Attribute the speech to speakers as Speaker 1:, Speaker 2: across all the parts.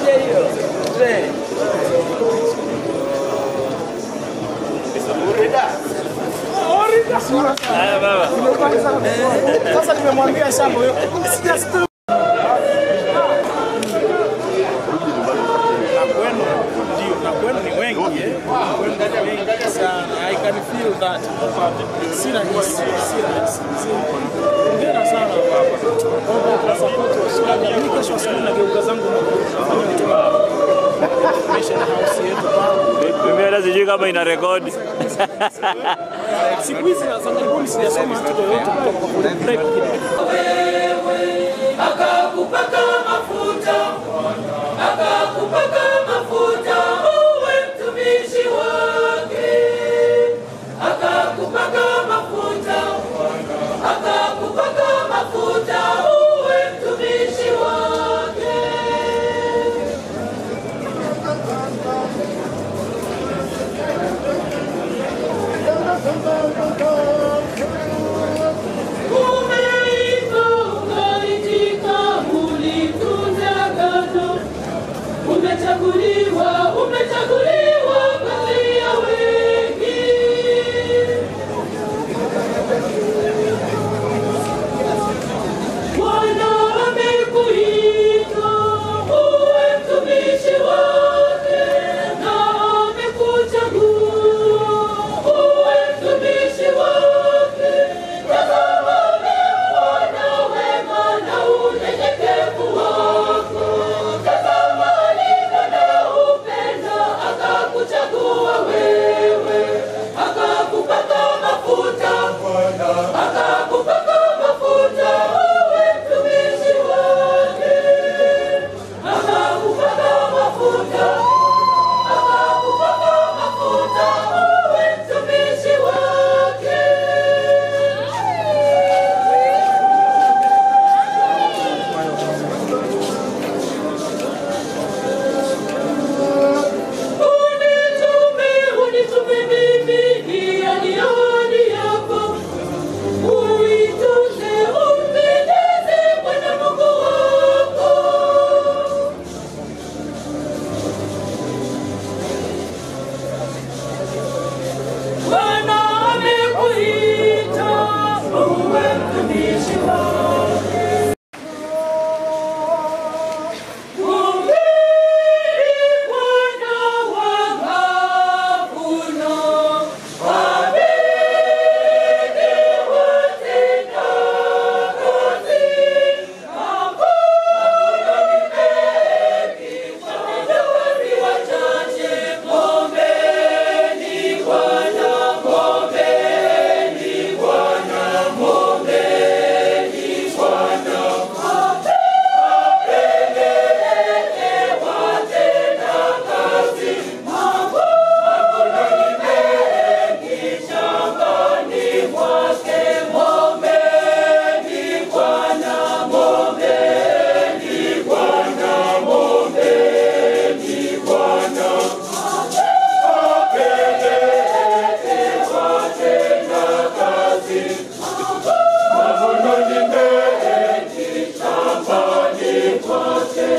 Speaker 1: Haya baba.
Speaker 2: Sasa nimemwambia shamba huyo. Sija na kwenu ndio na kwenu ni wengi eh. Kwenu ni wengi sana. I can feel that. Si rahisi, si rahisi. Hongera sana baba. Baba kwa support wa Sukari. Mimi kesho asubuhi nageuka zangu nafanya hotuba. Mission house yetu pale.
Speaker 1: Mimi hata sijui kama ina rekodi.
Speaker 2: Siku hizi za karibuni sijasoma hata yoyote kutoka kwa break
Speaker 3: akakupaka mafuta, akakupaka mafuta uwe mtumishi wake, akakupaka mafuta, akakupaka mafuta uwe mtumishi wake. Umeitwa ukaitika, ulitunza agano. Umechaguliwa, umechaguliwa kati ya wengi. Bwana amekuita uwe mtumishi wake, na amekuchagua uwe mtumishi wake. Tazama ameuona wema na unyenyekevu wako. Tazama alivyo na upendo, akakuchagua wewe, akakupaka mafuta akakupaka mafuta uwe mtumishi wake, akakupaka mafuta, akakupaka mafuta uwe mtumishi wake. Unitume, unitume mimi, hiyo ni ahadi yako. Uitunze, umpendeze Bwana Mungu wako. Bwana amekuita uwe mtumishi wake. Hubiri Bwana wa mavuno, wabidi watenda kazi. Mavuno ni mengi, watendakazi wachache. Ombeni Bwana, ombeni Bwana, ombeni Bwana. Apeleleke watenda kazi. Mavuno ni mengi shambani mwake. Ombeni Bwana, ombeni Bwana, ombeni Bwana. Apeleleke watenda kazi. Mavuno ni mengi shambani mwake.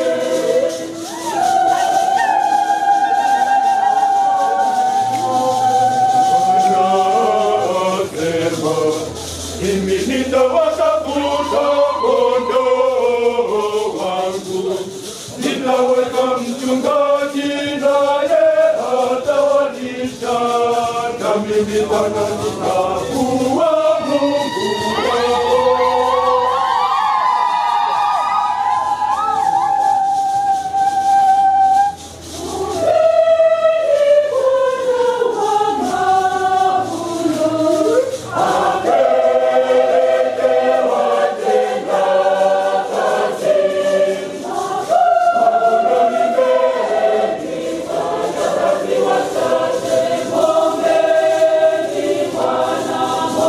Speaker 4: Nasema, mimi nitawatafuta kondoo wangu, nitaweka mchungaji naye atawalisha, na mimi Bwana nitakuwa Mungu wao.
Speaker 3: Bwana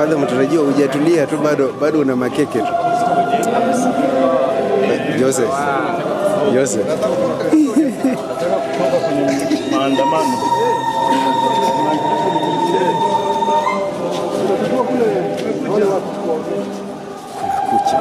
Speaker 5: Father mtarajiwa hujatulia tu bado bado una makeke tu. Joseph. Joseph.
Speaker 1: Maandamano.
Speaker 5: Kucha.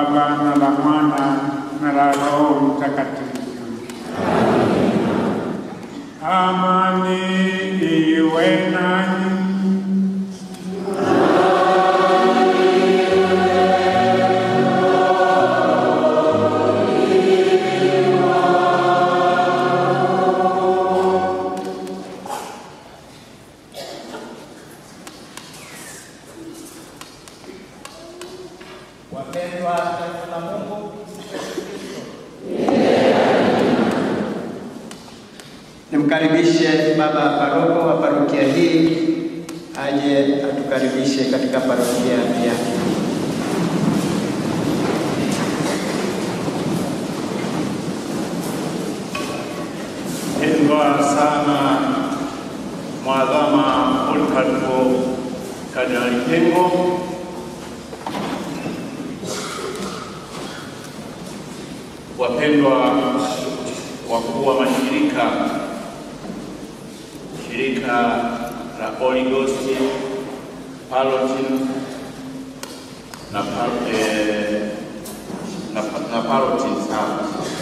Speaker 6: Baba na la Mwana na la Roho Mtakatifu. Amani iwe nanyi.
Speaker 2: Wapendwa taifa la Mungu,
Speaker 7: Nimkaribishe baba paroko wa parokia hii aje atukaribishe katika parokia yake.
Speaker 1: Pendwa sana Mwadhama Polycarpo Kardinali Pengo, wapendwa wakuu wa mashirika, shirika la Holy Ghost Parotin na, par- eh, na, na Parotin sana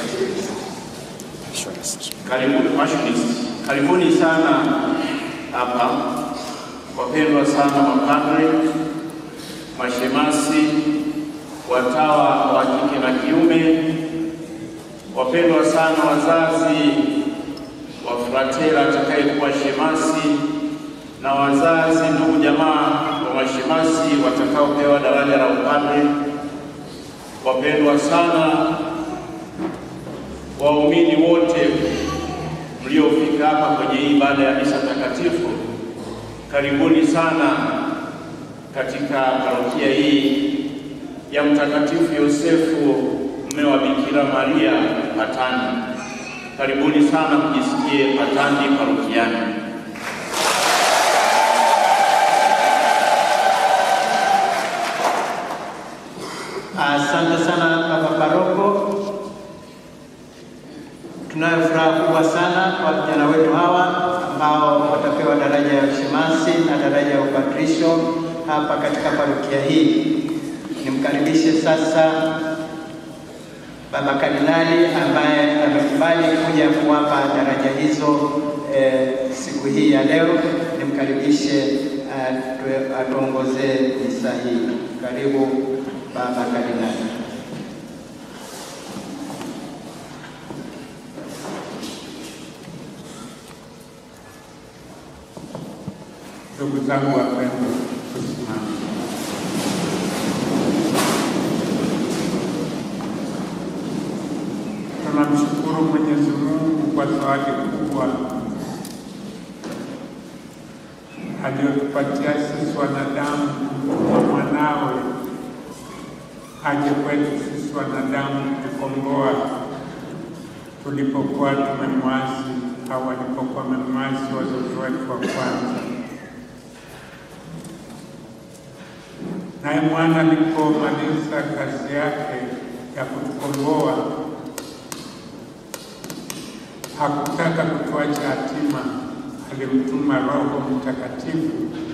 Speaker 1: Karibuni Passionist, karibuni sana hapa, wapendwa sana mapadre, mashemasi, watawa wa kike na kiume, wapendwa sana wazazi wa fratela atakayekuwa shemasi na wazazi, ndugu jamaa wa mashemasi watakaopewa daraja la upadre, wapendwa sana waumini wote mliofika hapa kwenye hii ibada ya misa takatifu, karibuni sana katika parokia hii ya Mtakatifu Yosefu mme wa Bikira Maria Patani. Karibuni sana mjisikie Patani parokiani.
Speaker 7: Asante sana baba paroko. Tunayo furaha kubwa sana kwa vijana wetu hawa ambao watapewa daraja ya ushemasi na daraja ya upadrisho hapa katika parokia hii. Nimkaribishe sasa baba kardinali ambaye amekubali kuja kuwapa daraja hizo eh, siku hii ya leo. Nimkaribishe atu- atuongozee misa hii. Karibu baba kardinali.
Speaker 6: Ndugu zangu wapendwa, tusimame. Tunamshukuru Mwenyezi Mungu kwa zawadi kubwa aliyotupatia sisi wanadamu wa mwanawe aje kwetu sisi wanadamu kutukomboa tulipokuwa tumemwasi au walipokuwa wamemwasi wazazi wetu wa kwanza. Naye mwana alipomaliza kazi yake ya kutukomboa, hakutaka kutuacha yatima, alimtuma Roho Mtakatifu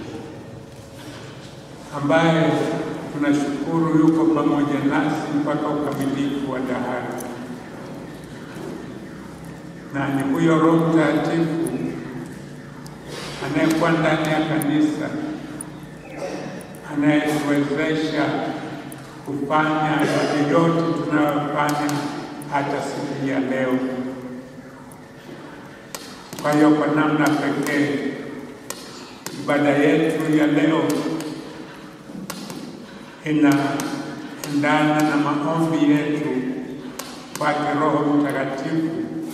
Speaker 6: ambaye tunashukuru yuko pamoja nasi mpaka ukamilifu wa dahari, na ni huyo Roho Mtakatifu anayekuwa ndani ya kanisa anayetuwezesha kufanya yale yote tunayofanya hata siku ya leo. Kwa hiyo kwa namna pekee ibada yetu ya leo inaendana na maombi yetu kwake Roho Mtakatifu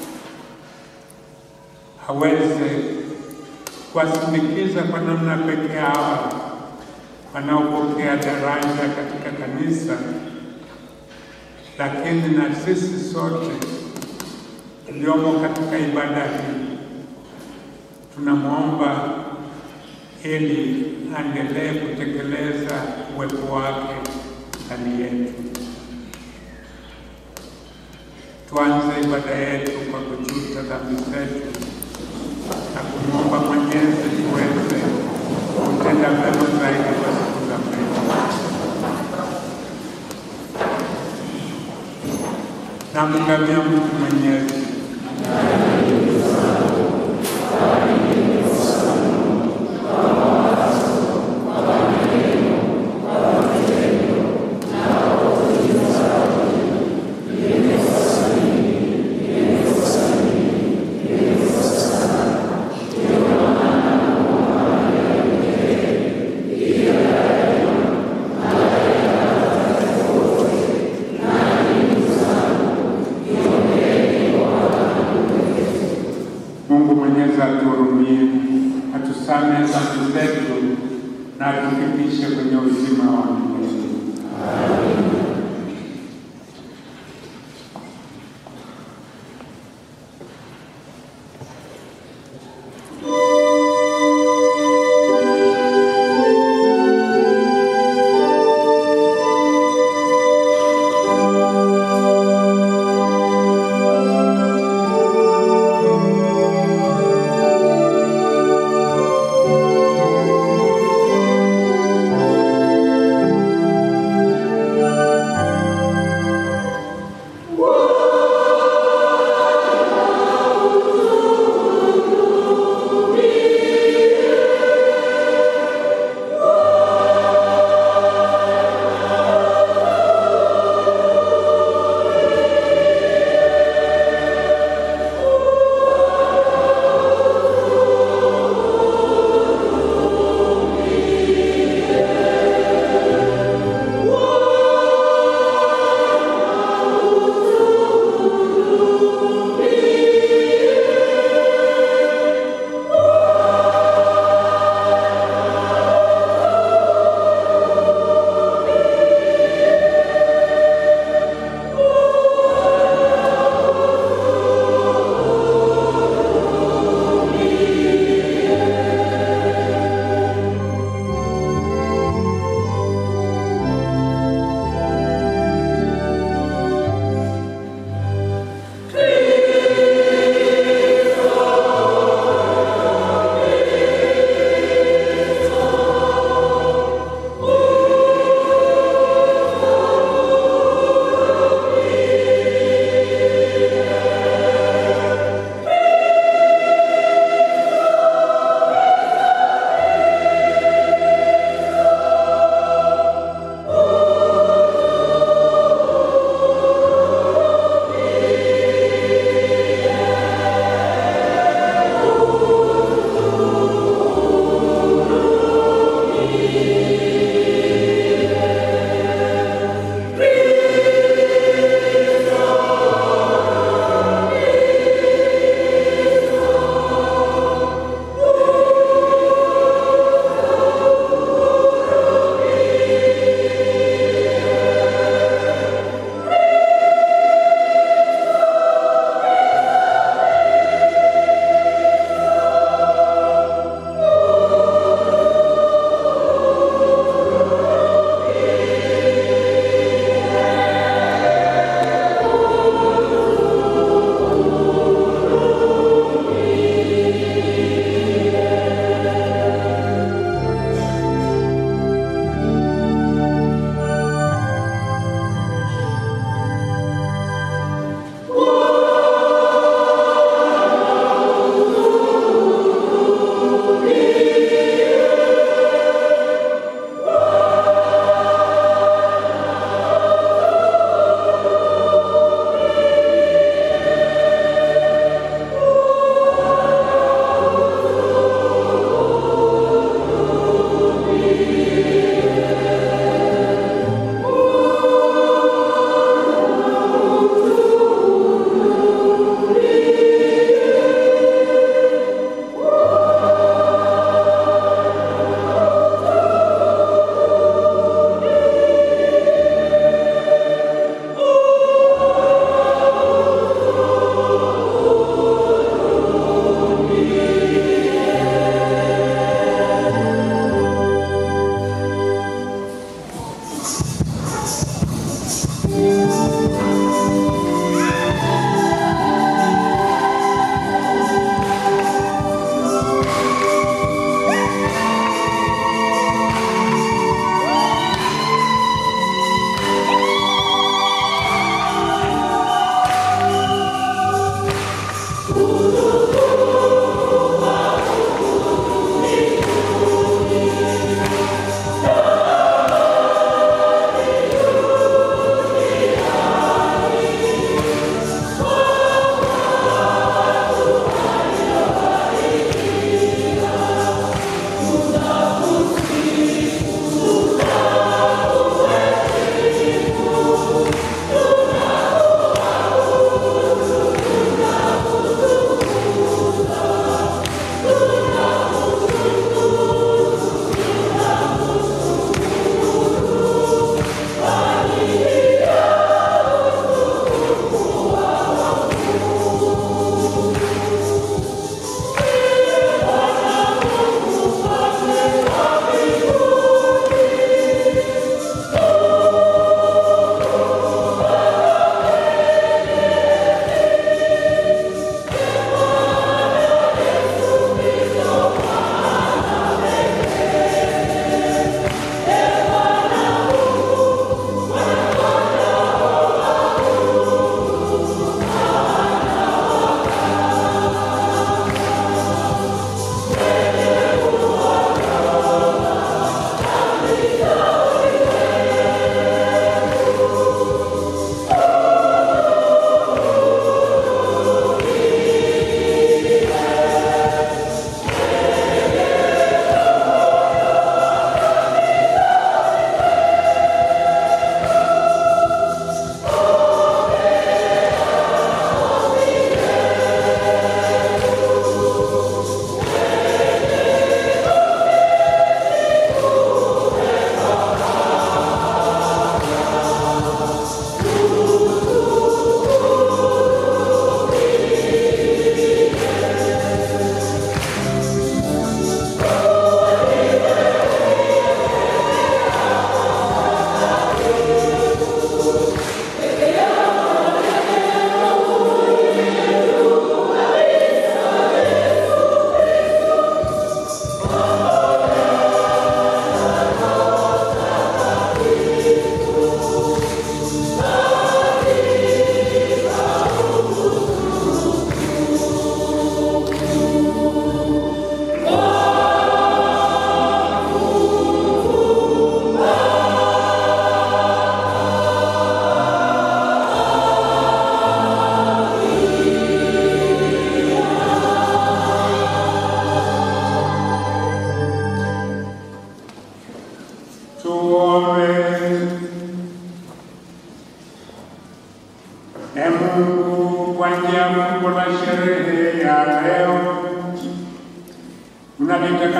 Speaker 6: aweze kuwasindikiza kwa namna pekee hawa wanaopokea daraja katika kanisa, lakini na sisi sote tuliomo katika ibada hii tunamwomba ili aendelee kutekeleza uwepo wake ndani yetu. Tuanze ibada yetu kwa kujuta dhambi zetu na kumwomba Mwenyezi tuweze kutenda mema zaidi kwa siku za mbele. Namngamia Mungu Mwenyezi. Mungu Mwenyezi atuhurumie, atusamehe dhambi zetu na atufikishe kwenye uzima wa milele.
Speaker 3: Thank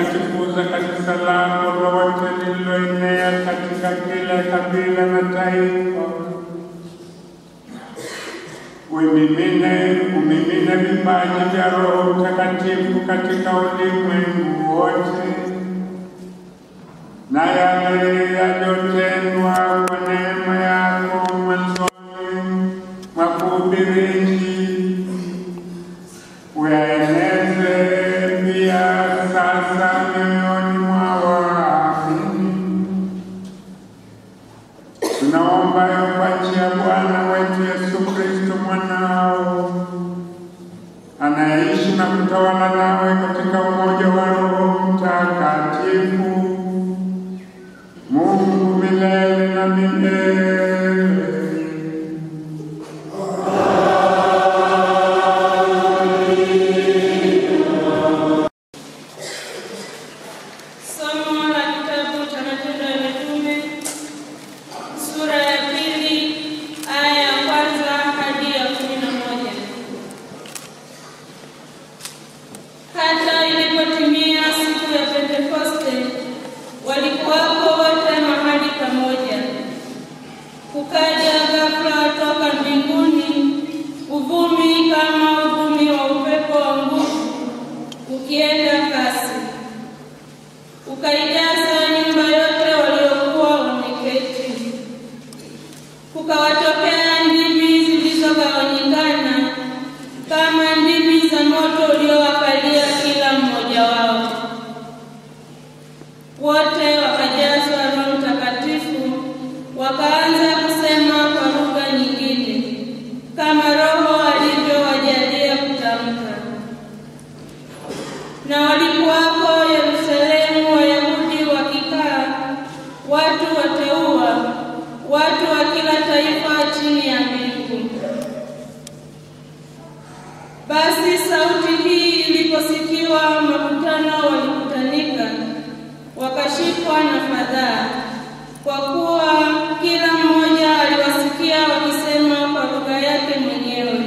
Speaker 6: kulitukuza kanisa lako lote lililoenea katika kila kabila na taifa. Umimine, umimine vipaji vya Roho Mtakatifu katika ulimwengu wote, na yale yaliyotendwa kwa neema yako mwanzoni mwa kuhubiri uyaeneze pia sasa mioyoni mwa waamini. Tunaomba hayo kwa njia ya Bwana wetu Yesu Kristo mwanao anayeishi na kutawala nawe katika umoja wa Roho Mtakatifu, Mungu milele na milele.
Speaker 8: Somo la kitabu cha Matendo ya Mitume sura ya pili aya ya kwanza hadi ya kumi na moja. Hata ilipotimia siku ya Pentekoste, walikuwako wote mahali pamoja. Kukaja ghafula toka mbinguni uvumi kama uvumi wa upepo wa nguvu ukienda kasi ukaijaza nyumba yote waliokuwa wameketi. Kukawatokea ndimi zilizogawanyikana kama ndimi za moto uliowakalia kila mmoja wao. Wote wakajazwa Roho Mtakatifu, wakaanza kusema kwa lugha nyingine kama Roho alivyowajalia kutamka na walikuwako Yerusalemu Wayahudi wakikaa, watu wateua, watu wa kila taifa chini ya mbingu. Basi sauti hii iliposikiwa, makutano walikutanika, wakashikwa na fadhaa, kwa kuwa kila mmoja aliwasikia wakisema kwa lugha yake mwenyewe.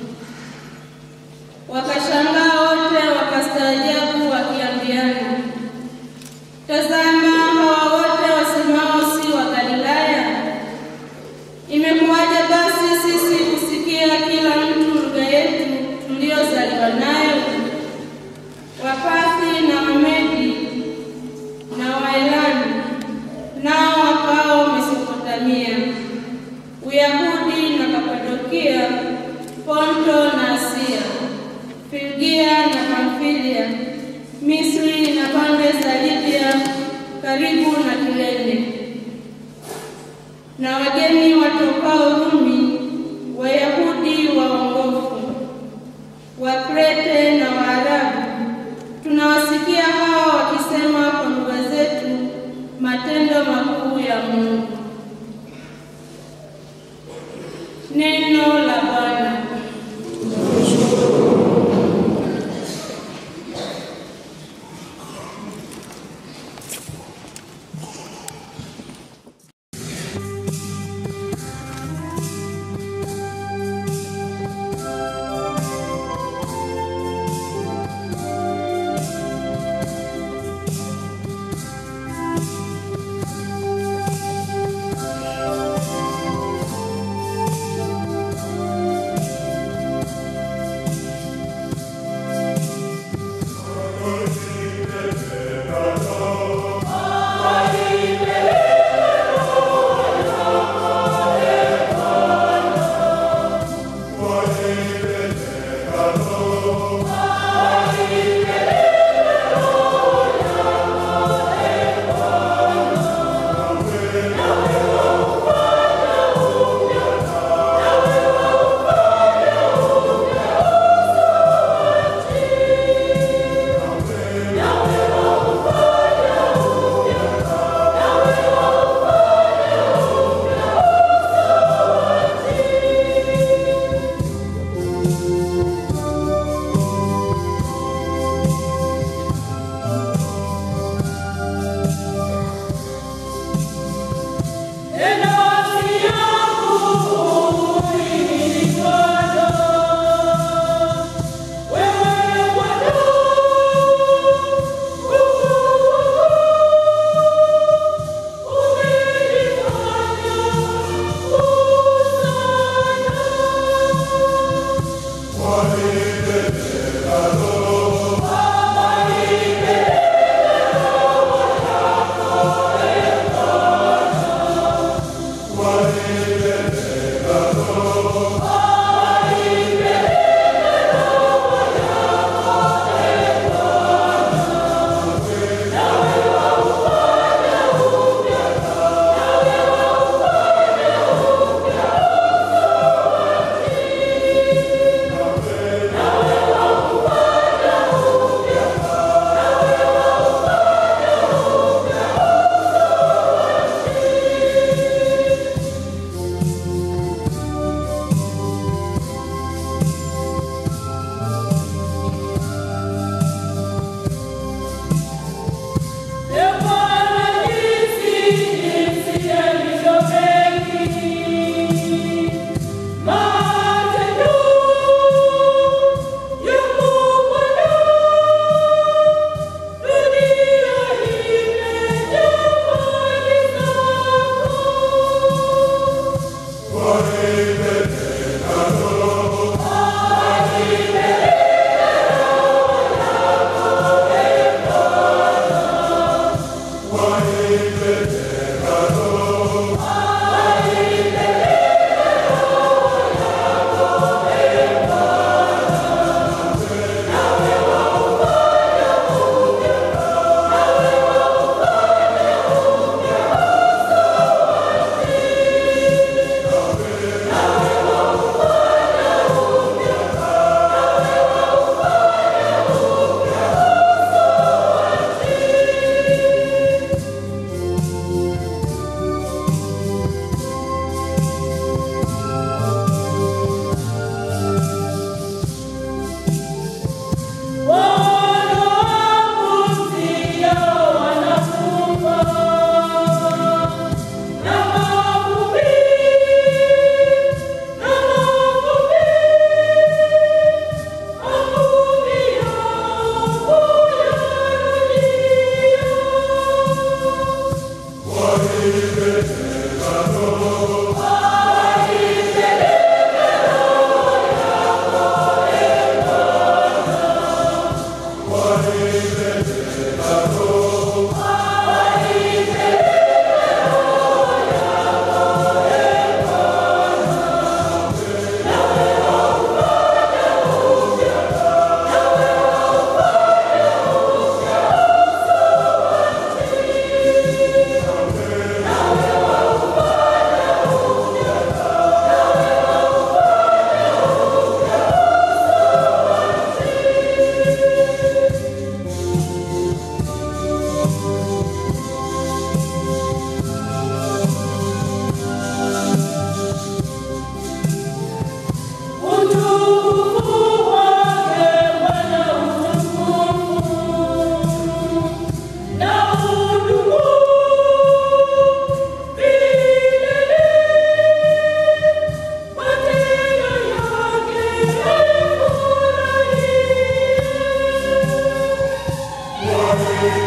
Speaker 8: Wakashangaa wote, wakastaajabu, wakiambiana, tazama, hawa wote wasemao si wa Galilaya? Imekuwaje basi sisi kusikia kila mtu lugha yetu tuliyozaliwa nayo? Wapathi na Wamedi na Waelami nao wakao Mesopotamia, Uyahudi na Kapadokia, Ponto na Asia, Frigia na Pamfilia, Misri na pande za Libya karibu na Kirene, na wageni watokao Rumi, Wayahudi waongofu, Wakrete na Waarabu, tunawasikia hawa wakisema kwa lugha zetu matendo makuu ya Mungu. Neno la Bwana.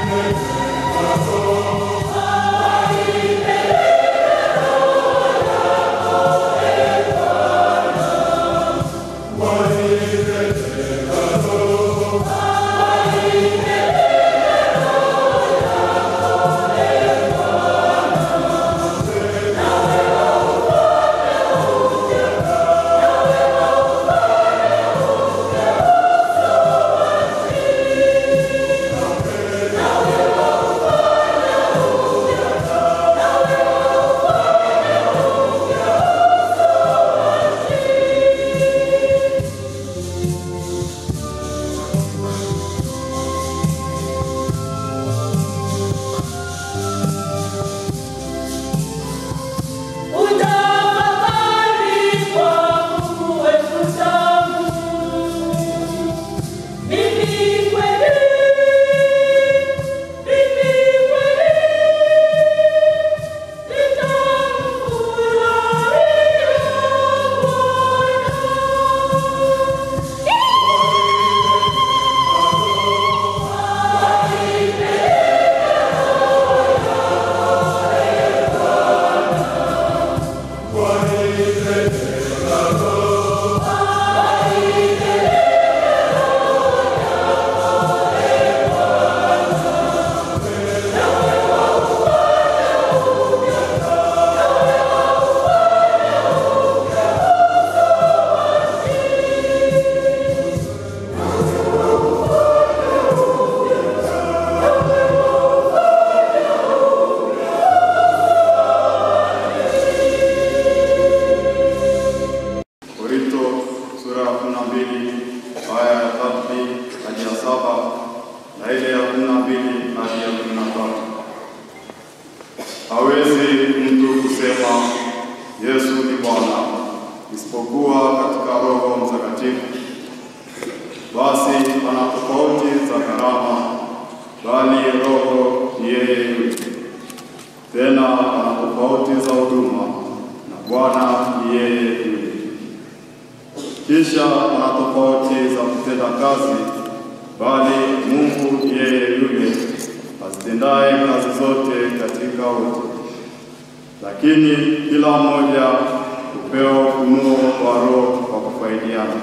Speaker 9: Hawezi mtu kusema Yesu ni Bwana isipokuwa katika Roho Mtakatifu. Basi pana tofauti za karama, bali Roho ni yeye yule. Tena pana tofauti za huduma, na Bwana ni yeye yule. Kisha pana tofauti za kutenda kazi, bali Mungu ni yeye yule azitendaye kazi zote katika wote. Lakini kila mmoja hupewa ufunuo wa Roho kwa kufaidiana.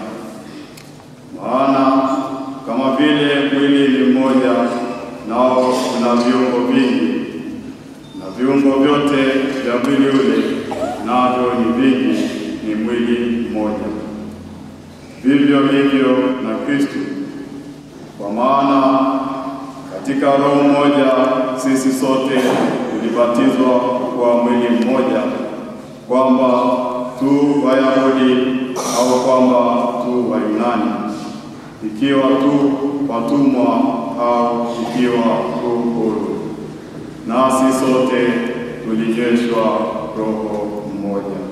Speaker 9: Maana kama vile mwili ni mmoja, nao una viungo vingi, na viungo vyote vya mwili ule navyo ni vingi, ni mwili mmoja. Vivyo hivyo na Kristo, kwa maana katika Roho mmoja sisi sote tulibatizwa kwa mwili mmoja, kwamba tu Wayahudi au kwamba tu Wayunani, ikiwa tu watumwa au ikiwa tu huru, nasi sote tulijeshwa Roho mmoja.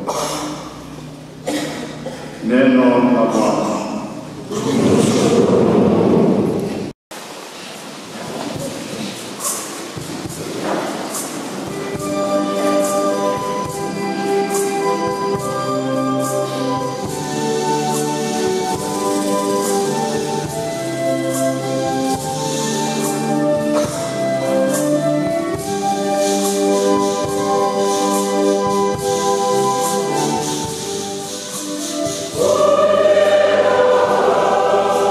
Speaker 9: Neno la Bwana.
Speaker 3: Oh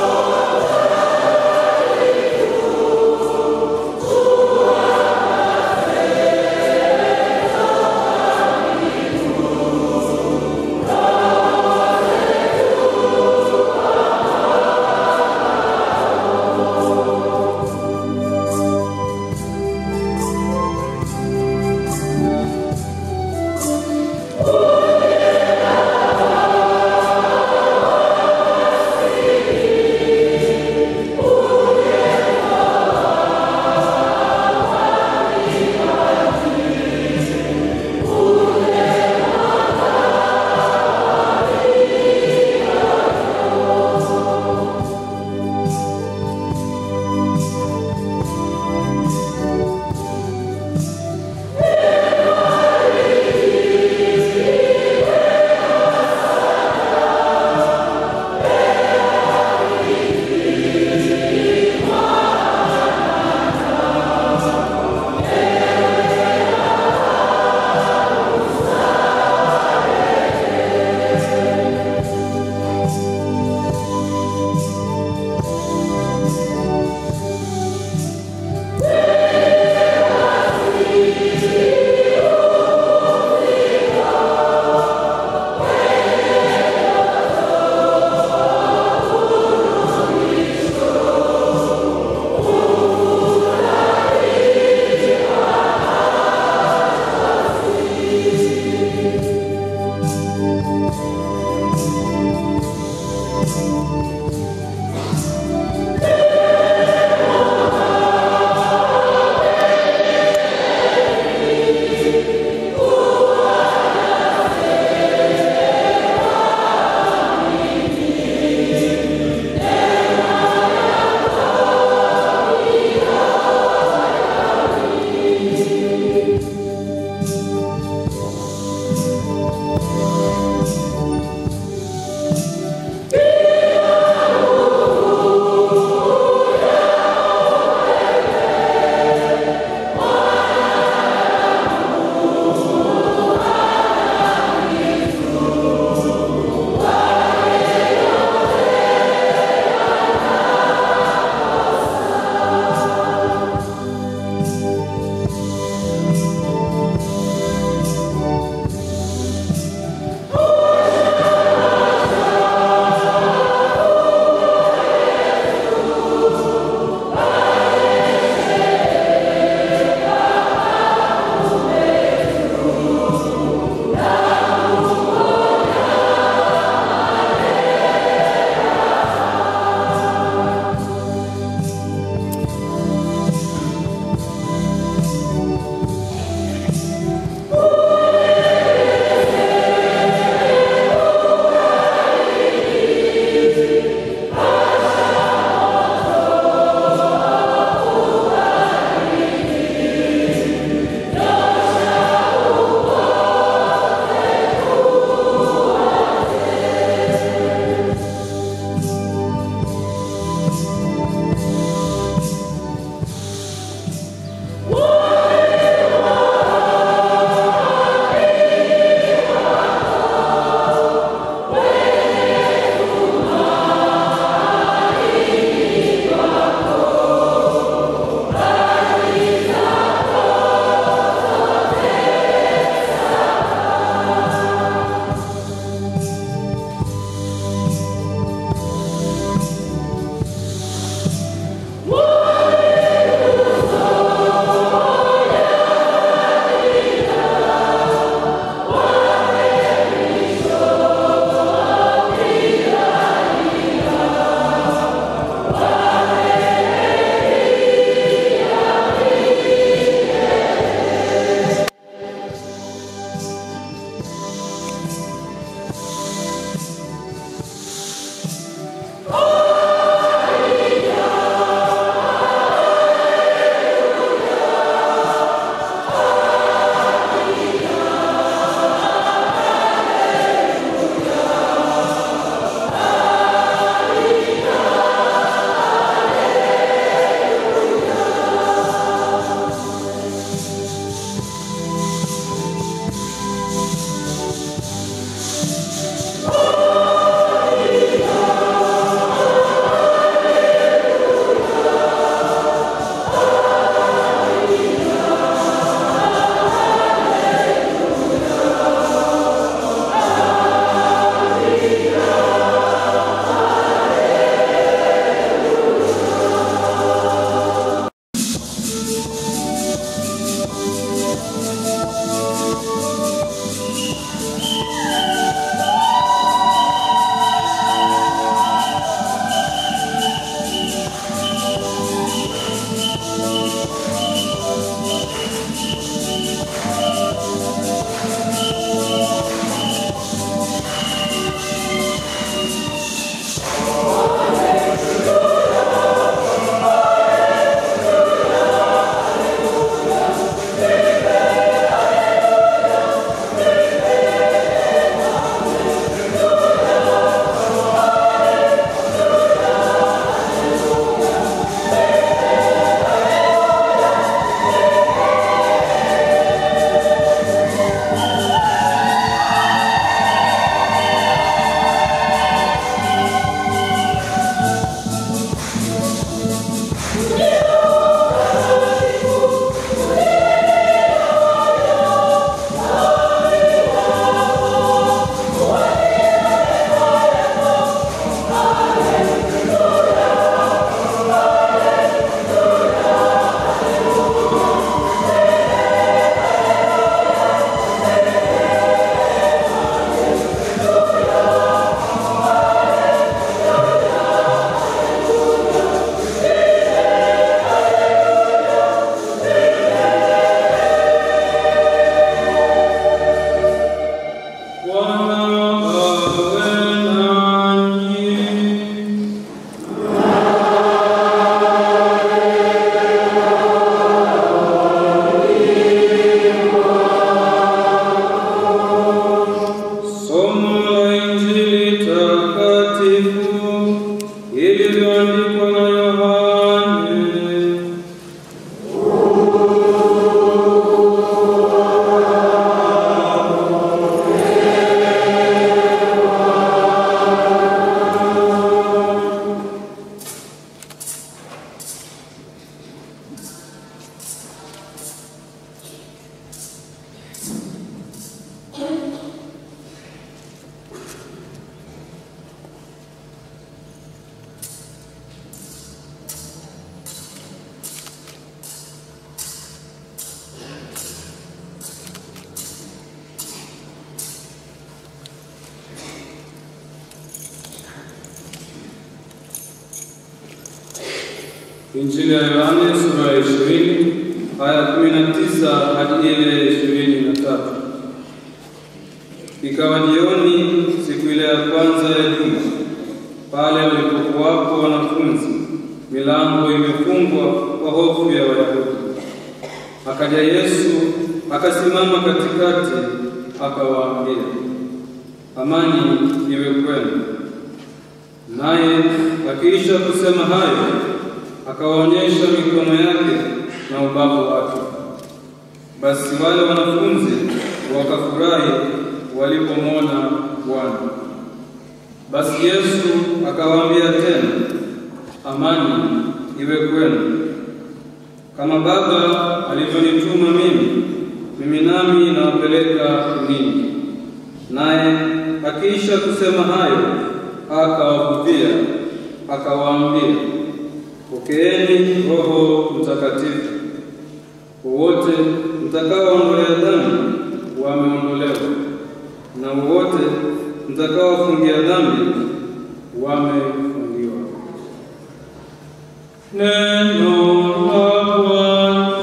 Speaker 10: Injili ya Yohane sura ya 20 aya 19 hadi ile ishirini na tatu. Ikawa jioni siku ile ya kwanza ya juma, pale walipokuwapo wanafunzi, milango imefungwa kwa hofu ya Wayahudi. Akaja Yesu akasimama katikati, akawaambia, amani iwe kwenu. Naye akiisha kusema hayo, akawaonyesha mikono yake na ubavu wake. Basi wale wanafunzi wakafurahi walipomwona Bwana. Basi Yesu akawaambia tena, amani iwe kwenu. Kama Baba alivyonituma mimi, mimi nami nawapeleka ninyi. Naye akiisha kusema hayo, akawavuvia, akawaambia, pokeeni Roho Mtakatifu. Wowote mtakaoondolea dhambi wameondolewa, na wowote mtakaofungia dhambi wamefungiwa. Neno la Bwana.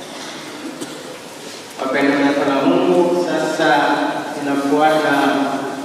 Speaker 7: Wapendwa taifa la Mungu, sasa inafuata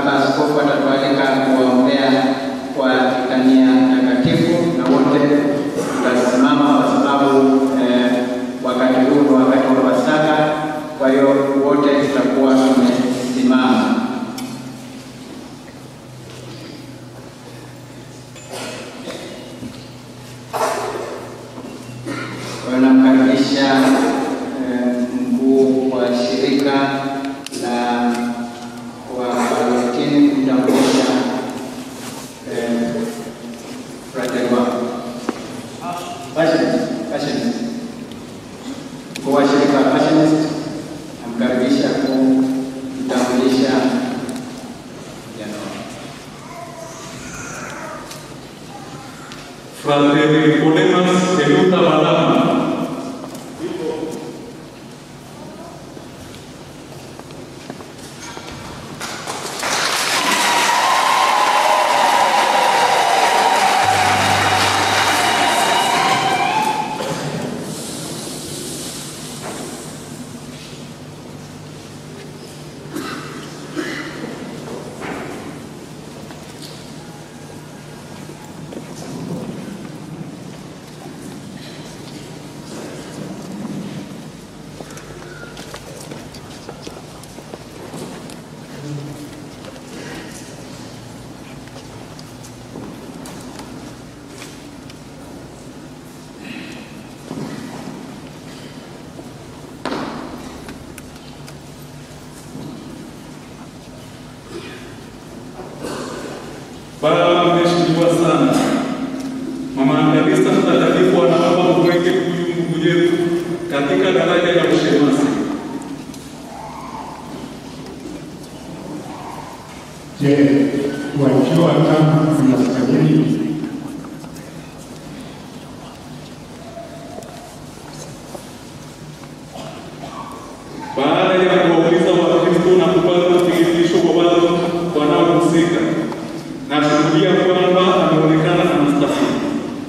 Speaker 7: baba askofu atatualika kuwaombea kwa litania takatifu, na wote tutasimama kwa sababu eh, wakati huu ni wakati wa Pasaka. Kwa hiyo wote tutakuwa tumesimama. Kwa hiyo namkaribisha eh, mkuu wa shirika la Wavalentini kumtambulisha eh, frateri wako Passionist, Passionist. Mkuu wa shirika la Passionist namkaribisha kumtambulisha vijana wako.
Speaker 11: Fratelli Nicodemus Eluta Balama. Baba mheshimiwa sana, Mama Angelista Mtakatifu anaomba kuweke huyu ndugu yetu katika daraja ya ushemasi.
Speaker 6: Je, wajua kama unastahili?
Speaker 11: Baada ya kuwauliza Wakristo na kupata uthibitisho kwa wale wanaohusika, nashuhudia kwamba ameonekana anastahili.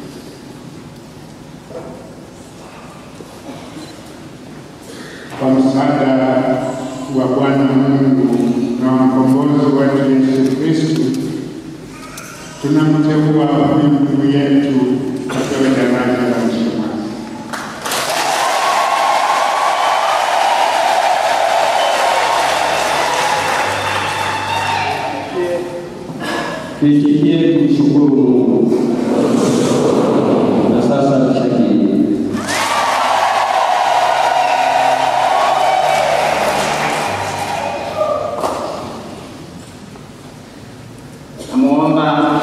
Speaker 6: Kwa msaada wa Bwana Mungu na wa mkombozi wetu Yesu Kristo, tunamteua huyu ndugu yetu apewe daraja la ushemasi.
Speaker 12: Tuitikie kumshukuru Mungu. Na sasa tushangilie.
Speaker 7: Namuomba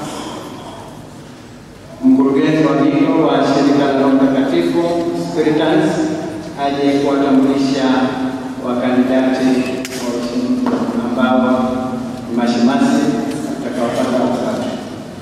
Speaker 7: mkurugenzi wa bino wa shirika la Roho Mtakatifu Spiritans aje kuwatambulisha wakandidati wa ushindi ambao ni mashemasi watakaopata wasasa.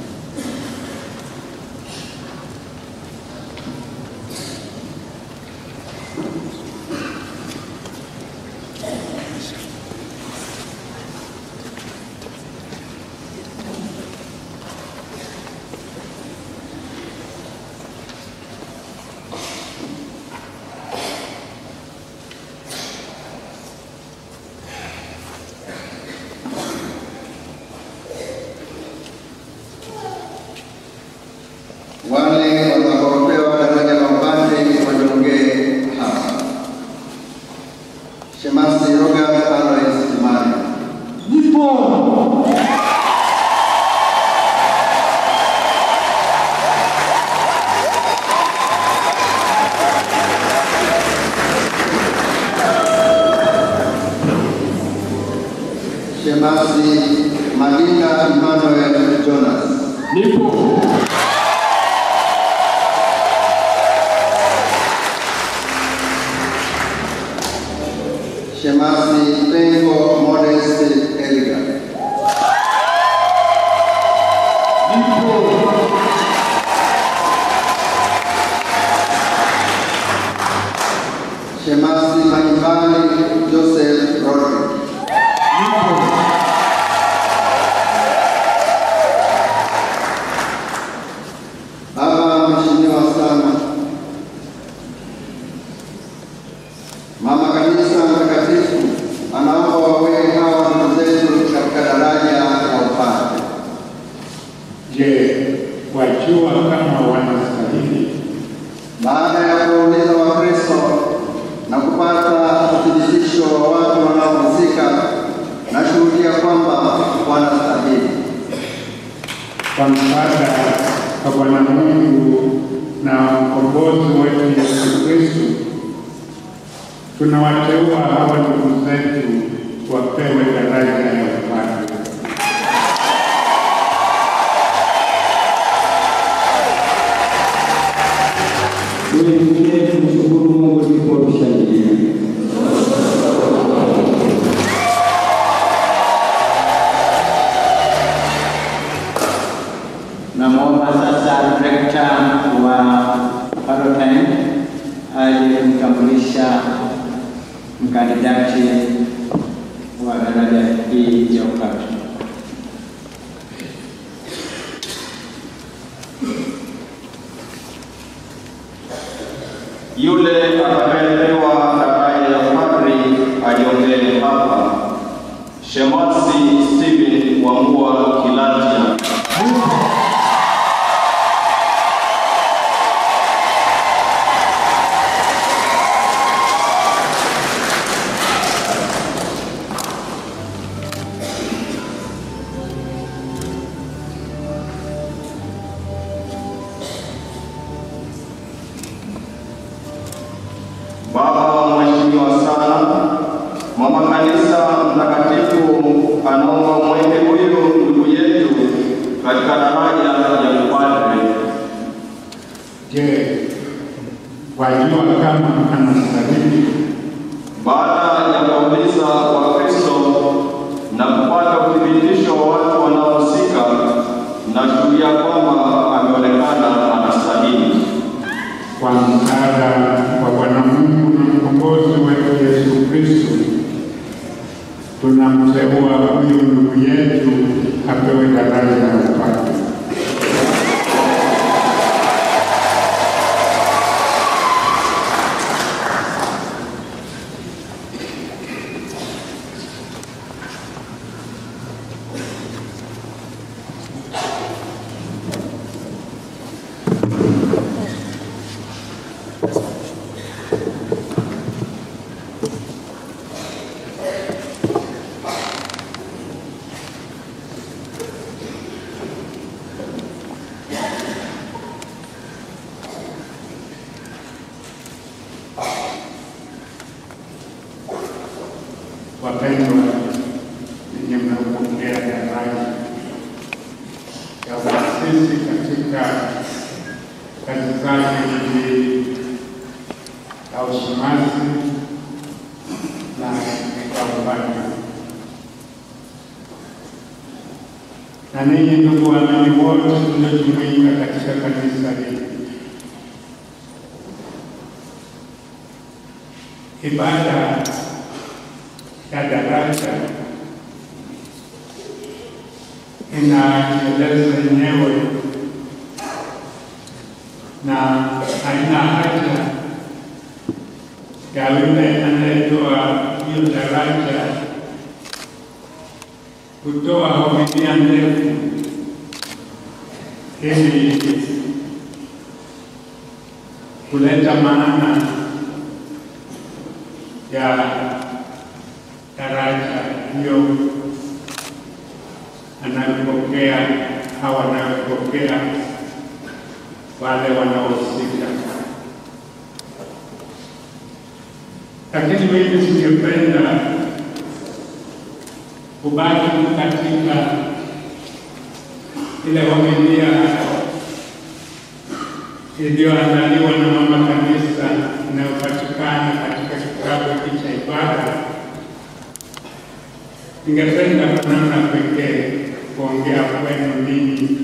Speaker 13: Wale watakaopewa daraja la upadre wajongee hapa. Shemasi Robert Alois Kimani. Nipo. Shemasi Madinga Emmanuel Jonas. Nipo. Shemasi Pengo Modest Elga. Shemasi Mahimbali Joseph Rodrick. Baba Mheshimiwa sana, Mama Kanisa Mtakatifu anaomba
Speaker 6: kwa msaada wa Bwana Mungu na mkombozi wetu Yesu Kristo, tunawateua hawa ndugu zetu wapewe daraja ya upadre.
Speaker 12: Tuendelee kumshukuru Mungu ndipo tushangilie.
Speaker 7: Namwomba sasa rekta wa parokia aje kumtambulisha mkandidati wa daraja hii ya upadre.
Speaker 14: Yule atakayepewa daraja ya padri ajiongee hapa. Shemasi Stephen Wambua Kilatia. Baba mheshimiwa sana, mama kanisa mtakatifu anaomba mweke huyu ndugu yetu katika daraja ya upadre.
Speaker 6: Je, wajua kama anastahili?
Speaker 14: Baada ya kuuliza Wakristo na kupata uthibitisho wa watu wanaohusika, nashuhudia kwamba ameonekana anastahili.
Speaker 6: Kwa msaada wa Bwana Mungu na mkombozi wetu Yesu Kristo, tunamteua huyu ndugu yetu apewe daraja ya upadre. Wapendwa, ninyi mnaopokea daraja ya uasisi katika kazi zake hizi za ushemasi na katika upadre. Na ninyi ndugu waamini wote mliojumuika katika kanisa hili, ibada ya daraja inajieleza yenyewe na haina haja ya yule anayetoa hiyo daraja kutoa homilia ndefu ili kuleta maana ya daraja hiyo anayopokea au wanayopokea wale wanaohusika. Lakini mimi singependa kubaki katika ile homilia iliyoandaliwa na mama kanisa inayopatikana katika kitabu hiki cha ibada. Ningependa kwa namna pekee kuongea kwenu ninyi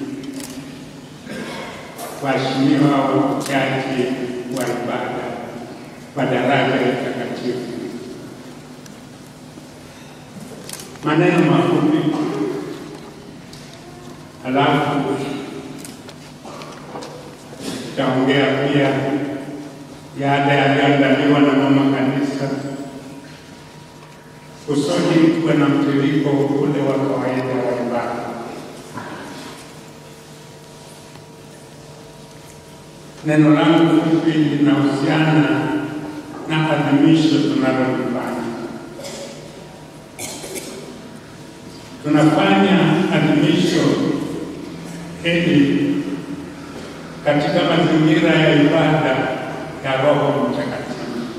Speaker 6: waheshimiwa wapokeaji wa ibada wa daraja ya takatifu. Maneno mafupi, halafu tutaongea pia yale yaliyoandaliwa na mama kanisa kusudi kuwe na mtiririko ule wa kawaida wa ibada. Neno langu fupi linahusiana na adhimisho tunalolifanya. Tunafanya adhimisho ili katika mazingira ya ibada ya Roho Mtakatifu.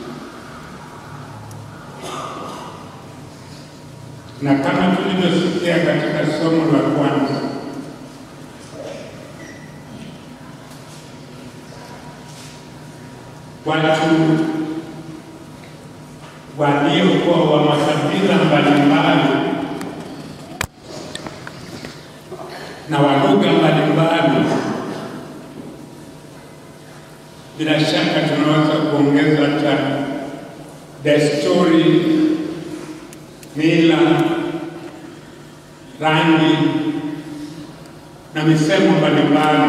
Speaker 6: Na kama tulivyosikia katika somo la kwanza, watu waliokuwa wa makabila mbalimbali na wa lugha mbalimbali, bila shaka tunaweza kuongeza hata desturi, mila, rangi na misemo mbalimbali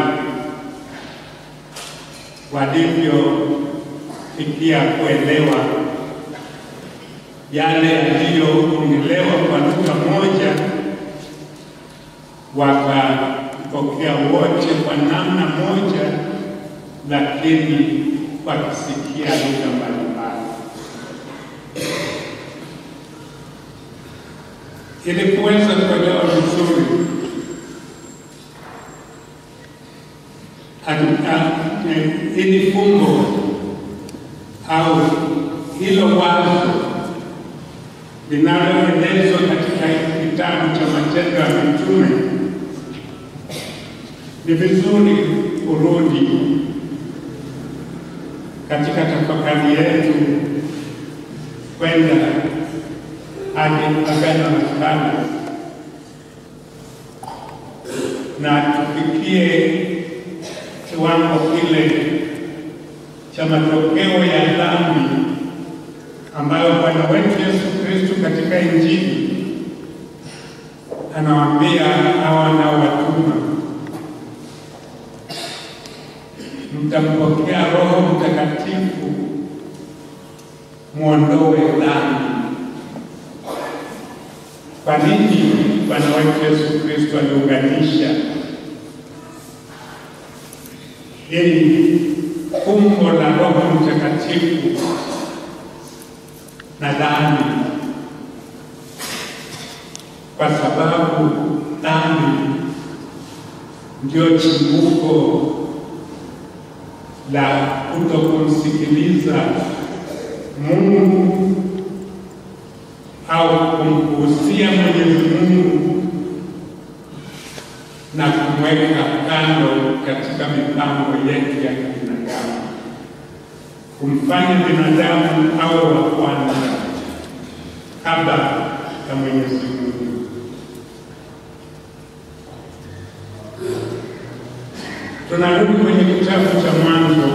Speaker 6: walivyofikia kuelewa yale yaliyoongelewa kwa lugha moja, wakapokea wote kwa namna moja, lakini wakisikia lugha mbalimbali. Ili kuweza kuelewa vizuri ili fumbo au hilo wazo linaloelezwa katika kitabu cha Matendo ya Mitume, ni vizuri kurudi katika tafakari yetu kwenda hadi Agano la Kale na tufikie kiwango kile cha matokeo ya dhambi ambayo Bwana wetu Yesu Kristo katika Injili anawaambia hawa wanaowatuma, mtampokea Roho Mtakatifu mwondoe dhambi. Kwa nini Bwana wetu Yesu Kristo aliunganisha ili fumbo la Roho Mtakatifu na dhambi, kwa sababu dhambi ndio chimbuko la kutokumsikiliza Mungu au kumpuuzia Mwenyezi Mungu na kumweka kando katika mipango yetu ya kibinadamu, kumfanya binadamu awe wa kwanza kabla ya Mwenyezi Mungu. Tunarudi kwenye kitabu cha Mwanzo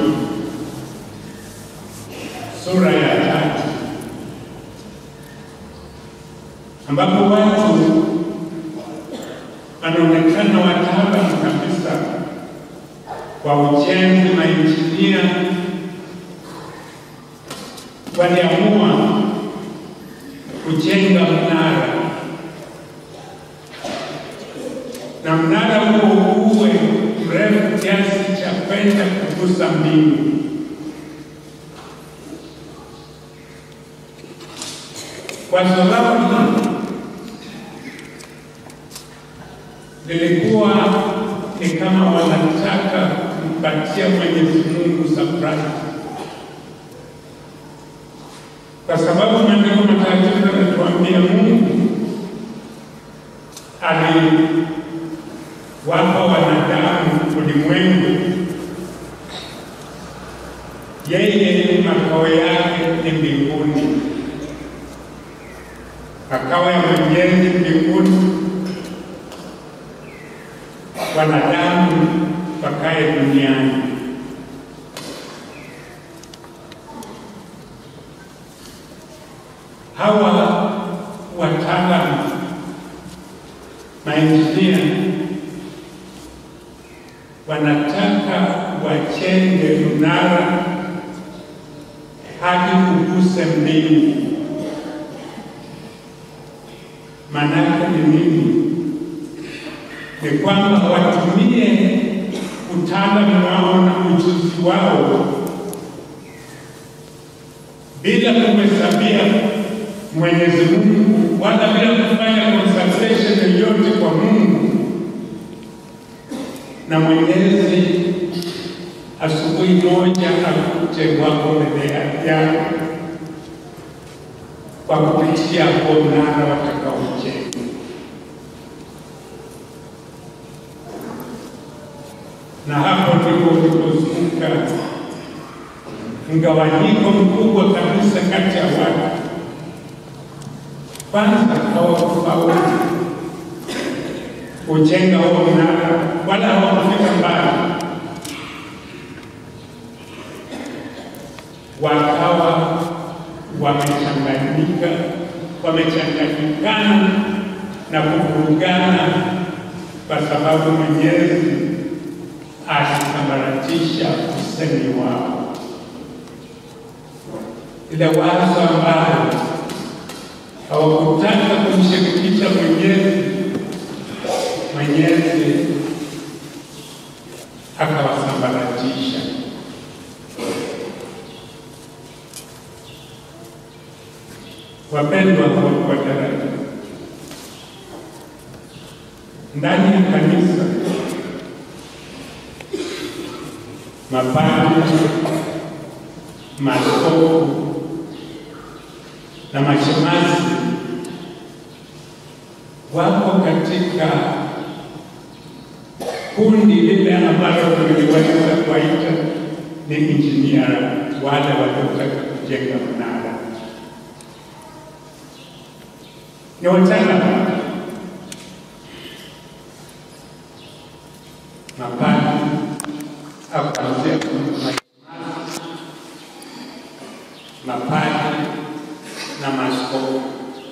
Speaker 6: sura ya tatu ambapo watu wanaonekana wataalamu kabisa kwa ujenzi, mainjinia waliamua kujenga mnara, na mnara huo uwe mrefu kiasi cha kwenda kugusa mbingu. Wazo lao lilikuwa ni kama wanataka kumpatia Mwenyezi Mungu surprise, kwa sababu maandiko matakatifu yanatuambia Mungu aliwapa wanadamu ulimwengu, yeye makao yake ni mbinguni, makao ya mwenyezi mbinguni wanadamu wakae duniani. Hawa wataalamu mainjinia wanataka wachenge mnara hadi kuguse mbingu. Maanake ni nini? ni kwamba watumie utaalamu wao na ujuzi wao bila kumhesabia Mwenyezi Mungu wala bila kufanya consultation yoyote kwa Mungu, na Mwenyezi asubuhi moja akute wako mbele yangu kwa kupitia huo mnara watakaojenga. Na hapo ndipo ulipozunguka mgawanyiko mkubwa kabisa kati ya watu. Kwanza hawakufaulu kujenga huo mnara, wala hawakufika mbali, wakawa wamechanganyika, wamechanganyikana na kuvurugana, kwa sababu Mwenyezi alisambaratisha usemi wao, ile wazo ambayo hawakutaka kumshirikisha Mwenyezi, Mwenyezi akawasambaratisha. Wapendwa kwa daraja, ndani ya kanisa mapadri, maaskofu na mashemasi wako katika kundi lile ambalo tuliweza kuwaita ni injinia, wale waliotaka kujenga mnara ni wataalamu mapadri au kuanzia mapadri na maaskofu.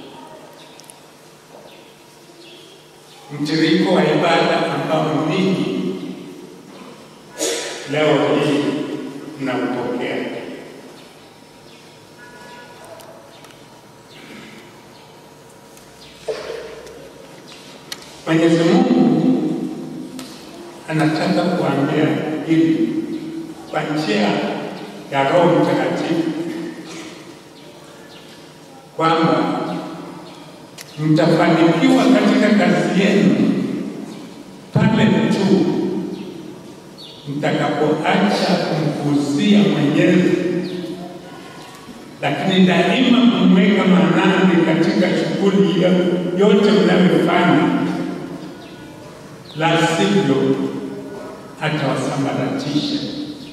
Speaker 6: Mtiririko wa ibada ambao ninyi leo hii mnaupokea Mwenyezi Mungu anataka kuambia hivi kwa njia ya Roho Mtakatifu kwamba mtafanikiwa katika kazi yenu pale tu mtakapoacha kumkuzia Mwenyezi, lakini daima kumweka maanani katika shughuli yote mnavyofanya, la sivyo atawasambaratisha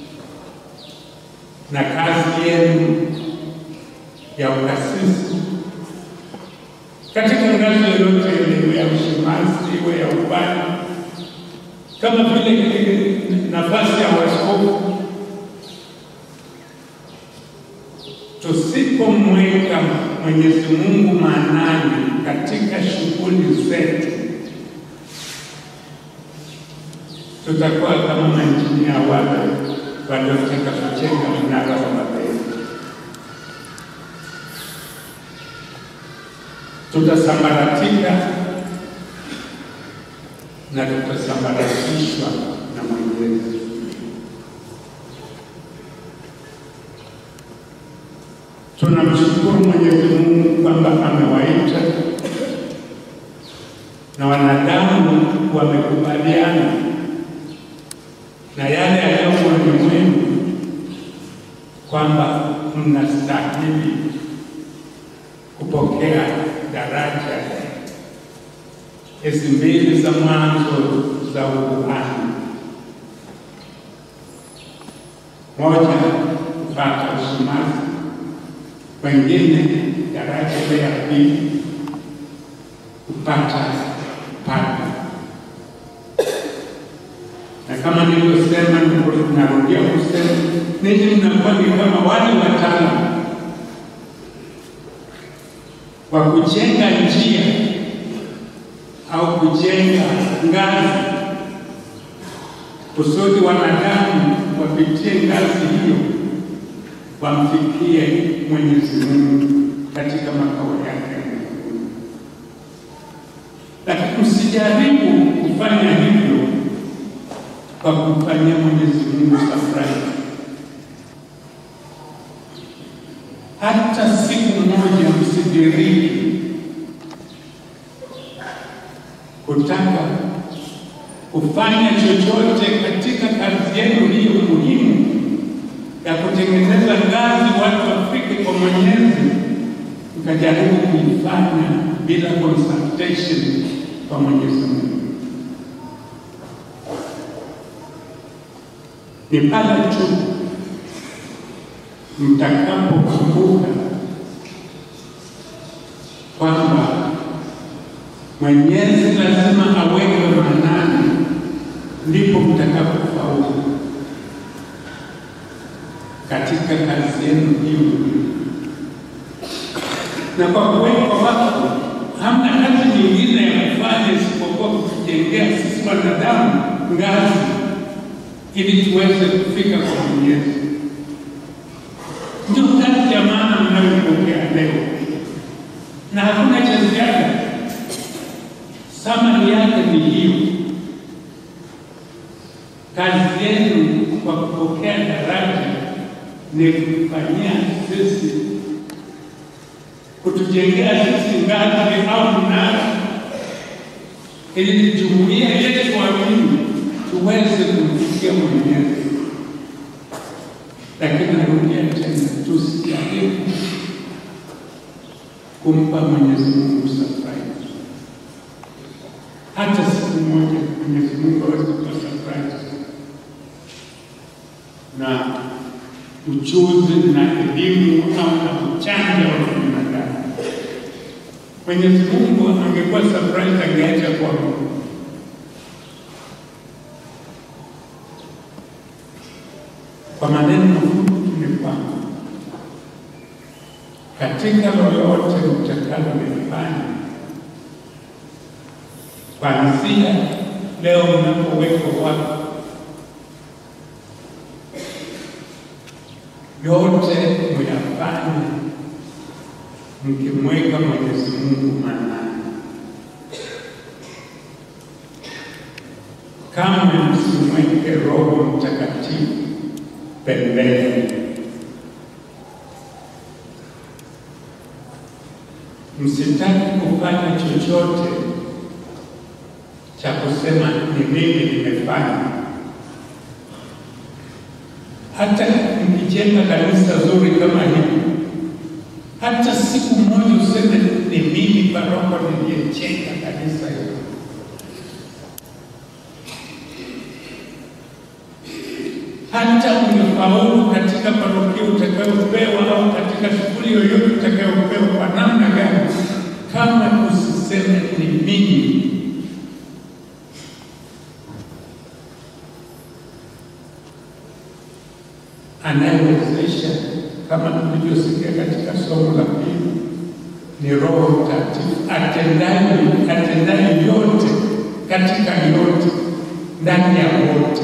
Speaker 6: na kazi yenu ya ukasisi katika ngazi yoyote ile, iwe ya ushemasi, iwe ya ubani, kama vile nafasi ya waskofu. Tusipomweka Mwenyezi Mungu maanani katika shughuli zetu, tutakuwa kama mainjinia wale waliotaka kujenga mnara wa Babeli. tutasambaratika na tutasambaratishwa na Mwenyezi. Tunamshukuru Mwenyezi Mungu kwamba amewaita na wanadamu wamekubaliana na yale yaliyo moyoni mwenu kwamba mnastahili kupokea daraja hizi mbili za mwanzo za ukuhani, moja kupata ushemasi, wengine daraja ile ya pili kupata padri. Na kama nilivyosema, narudia kusema, ninyi mnakuwa ni kama wale wataalamu wa kujenga njia au kujenga ngazi kusudi wanadamu wapitie ngazi hiyo wamfikie Mwenyezi Mungu katika makao yake. Lakini msijaribu kufanya hivyo kwa kumfanyia Mwenyezi Mungu surprise. Hata siku moja msidiriki kutaka kufanya chochote katika kazi yenu hiyo muhimu ya kutengeneza ngazi watu wafike kwa Mwenyezi, mkajaribu kuifanya bila consultation kwa Mwenyezi Mungu. Ni pale tu mtakapokumbuka kwamba Mwenyezi lazima aweke maanani, ndipo mtakapofaulu katika kazi yenu hiyo. Na kwa kuwekwa wako, hamna kazi nyingine ya kufanya isipokuwa kutujengea sisi wanadamu ngazi ili tuweze kufika kwa Mwenyezi. Ndio kazi ya maana mnayopokea leo, na hakuna cha ziada. Samani yake ni hiyo. Kazi yenu kwa kupokea daraja ni kufanyia sisi, kutujengea sisi ngazi au mnara, ili jumuiya yetu amini tuweze kumfikia Mwenyezi. Lakini narudia tena, tusijaribu kumpa Mwenyezi Mungu surprise. Hata siku moja Mwenyezi Mungu hawezi kutoa surprise na ujuzi na elimu au na uchanja wa binadamu. Mwenyezi Mungu angekuwa surprise, angeacha kwa kwa maneno mafupi ni kwamba katika lolote mtakalolifanya kuanzia leo mnapowekwa wako yote muyafanye mkimweka Mwenyezi Mungu maanani. Kama msimweke Roho Mtakatifu pembeni. Msitaki kufanya chochote cha kusema ni mimi nimefanya. Hata mkijenga kanisa zuri kama hili, hata siku moja useme ni mimi paroko niliyejenga kanisa hili. hata ungefaulu katika parokia utakayopewa au katika shughuli yoyote utakayopewa kwa namna gani, kama usiseme ni mimi. Anayewezesha kama tulivyosikia katika somo la pili ni Roho Mtakatifu atendaye atendaye yote katika yote ndani ya wote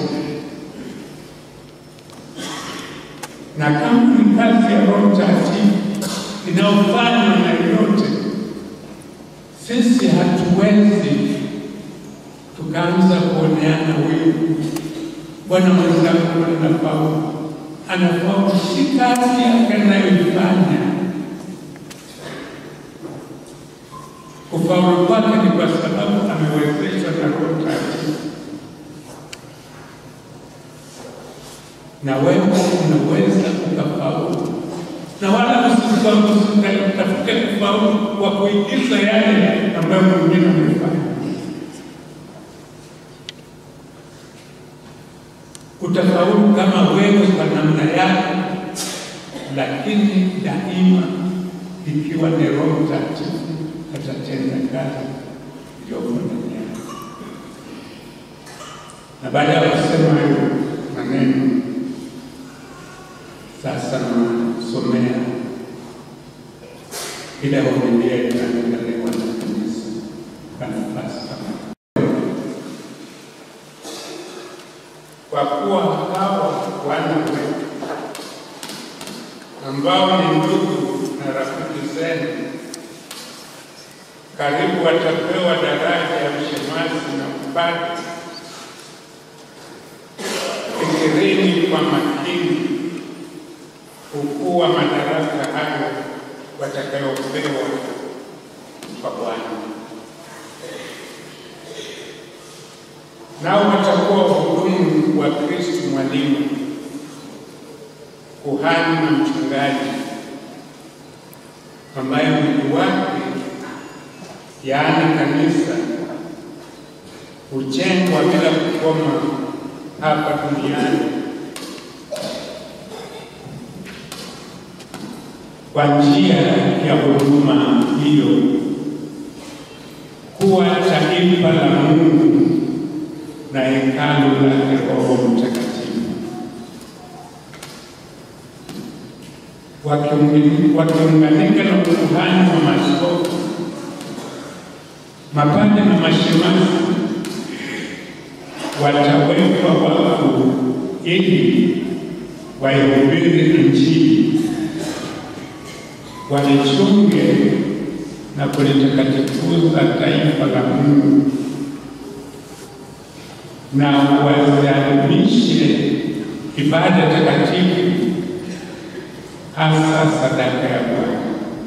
Speaker 6: na kama ni kazi ya Roho Mtakatifu inayofanywa na yote, sisi hatuwezi tukaanza kuoneana wivu. Bwana mwenzangu anafaulu, anafaulu, si kazi yake anayoifanya. Kufaulu kwake ni kwa sababu amewezeshwa na Roho Mtakatifu. na wewe unaweza ukafaulu, na wala usitafute kufaulu kwa kuigiza yale ambayo mwingine amefanya. Utafaulu kama wewe kwa namna yako, lakini daima ikiwa ni Roho Mtakatifu atatenda kazi iliyoko ndani yako. Na baada ya kusema hayo maneno sasa nasomea ile homilia itaandaliwa na kanisa kwa nafasi kama kwa kuwa hawa wana wetu ambao ni ndugu na rafiki zenu, karibu watapewa daraja ya ushemasi na upadre. Fikirini kwa makini ukuu wa madaraka hayo watakayopewa kwa Bwana. nao watakuwa wahudumu wa Kristo mwalimu, kuhani na mchungaji, ambaye mwili wake, yaani kanisa, hujengwa bila kukoma hapa duniani kwa njia ya huduma hiyo, kuwa taifa la Mungu na hekalu lake Roho Mtakatifu, Wakiungi- wakiunganika na ukuhani wa maaskofu, mapande na mashemasi watawekwa wakfu ili waihubiri Injili, walichunge na kulitakatifuza taifa la Mungu na waziadhimishe ibada takatifu, hasa sadaka ya Bwana.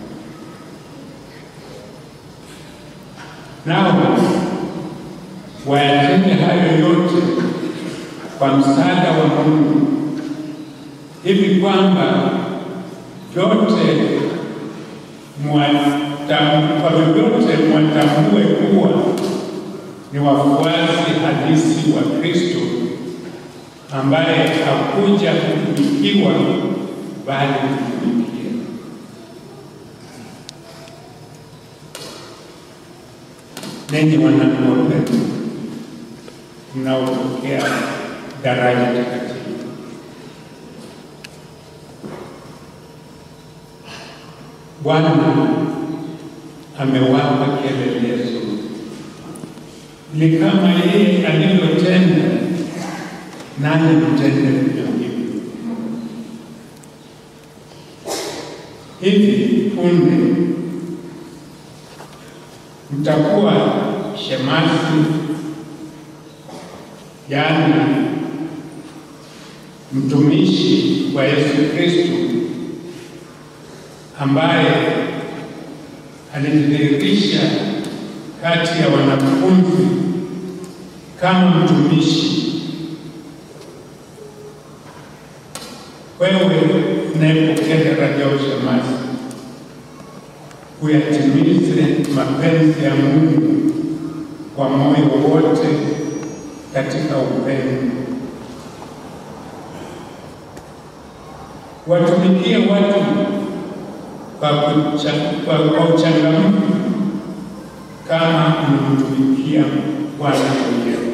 Speaker 6: Nao wayatende hayo yote kwa msaada wa Mungu, hivi kwamba vyote mwatam- kwa vyovyote mwatambue kuwa ni wafuasi halisi wa Kristo ambaye hakuja kutumikiwa bali kutumikia. Ninyi wanangu wapendwa, mnaopokea daraja takatifu, Bwana amewapa kielelezo ni kama yeye alivyotenda, nanyi mtende vivyo hivyo. Hivi punde mtakuwa shemasi, yaani mtumishi wa Yesu Kristo ambaye alijidhihirisha kati ya wanafunzi kama mtumishi. Wewe unayepokea daraja ya ushemasi, uyatimize mapenzi ya Mungu kwa moyo wote katika upendo. Watumikie watu kwa kucha- kwa kwa uchangamfu kama unamtumikia Bwana mwenyewe.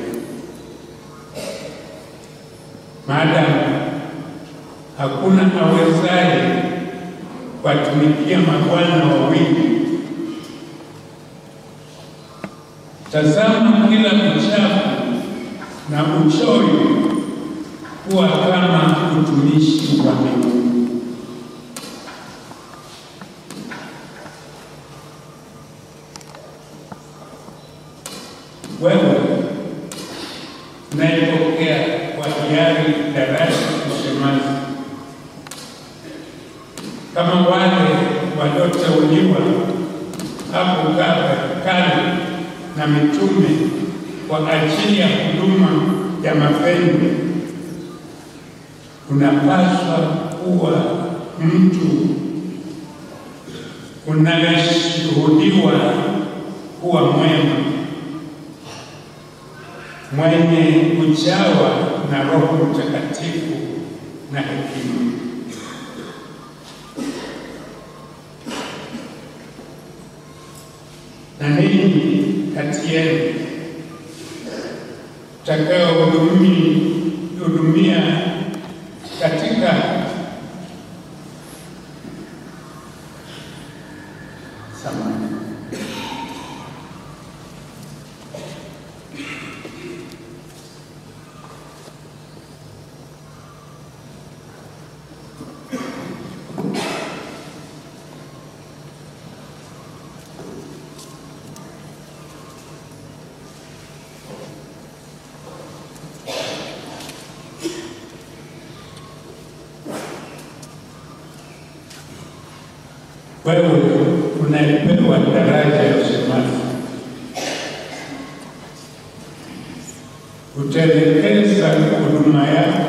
Speaker 6: Maadamu hakuna awezaye kuwatumikia mabwana wawili, tazama kila uchafu na uchoyo kuwa kama utumishi wa Mungu. wewe unayepokea kwa hiari daraja la ushemasi, kama wale walioteuliwa hapo ka- kale na mitume kwa ajili ya huduma ya mapendo, unapaswa kuwa mtu unayeshuhudiwa kuwa mwema mwenye kujawa na Roho Mtakatifu na hekima. Na ninyi kati yenu takaohudumia katika samani wewe unayepewa daraja ya ushemasi, utaelekeza huduma yako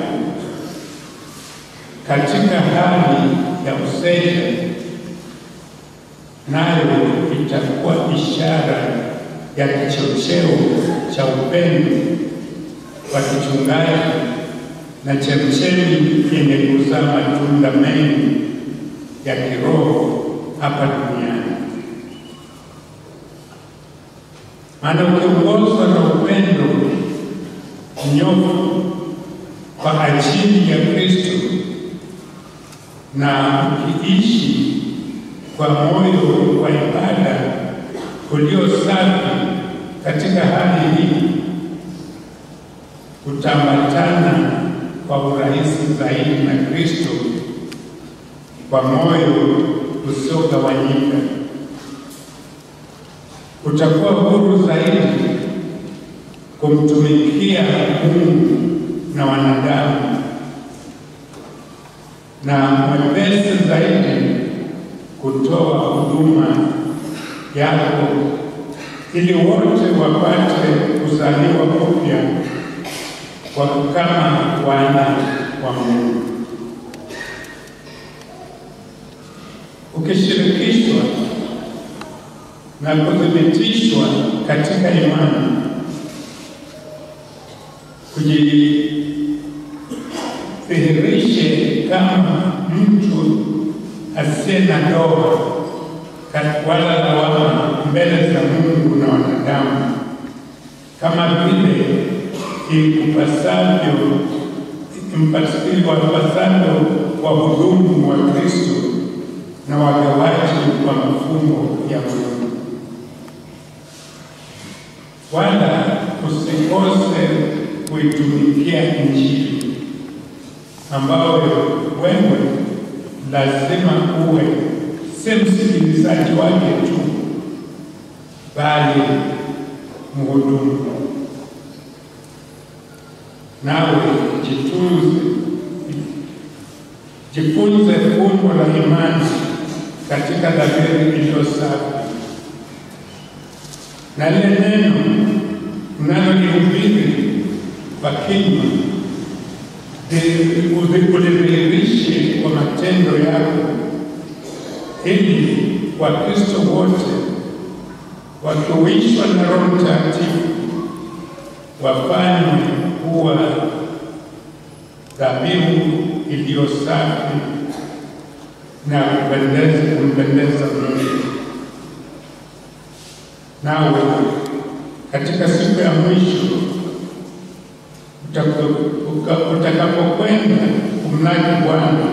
Speaker 6: katika hali ya useja, nayo itakuwa ishara ya kichocheo cha upendo wa kichungaji na chemchemi yenye kuzaa matunda mengi ya kiroho hapa duniani. Maana ukiongozwa na upendo nyofu kwa ajili ya Kristo na ukiishi kwa moyo wa ibada ulio safi katika hali hii, utaambatana kwa urahisi zaidi na Kristo kwa moyo usiogawanyika. Utakuwa huru zaidi kumtumikia Mungu na wanadamu na mwepesi zaidi kutoa huduma yako ili wote wapate kuzaliwa upya kwa kama wana wa Mungu. Ukishirikishwa na kuthibitishwa katika imani, kujidhihirishe kama mtu asiye na doa wala lawama mbele za Mungu na wanadamu, kama vile ikupasavyo wapasavyo wahudumu wa Kristo na wagawaji wa mafungo ya Mungu. Wala usikose kuitumikia Injili ambayo wewe lazima uwe si msikilizaji wake tu, bali mhudumu. Nawe jitunze, jifunze fumbo la imani katika dhamiri iliyo safi, na lile neno unalolihubiri kwa kinywa ulidhihirishe kwa matendo yako, ili Wakristo wote wakiwishwa na Roho Mtakatifu wafanywe kuwa dhabihu iliyo safi na kupendeza kumpendeza Mungu. Nawe katika siku ya mwisho utakapokwenda kumlaki Bwana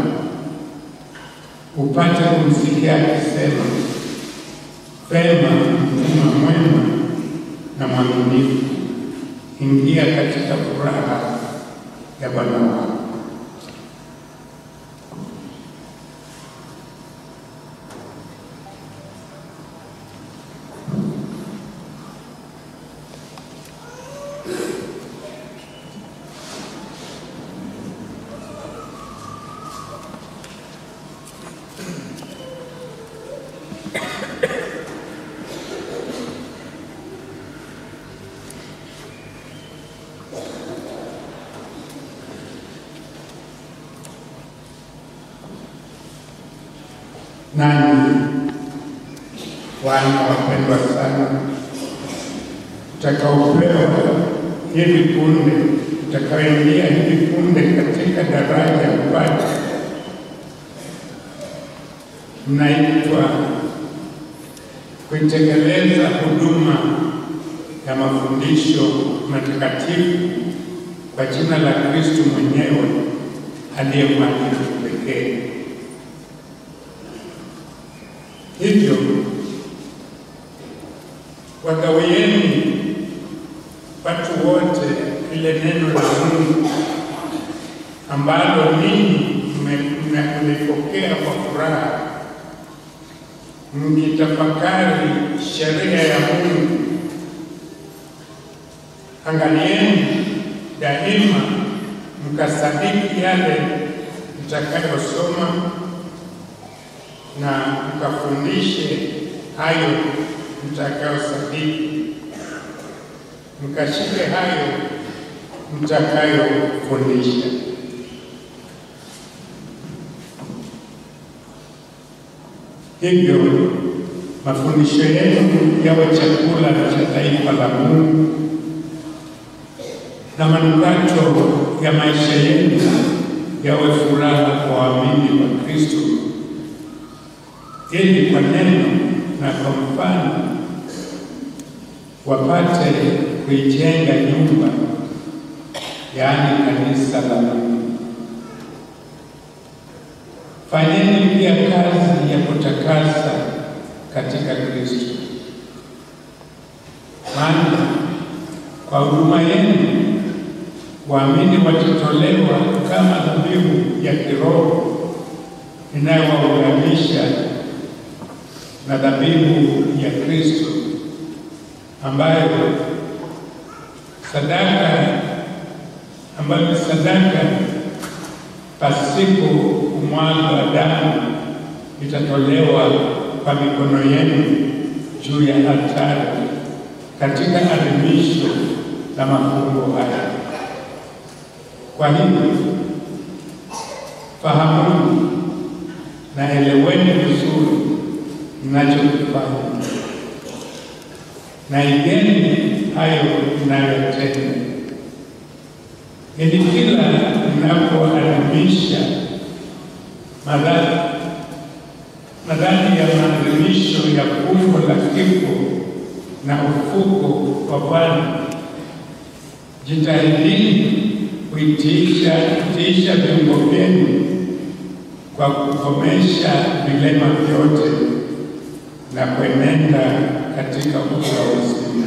Speaker 6: upate kumsikia akisema, Vema, mtumwa mwema na mwaminifu, ingia katika furaha ya Bwana wako. Nanyi wana wapendwa sana, utakaopewa hivi punde, utakaoingia hivi punde katika daraja ya upate, mnaitwa kuitekeleza huduma ya mafundisho matakatifu kwa jina la Kristo mwenyewe aliye mwalimu pekee. Hivyo wagawieni watu wote lile neno la Mungu ambalo ninyi mmelipokea kwa furaha, mkitafakari sheria ya Mungu. Angalieni daima mkasadiki yale mtakayosoma na mkafundishe hayo mtakayosadiki, mkashike hayo mtakayofundisha. Hivyo mafundisho yenu yawe chakula cha taifa la Mungu na manukato ya maisha yenu yawe furaha kwa waamini wa Kristo, ili kwa neno na kwa mfano wapate kuijenga nyumba, yaani kanisa la Mungu. Fanyeni pia kazi ya kutakasa katika Kristo, maana kwa huduma yenu waamini watatolewa kama dhabihu ya kiroho inayowaunganisha na dhabihu ya Kristo ambayo sadaka ambayo ni sadaka pasipo kumwaga damu itatolewa kwa mikono yenu juu ya altari katika adhimisho la mafungo haya. Kwa hivyo fahamuni na eleweni vizuri mnachokifanya na igeni hayo mnayotenda, ili kila mnapoadhimisha madhani madhani ya maadhimisho ya fumbo la kifo na ufuko wa Bwana, jitahidini kuitiisha kutiisha viungo vyenu kwa kukomesha vilema vyote na kuenenda katika uso wa uzima.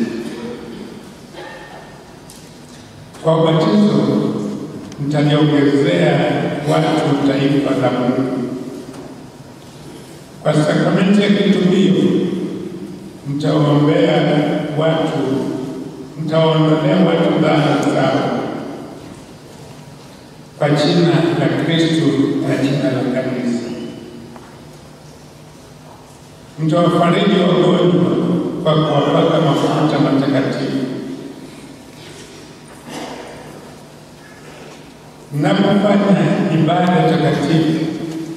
Speaker 6: Kwa ubatizo mtaliongezea watu taifa la Mungu. Kwa sakramenti ya kitubio mtaombea watu, mtawaondolea watu dhambi zao kwa jina la Kristo na jina la kanisa. Mtawafariji wagonjwa kwa kuwapaka mafuta matakatifu. Mnapofanya ibada takatifu,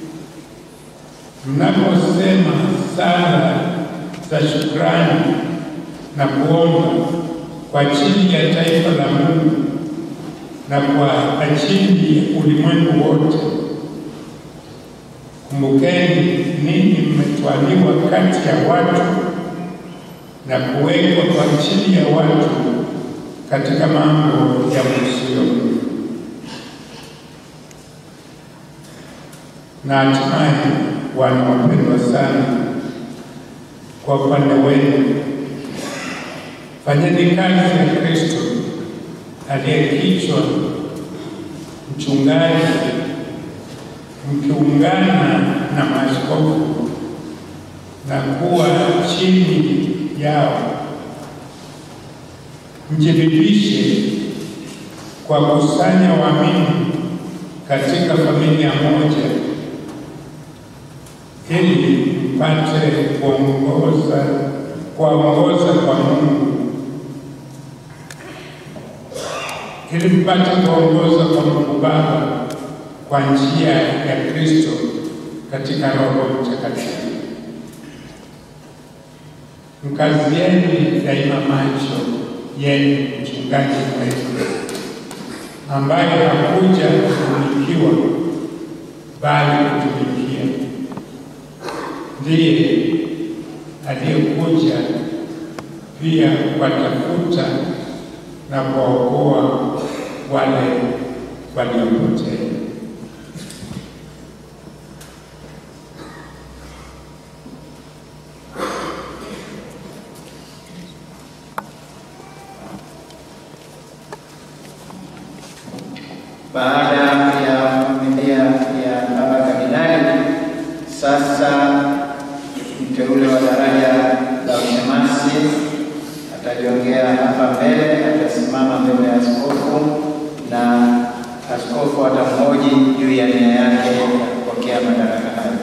Speaker 6: mnaposema sala za shukrani na kuomba kwa ajili ya taifa la Mungu na kwa ajili ya ulimwengu wote, kumbukeni ninyi mmetwaliwa kati ya watu na kuwekwa kwa ajili ya watu katika mambo ya msio na hatimaye wana wapendwa sana, kwa upande wenu fanyeni kazi ya Kristo aliye kichwa, mchungaji, mkiungana na maaskofu na kuwa chini yao, mjiridhishe kwa kusanya waamini katika familia moja ili mpate kuongoza kuwaongoza kwa Mungu, ili mpate kuongoza kwa Mungu Baba kwa njia ya Kristo katika Roho Mtakatifu. Mkazieni daima macho yenu mchungaji wetu ambaye hakuja kutumikiwa bali kutumikia ndiye aliyekuja pia kuwatafuta na kuwaokoa wale waliopotea.
Speaker 7: Baada ya familia ya baba kardinali, sasa mteule wa daraja la ushemasi atajiongea hapa mbele, atasimama mbele ya askofu na askofu atamhoji juu ya nia yake ya kupokea madaraka hayo.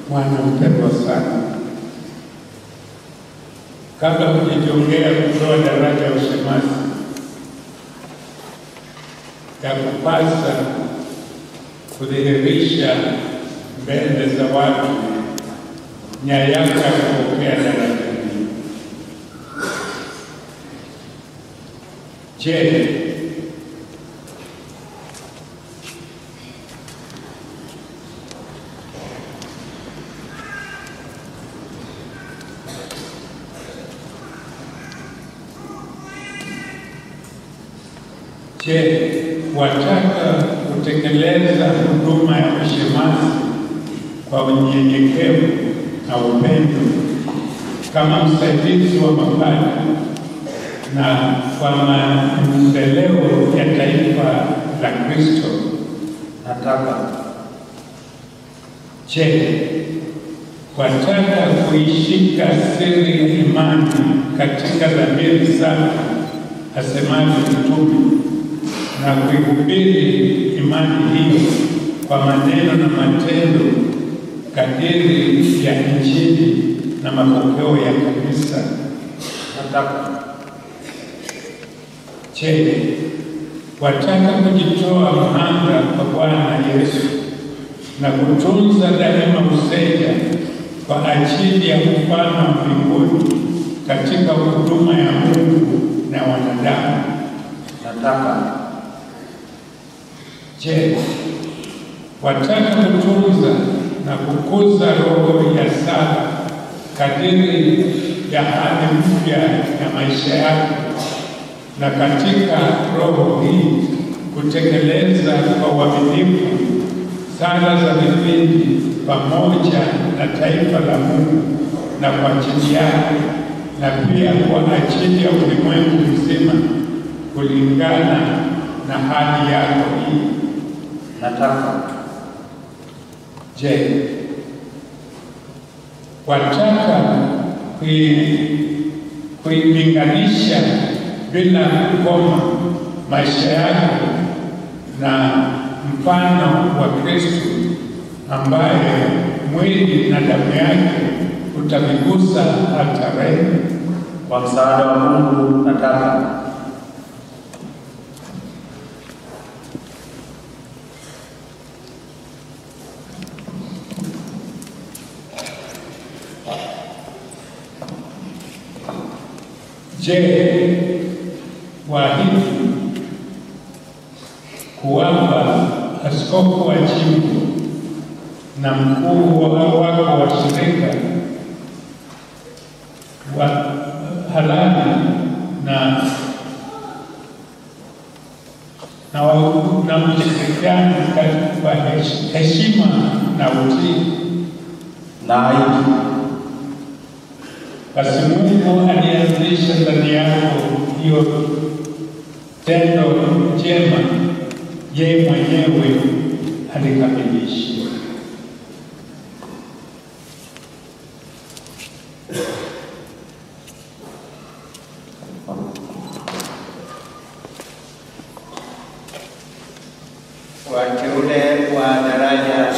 Speaker 6: mwana mpendwa sana, kabla hujajongea kutoa daraja ya ushemasi, ya kupasa kudhihirisha mbele za watu nia yako ya kupokea daraja hili. Je, Je, wataka kutekeleza huduma ya ushemasi kwa unyenyekevu na upendo kama msaidizi wa mapadri na kwa maendeleo ya taifa la Kristo? Nataka. Je, wataka kuishika siri ya imani katika dhamiri safi asemavyo Mtume na kuihubiri imani hiyo kwa maneno na matendo kadiri ya Injili na mapokeo ya kanisa. Nataka. Je, wataka kujitoa mhanga kwa Bwana Yesu na kutunza daima useja kwa ajili ya ufalme wa mbinguni katika huduma ya Mungu na wanadamu? Nataka. Je, wataka kutunza na kukuza roho ya sala kadiri ya hali mpya ya maisha yako, na katika roho hii kutekeleza kwa uaminifu sala za vipindi pamoja na taifa la Mungu na kwa ajili yake na pia kwa ajili ya ulimwengu mzima kulingana na hali yako hii. Nataka. Je, wataka kui- kuilinganisha bila kukoma maisha yako na mfano wa Kristo ambaye mwili na damu yake utavigusa altareni?
Speaker 7: Kwa msaada wa Mungu nataka.
Speaker 6: Je, waahidi kuwapa askofu wa jimbo na mkuu wa- wako wa shirika wa halali na na wa- na mshirikiano kwa hesh- heshima na utii
Speaker 7: na aidi
Speaker 6: basi Mungu alianzisha ndani yako hiyo tendo jema, yeye mwenyewe alikamilisha.
Speaker 7: wateule wa daraja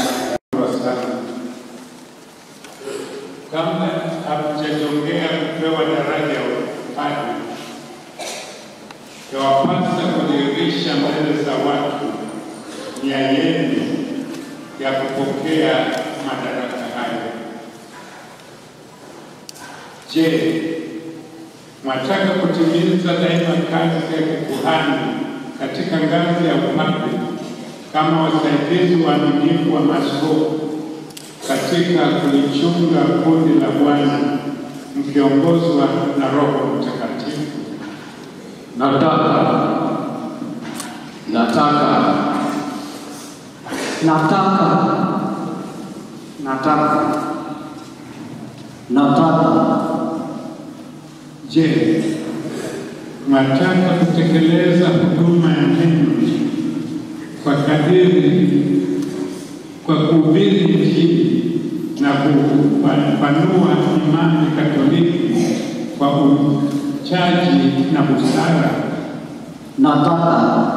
Speaker 6: Kabla hatujajongea kupewa daraja ya upadre, yawapasa kudhihirisha mbele za watu nia yenu ya kupokea madaraka hayo. Je, mwataka kutimiza daima kazi ya kikuhani katika ngazi ya upadre kama wasaidizi waaminifu wa maaskofu katika kulichunga kundi la Bwana mkiongozwa na Roho Mtakatifu?
Speaker 10: Nataka. Nataka.
Speaker 12: Nataka. Nataka. Nataka.
Speaker 6: Je, mwataka kutekeleza huduma ya neno kwa kadiri kwa kuhubiri Injili na kupanua imani Katoliki kwa uchaji na busara?
Speaker 12: Nataka.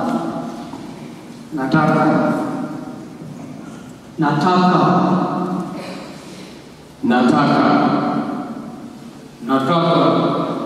Speaker 12: Nataka. Nataka.
Speaker 15: nataka nataka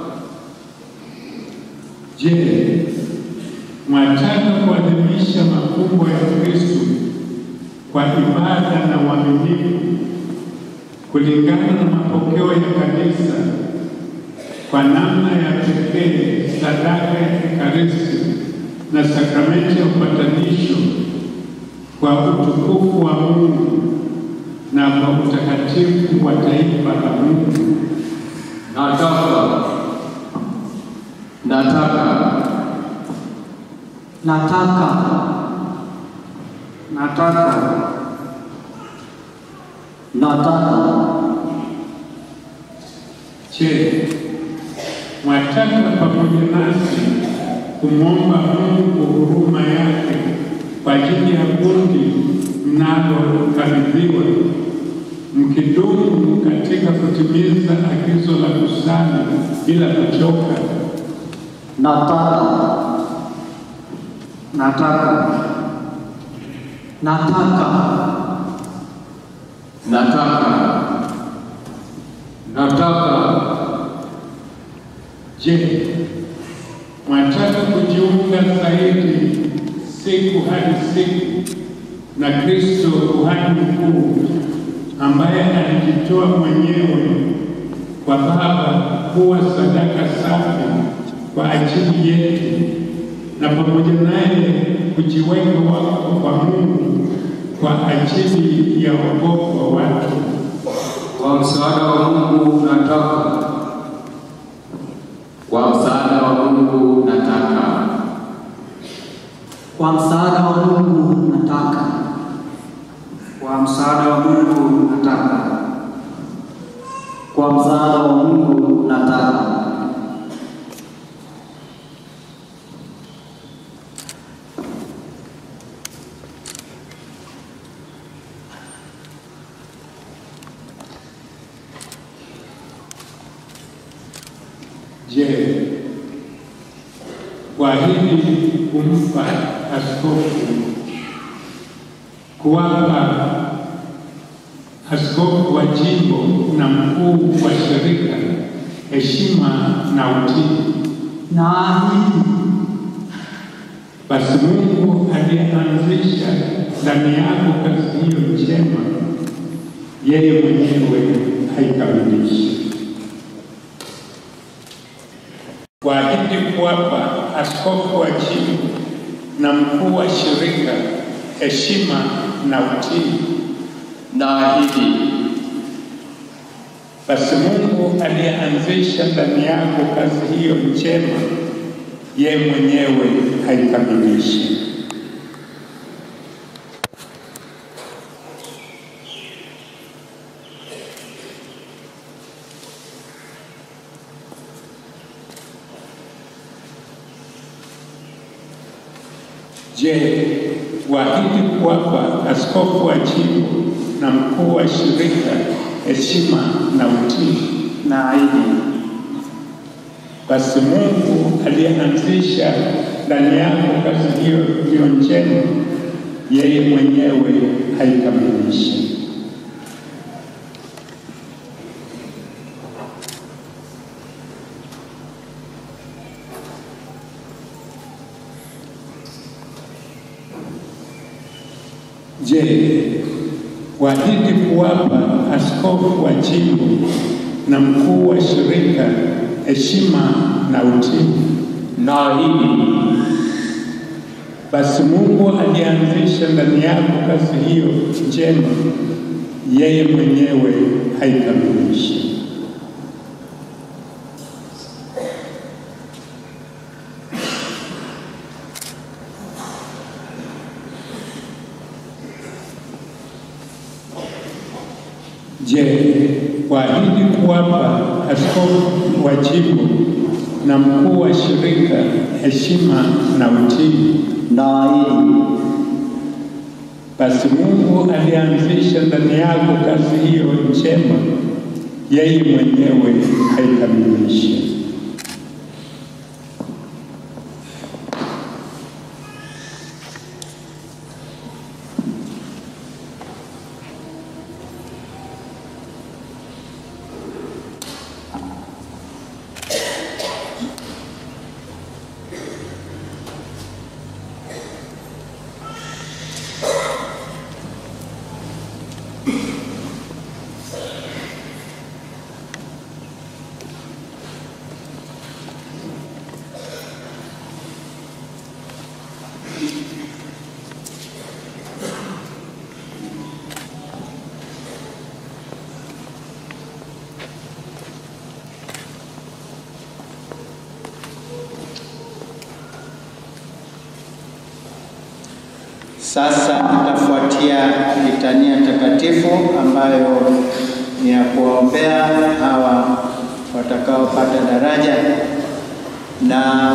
Speaker 6: Je, mwataka kuadhimisha mafumbo ya Kristo kwa ibada na uaminifu kulingana na mapokeo ya kanisa kwa namna ya pekee sadaka ya Ekaristi na sakramenti ya upatanisho kwa utukufu wa Mungu na kwa utakatifu wa taifa la Mungu.
Speaker 15: nataka nataka
Speaker 12: nataka
Speaker 2: nataka
Speaker 12: nataka
Speaker 6: Je, mwataka pamoja nasi kumwomba Mungu huruma yake kwa ajili ya kundi mnalokabidhiwa, mkidumu katika kutimiza agizo la kusali bila kuchoka?
Speaker 12: nataka
Speaker 2: nataka
Speaker 12: nataka
Speaker 15: nataka nataka
Speaker 6: Je, mwataka kujiunga zaidi siku hadi siku na Kristo kuhani mkuu ambaye alijitoa mwenyewe kwa Baba kuwa sadaka safi kwa ajili yetu, na pamoja naye kujiweka wakfu kwa Mungu kwa ajili ya wokovu wa watu.
Speaker 15: kwa msaada wa Mungu nataka kwa msaada wa Mungu nataka
Speaker 12: kwa msaada wa Mungu nataka
Speaker 2: kwa msaada wa Mungu nataka
Speaker 12: kwa msaada wa Mungu nataka
Speaker 6: Je, kuahidi kumpa askofu kuwapa askofu wa jimbo na mkuu wa shirika heshima na utii.
Speaker 12: naahidi
Speaker 6: Basi Mungu aliyeanzisha ndani yako kazi hiyo njema, yeye mwenyewe haikamilishe. Kuahidi kuwapa askofu wa jimbo na mkuu wa shirika heshima na utii.
Speaker 15: naahidi
Speaker 6: Basi Mungu aliyeanzisha ndani yako kazi hiyo njema, yeye mwenyewe haikamilishe. Je, waahidi kuwapa askofu wa jimbo na mkuu wa shirika heshima na utii?
Speaker 2: naahidi
Speaker 6: Basi Mungu aliyeanzisha ndani yako kazi hiyo hiyo njema, yeye mwenyewe haikamilishe. Je, waahidi kuwapa askofu wa jimbo na mkuu wa shirika heshima na utii?
Speaker 15: naahidi
Speaker 6: Basi Mungu alianzisha ndani yako kazi hiyo njema, yeye mwenyewe haikamilishe. Je, waahidi kuwapa askofu wa jimbo na mkuu wa shirika heshima na utii?
Speaker 12: naahidi
Speaker 6: Basi Mungu alianzisha ndani yako kazi hiyo njema, yeye mwenyewe haikamilishe.
Speaker 7: Sasa itafuatia litania takatifu ambayo ni ya kuwaombea hawa watakaopata daraja na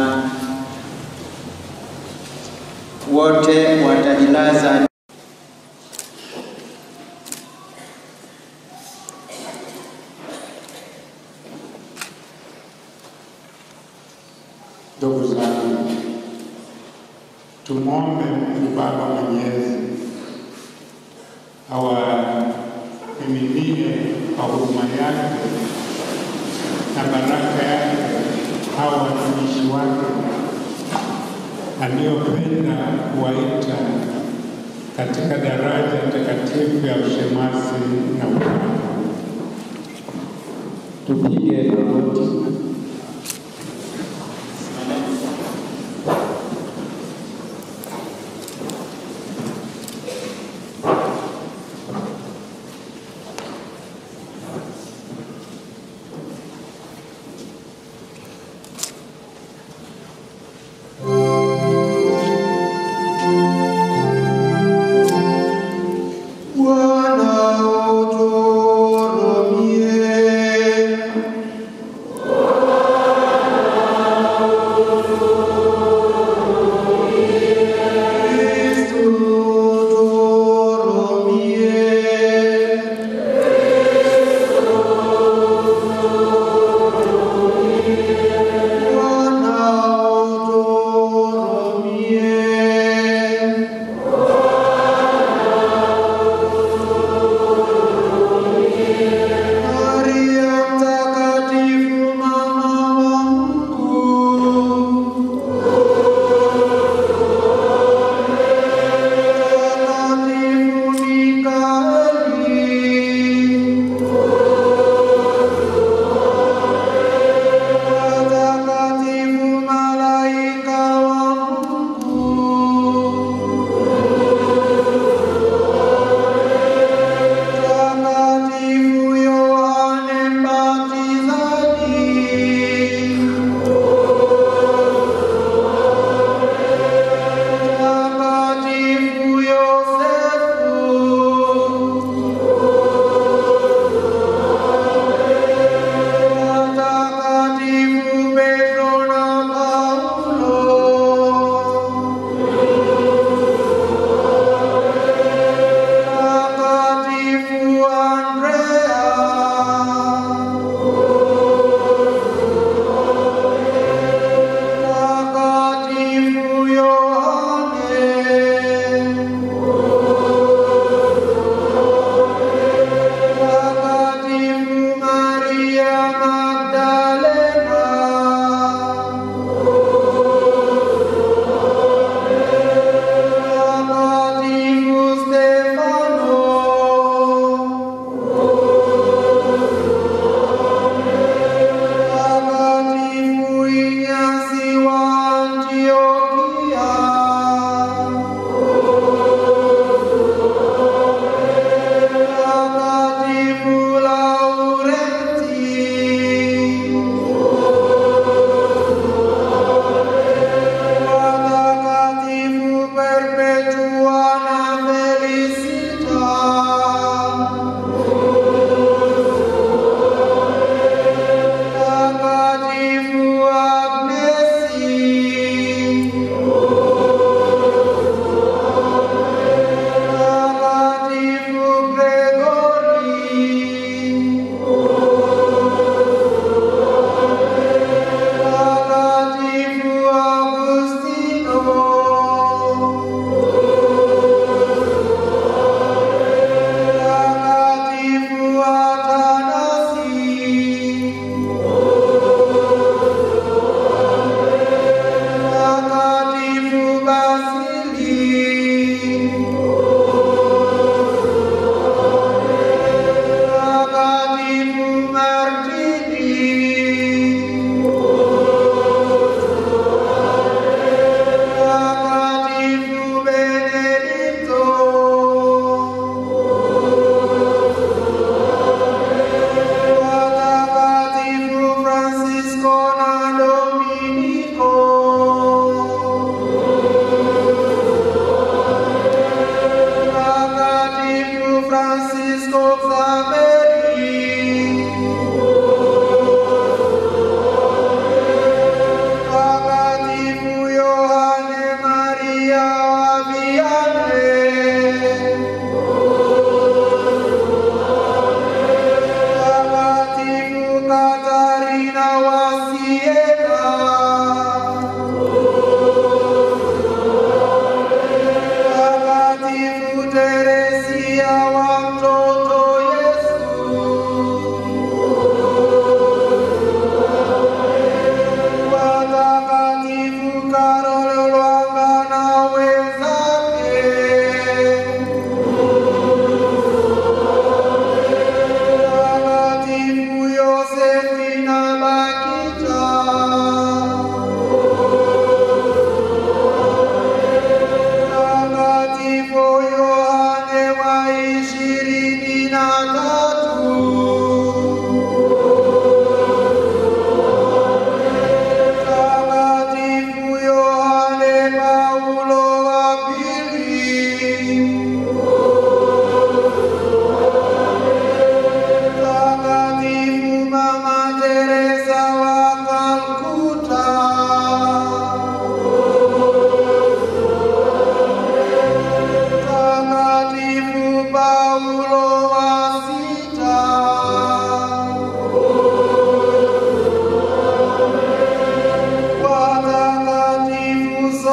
Speaker 7: wote watajilaza
Speaker 16: Ndugu zangu, tumwombe Mungu Baba Mwenyezi awamiminie kwa huruma yake na baraka yake hawa watumishi wake aliyopenda kuwaita katika daraja takatifu ya ushemasi na upendo.
Speaker 15: Tupige magoti.
Speaker 3: Bwana uturumie.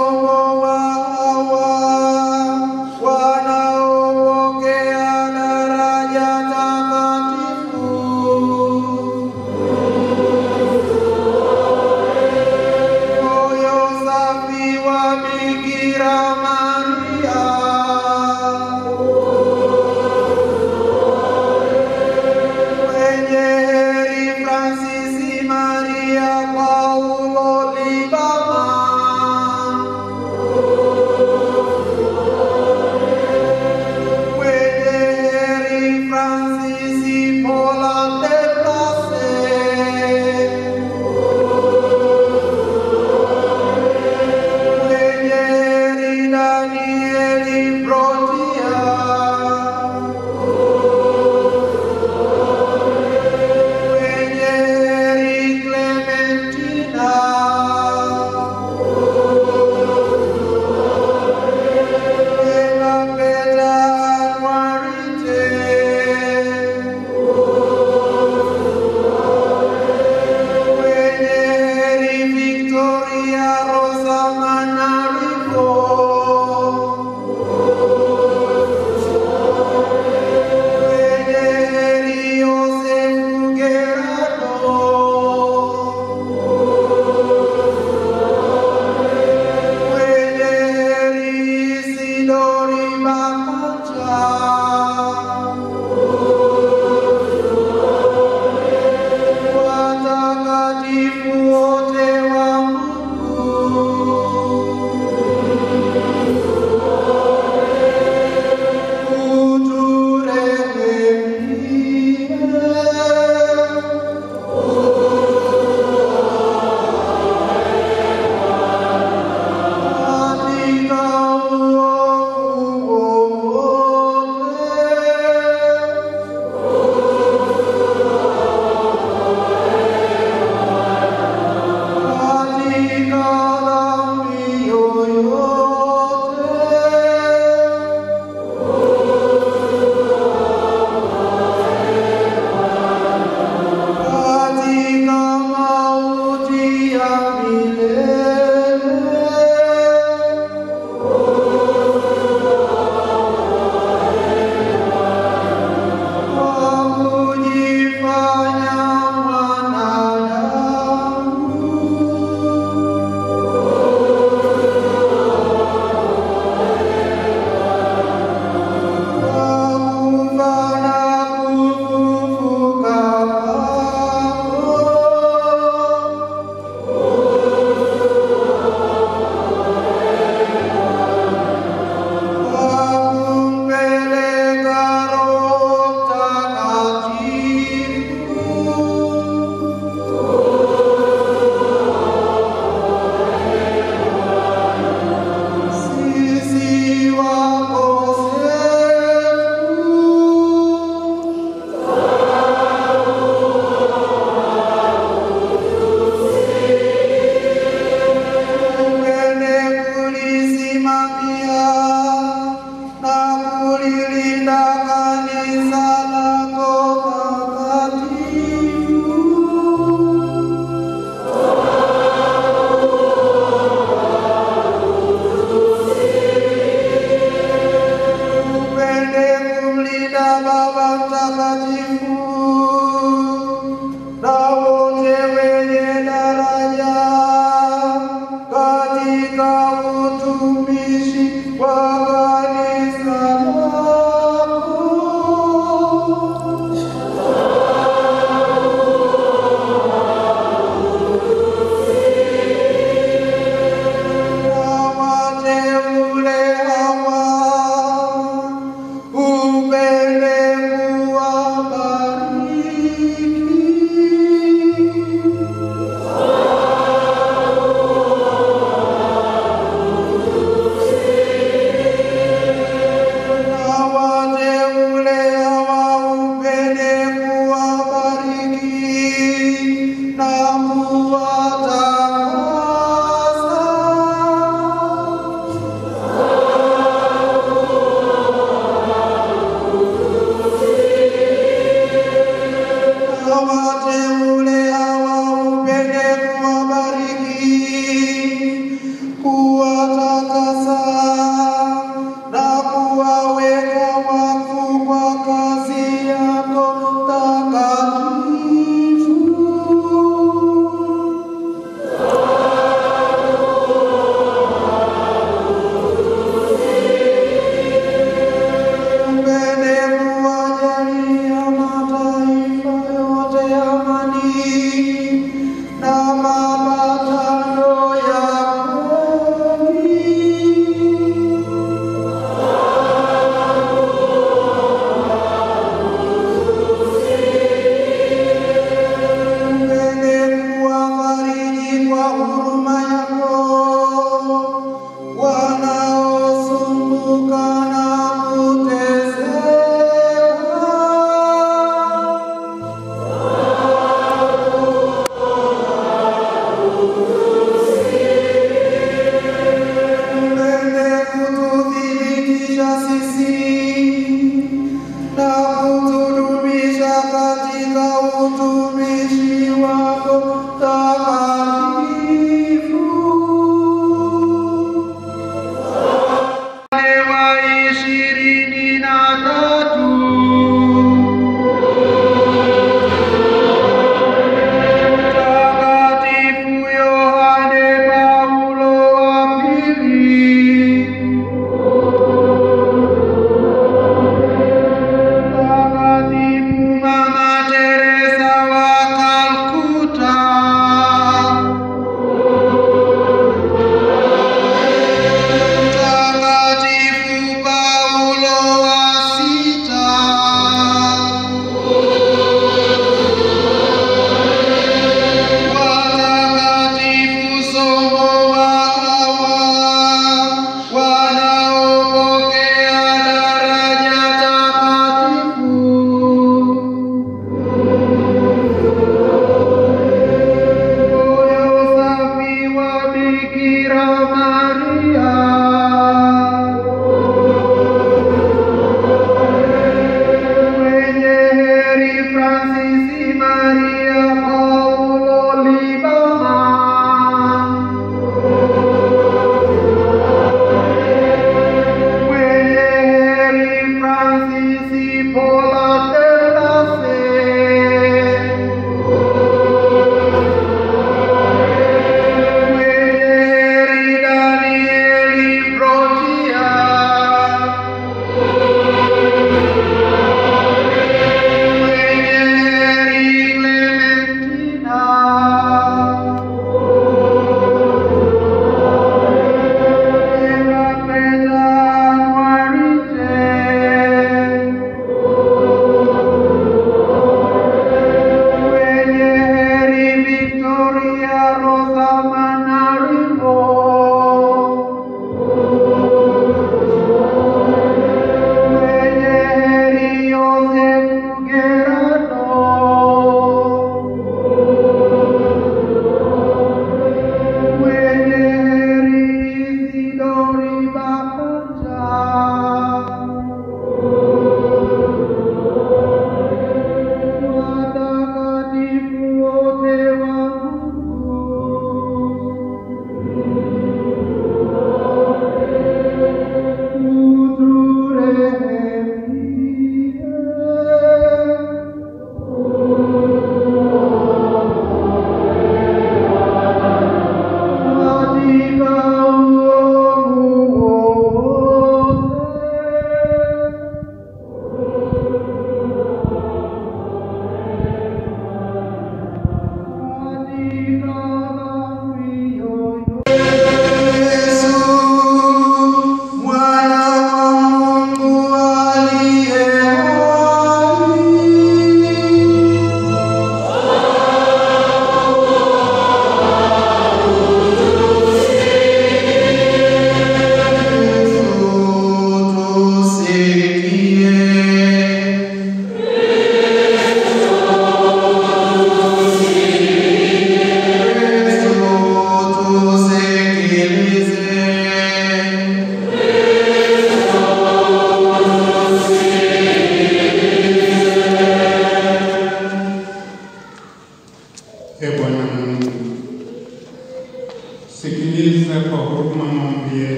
Speaker 3: Thank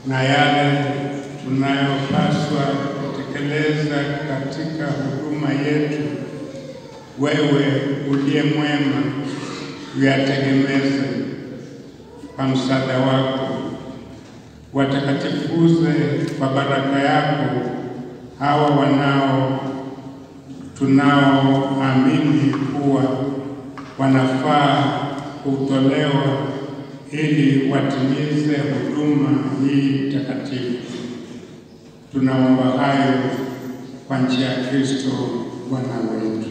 Speaker 16: na yale tunayopaswa kutekeleza katika huduma yetu, wewe uliye mwema, uyategemeze kwa msaada wako, watakatifuze kwa baraka yako hawa wanao tunaoamini kuwa wanafaa kutolewa ili watimize huduma hii takatifu. Tunaomba hayo kwa njia ya Kristo Bwana wetu.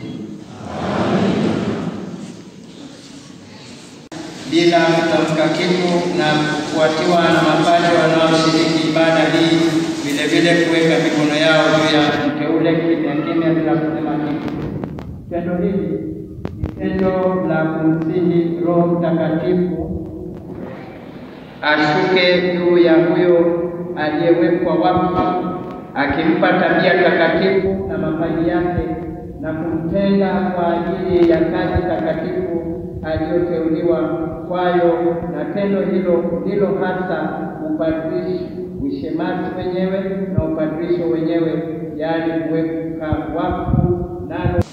Speaker 7: bila kutamka kitu na kufuatiwa na mapadri wanaoshiriki ibada hii, vile vile kuweka mikono yao juu ya mteule kimya kimya bila kusema kitu. Tendo hili ni tendo la kumsihi Roho Mtakatifu ashuke juu ya huyo aliyewekwa wakfu, akimpa tabia takatifu na mapaji yake na kumtenga kwa ajili ya kazi takatifu aliyoteuliwa kwayo, na tendo hilo ndilo hasa upadrishi, ushemasi wenyewe na upadrisho wenyewe, yaani kuweka wakfu nalo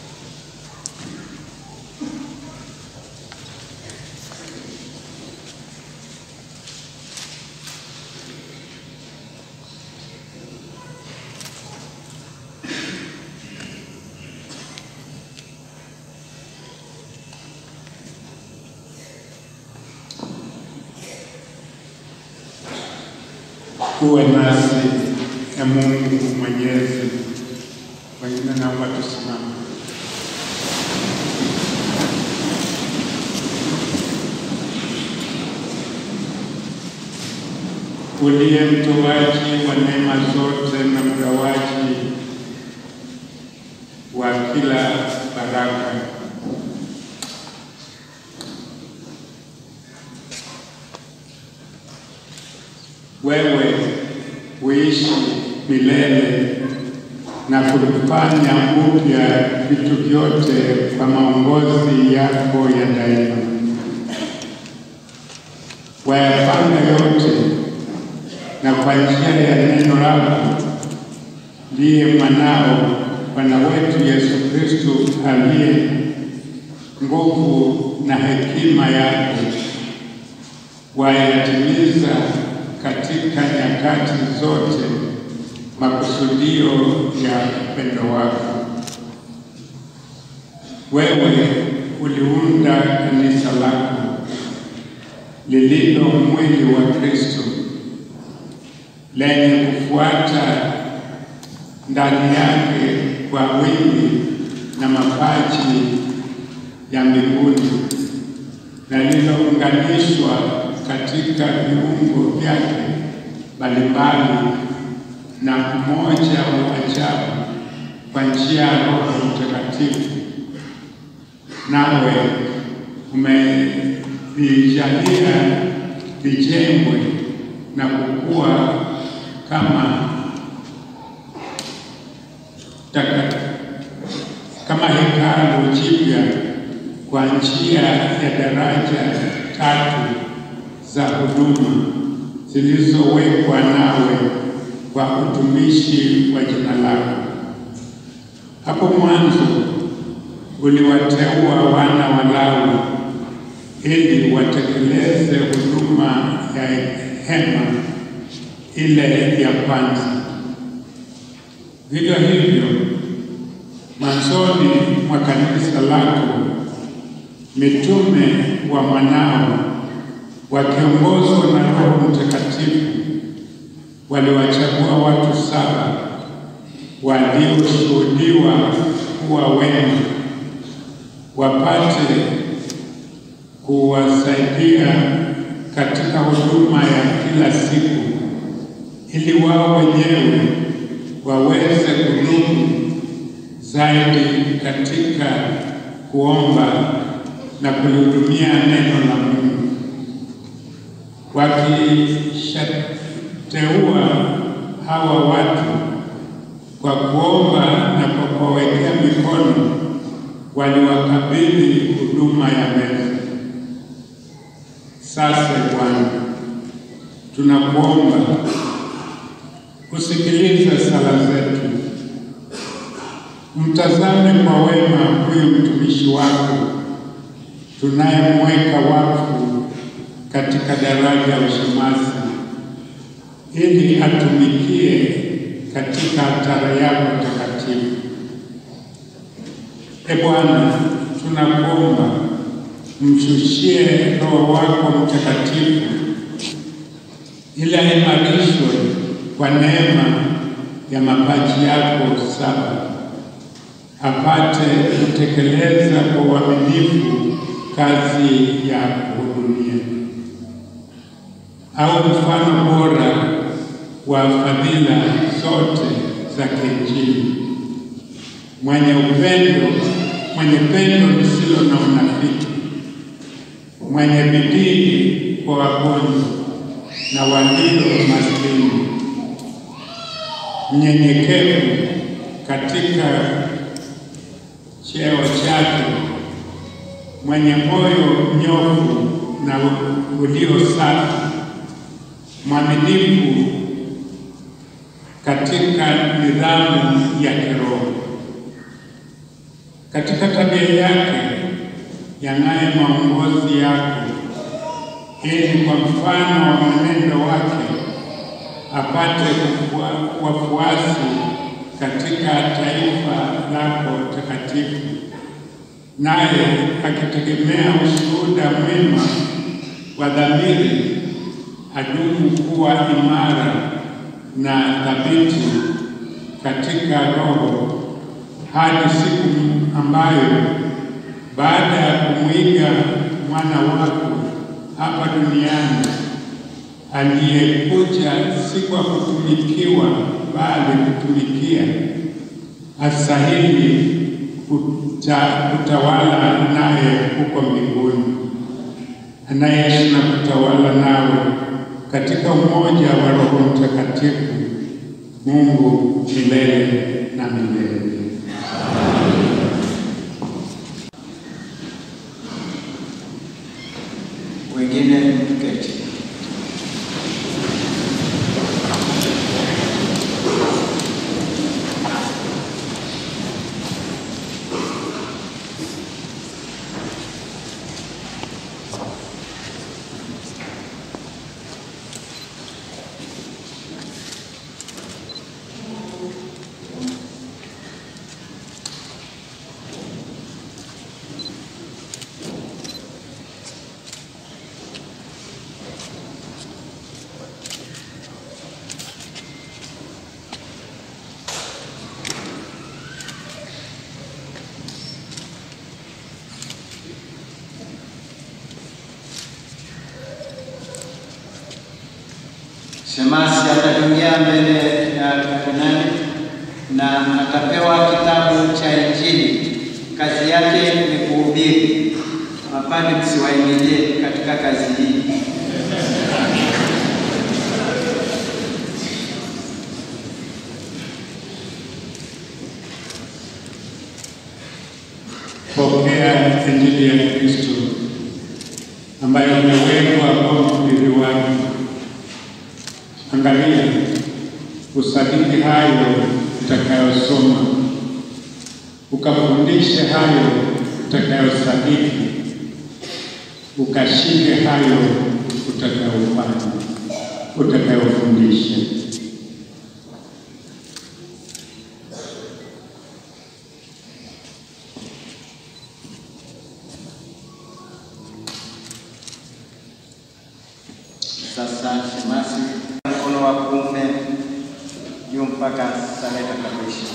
Speaker 16: Uwe nasi e Mungu Mwenyezi. Wengine naomba tusimame. Uliye mtoaji wa neema zote na mgawaji wa kila baraka, wewe uishi milele na kufanya upya vitu vyote kwa maongozi yako ya daima. Wayapanga yote na kwa njia ya neno lako ndiye mwanao Bwana wetu Yesu Kristo aliye nguvu na hekima yake wayatimiza katika nyakati zote makusudio ya upendo wako. Wewe uliunda kanisa lako lililo mwili wa Kristo lenye kufuata ndani yake kwa wingi na mapaji ya mbinguni na lililounganishwa katika viungo vyake mbalimbali na umoja wa ajabu kwa njia ya Roho Mtakatifu. Nawe umevijalia vijengwe na kukua kama taka, kama hekalu jipya kwa njia ya daraja tatu za huduma zilizowekwa nawe kwa utumishi wa jina lako. Hapo mwanzo uliwateua wana wa Lawi ili watekeleze huduma ya hema ile ya kwanza. Vivyo hivyo, mwanzoni mwa kanisa lako mitume wa mwanao wakiongozwa na Roho Mtakatifu waliwachagua watu saba walioshuhudiwa kuwa wema wapate kuwasaidia katika huduma ya kila siku ili wao wenyewe waweze kudumu zaidi katika kuomba na kulihudumia neno la Mungu wakishateua hawa watu kwa kuomba na kwa kuwawekea mikono, waliwakabidhi huduma ya meza. Sasa Bwana, tunakuomba kusikiliza sala zetu. Mtazame kwa wema huyu mtumishi wako tunayemweka wakfu katika daraja ya ushemasi, ili atumikie katika altare yako takatifu. E Bwana, tunakuomba mshushie Roho wako Mtakatifu ili aimarishwe kwa neema ya mapaji yako saba, apate kutekeleza kwa uaminifu kazi ya kuhudumia, au mfano bora wa fadhila zote za kiinjili, mwenye upendo, mwenye pendo lisilo na unafiki, mwenye bidii kwa wagonjwa na walio maskini, mnyenyekevu katika cheo chake, mwenye moyo mnyofu na ulio safi, mwaminifu katika nidhamu ya kiroho. Katika tabia yake yang'aye maongozi yako, ili kwa mfano wa mwenendo wake apate kufua- wafuasi katika taifa lako takatifu, naye akitegemea ushuhuda mwema wa dhamiri adumu kuwa imara na thabiti katika roho hadi siku ambayo baada ya kumwiga mwana wako hapa duniani aliyekuja si kwa kutumikiwa bali kutumikia, astahili kuta, kutawala naye huko mbinguni, anayeishi na kutawala nawe katika umoja wa Roho Mtakatifu, Mungu milele na milele.
Speaker 7: Wengine keti. Shemasi ataingia mbele ya kardinali na atapewa kitabu cha Injili. Kazi yake ni kuhubiri. Mapadri msiwaingilie katika kazi hii.
Speaker 16: Pokea Injili ya Kristo ambayo imewekwa kwa mhubiri wake. Angalia, usadiki hayo utakayosoma, ukafundishe hayo utakayosadiki, ukashike hayo utakayofanya, utakayofundisha.
Speaker 7: Sasa shemasi, mkono wa kuume juu mpaka sala itakapoisha.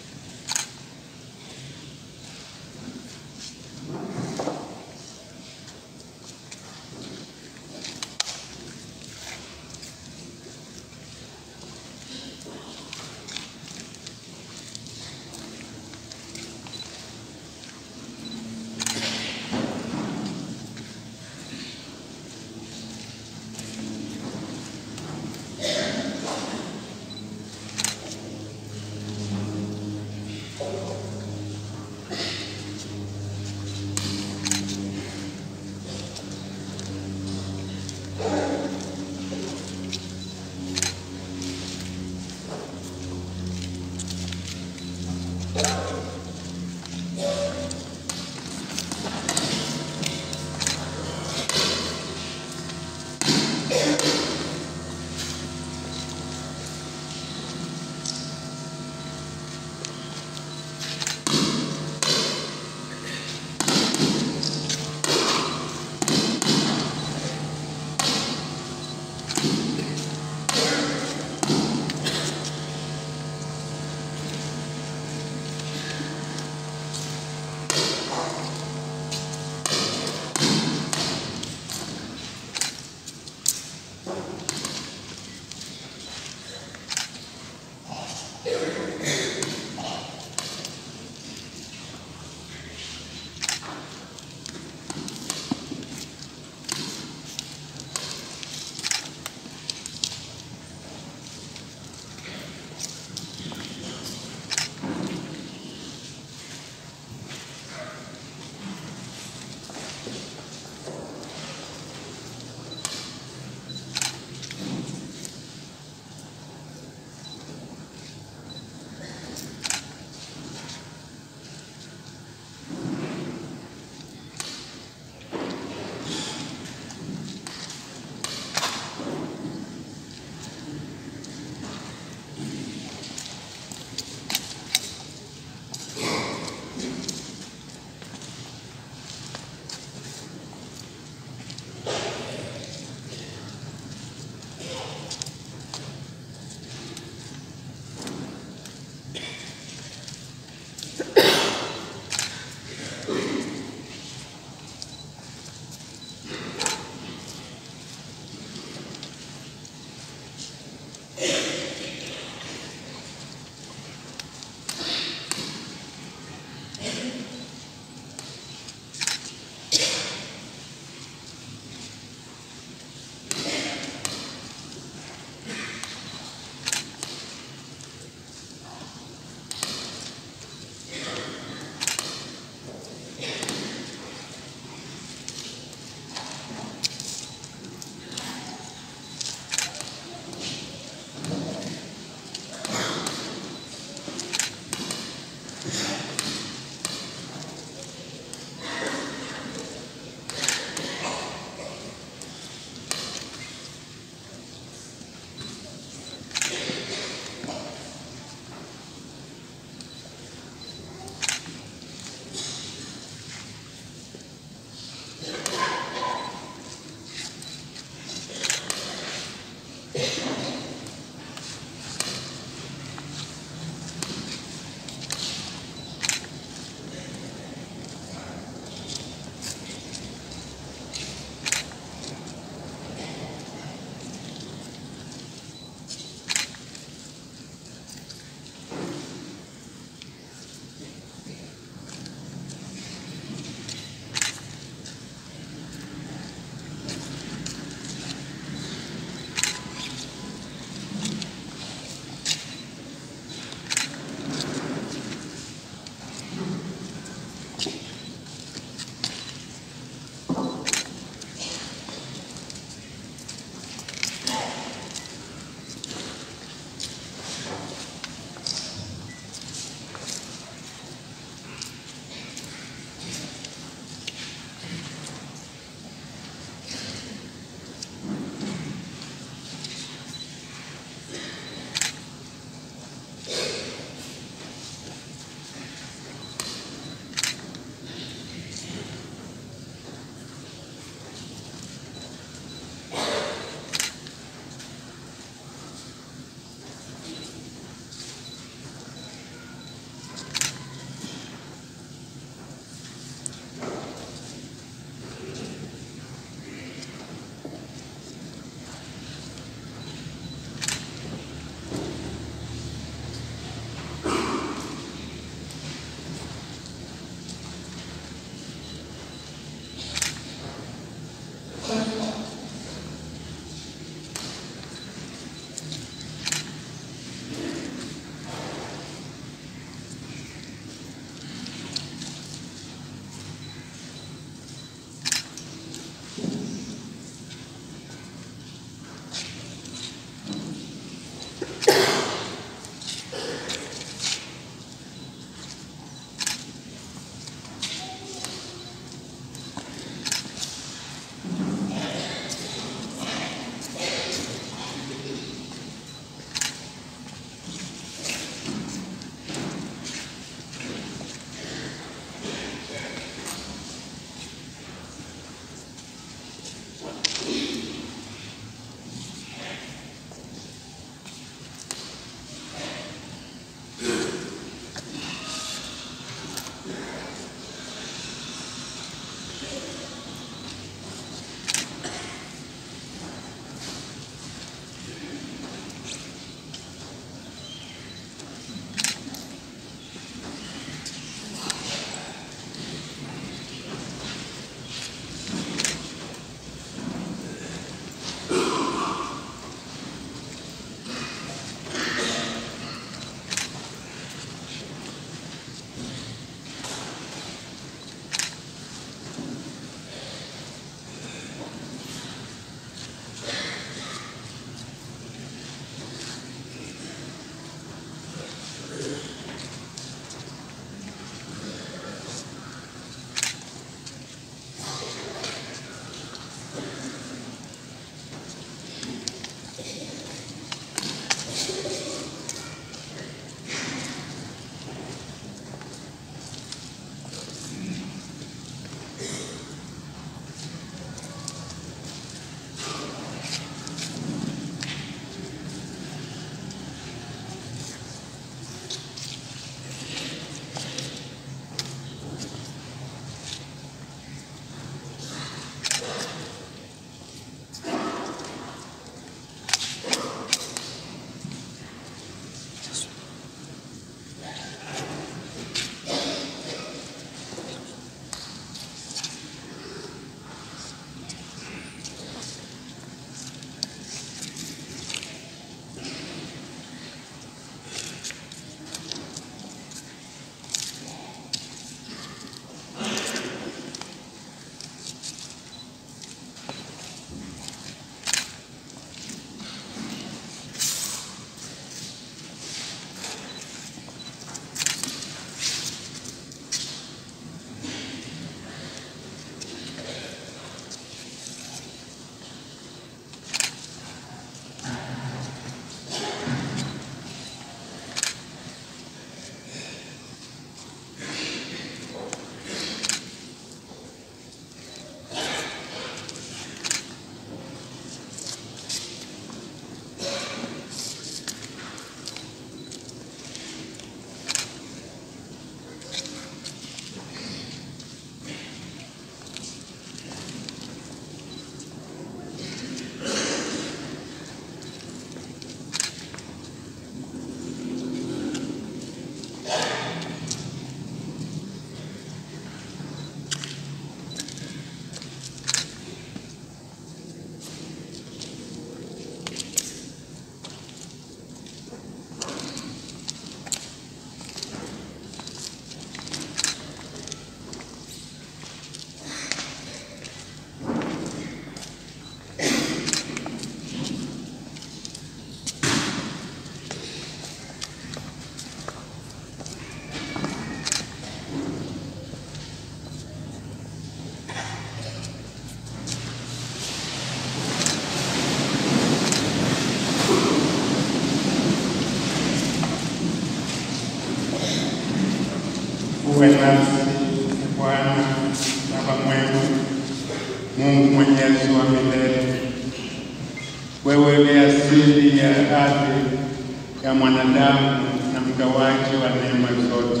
Speaker 16: uwe nasi Bwana Baba mwema, Mungu mwenyezi wa milele. Wewe ni asili ya ardhi ya mwanadamu na mgawaji wa neema zote.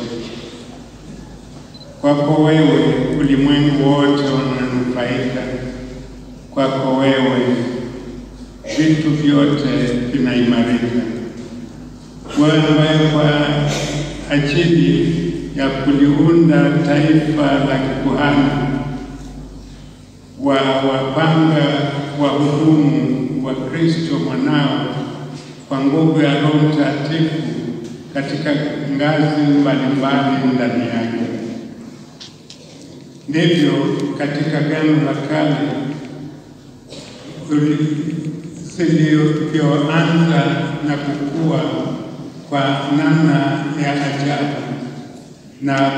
Speaker 16: Kwako wewe ulimwengu wote unanufaika, kwako wewe vitu vyote vinaimarika. Bwana, ambaye kwa ajili ya kuliunda taifa la kikuhani wa wapanga wahudumu wa Kristo mwanao kwa nguvu ya Roho Mtakatifu katika ngazi mbalimbali ndani yake. Ndivyo katika Agano la Kale zilivyoanza na kukua kwa namna ya ajabu na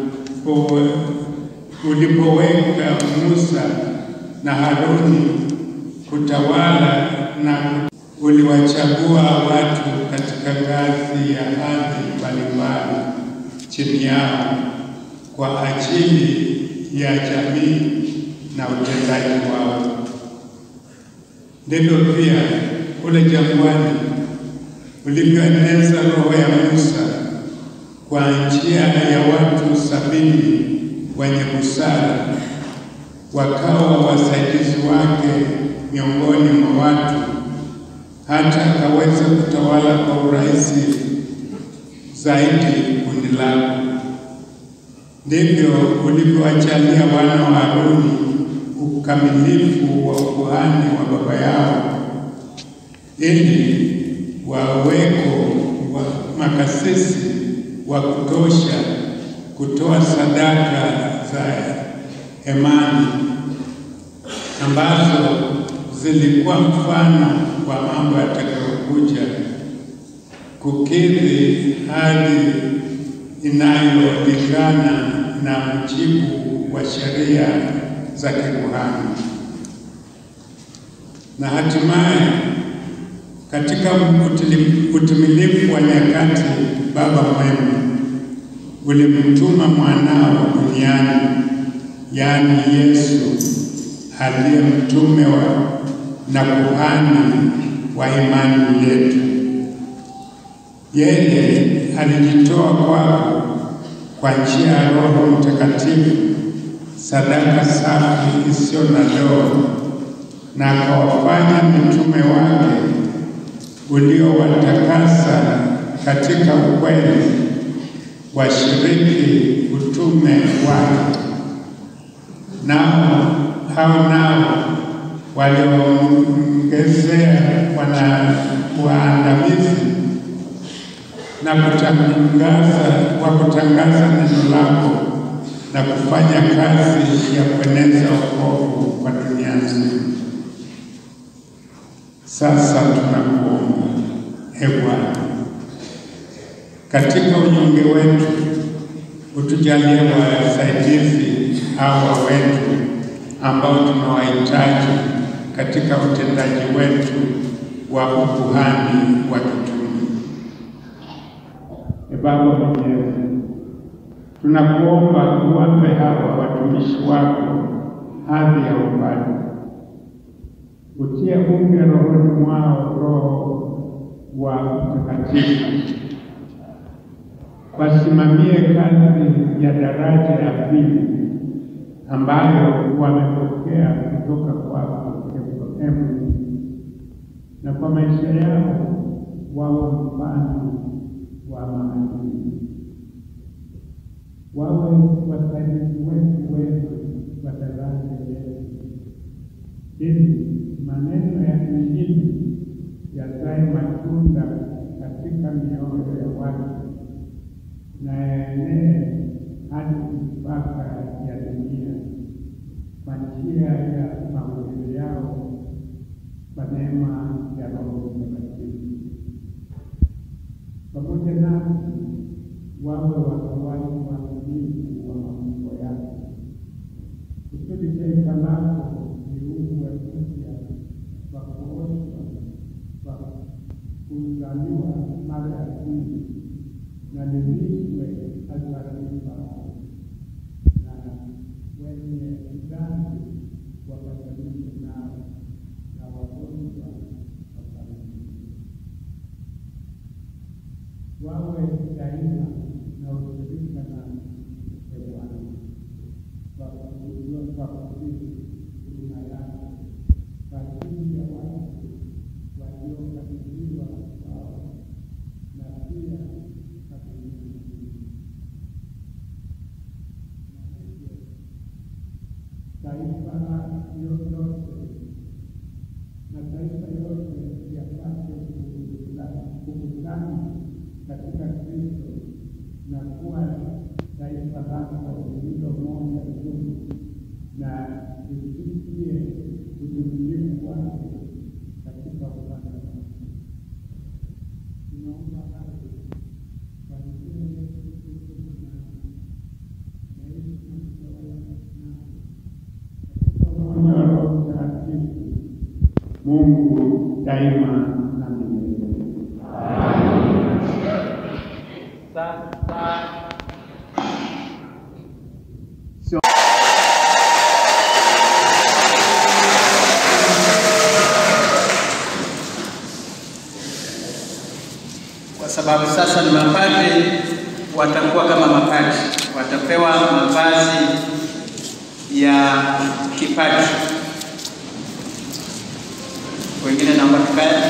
Speaker 16: ulipoweka Musa na Haruni kutawala na uliwachagua watu katika ngazi ya hadhi mbalimbali chini yao kwa ajili ya jamii na utendaji wao. Ndivyo pia kule jangwani ulivyoeneza roho ya Musa kwa njia ya watu sabini wenye busara, wakawa wasaidizi wake miongoni mwa watu, hata akaweza kutawala kwa urahisi zaidi kundi lako. Ndivyo ulivyowajalia wana wa Haruni ukamilifu wa ukuhani wa baba yao, ili waweko wa makasisi wa kutosha kutoa sadaka za imani ambazo zilikuwa mfano wa mambo yatakayokuja kukidhi hali inayolingana na mujibu wa sheria za kikuhani. Na hatimaye katika utimilifu wa nyakati, Baba mwema, ulimtuma mwanao duniani, yaani Yesu aliye mtume wa na kuhani wa imani yetu. Yeye alijitoa kwako kwa njia ya Roho Mtakatifu, sadaka safi isiyo na doa, na akawafanya mitume wake uliowatakasa katika ukweli, washiriki utume wake. Nao hao nao walioongezea wana waandamizi na kutangaza wa kutangaza neno lako na kufanya kazi ya kueneza wokovu kwa dunia nzima. Sasa tunakuomba e Bwana, katika unyonge wetu utujalie wasaidizi hawa wetu ambao tunawahitaji katika utendaji wetu wa ukuhani wa kitume. E Baba Mwenyezi, tunakuomba uwape hawa watumishi wako hadhi ya ufalme, utie upya rohoni mwao Roho wa Mtakatifu, wasimamie kazi ya daraja ya pili ambayo wamepokea kutoka kwako Ephraim, na kwa maisha yao wawe mfano wa maadili, wawe wasaidizi wetu wetu wa daraja yetu, ili maneno ya Injili yazae matunda katika mioyo ya watu na yaenee hadi mipaka ya dunia kwa njia ya mahubiri yao kwa neema ya Roho Mtakatifu. Pamoja nasi wawe watoaji waaminifu wa mambo yako, kusudi taifa lako liumbwe upya kwa kuoshwa kwa kuzaliwa mara ya pili na lilishwe hata wawe daima na ushirika na Bwana kwa kujua kwa kutii huduma yako kwa ajili ya watu waliokabidhiwa kwao na pia kabidhiwa taifa yote mataifa yote yapate kukutana katika Kristo na kuwa taifa lako lililo moja tu na lisikie utimilifu wake katika upande wako. Tunaomba hayo kwa njia ya Yesu Kristo mwanao, naishi na kutawala nao katika umoja wa Roho Mtakatifu, Mungu daima na milele.
Speaker 7: Sasa kwa sababu sasa ni mapadri, watakuwa kama mapadri, watapewa mavazi ya kipadri. Wengine naomba tukae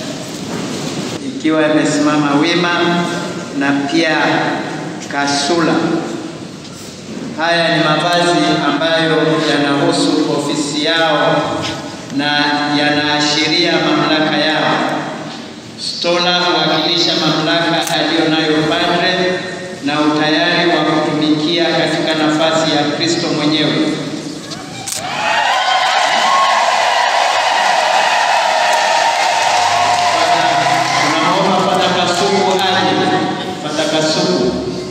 Speaker 7: ikiwa imesimama wima na pia kasula. Haya ni mavazi ambayo yanahusu ofisi yao na yanaashiria mamlaka yao. Stola huwakilisha mamlaka aliyo nayo padre na utayari wa kutumikia katika nafasi ya Kristo mwenyewe. Tunaomba Fata Kasuku aje. Fata Kasuku.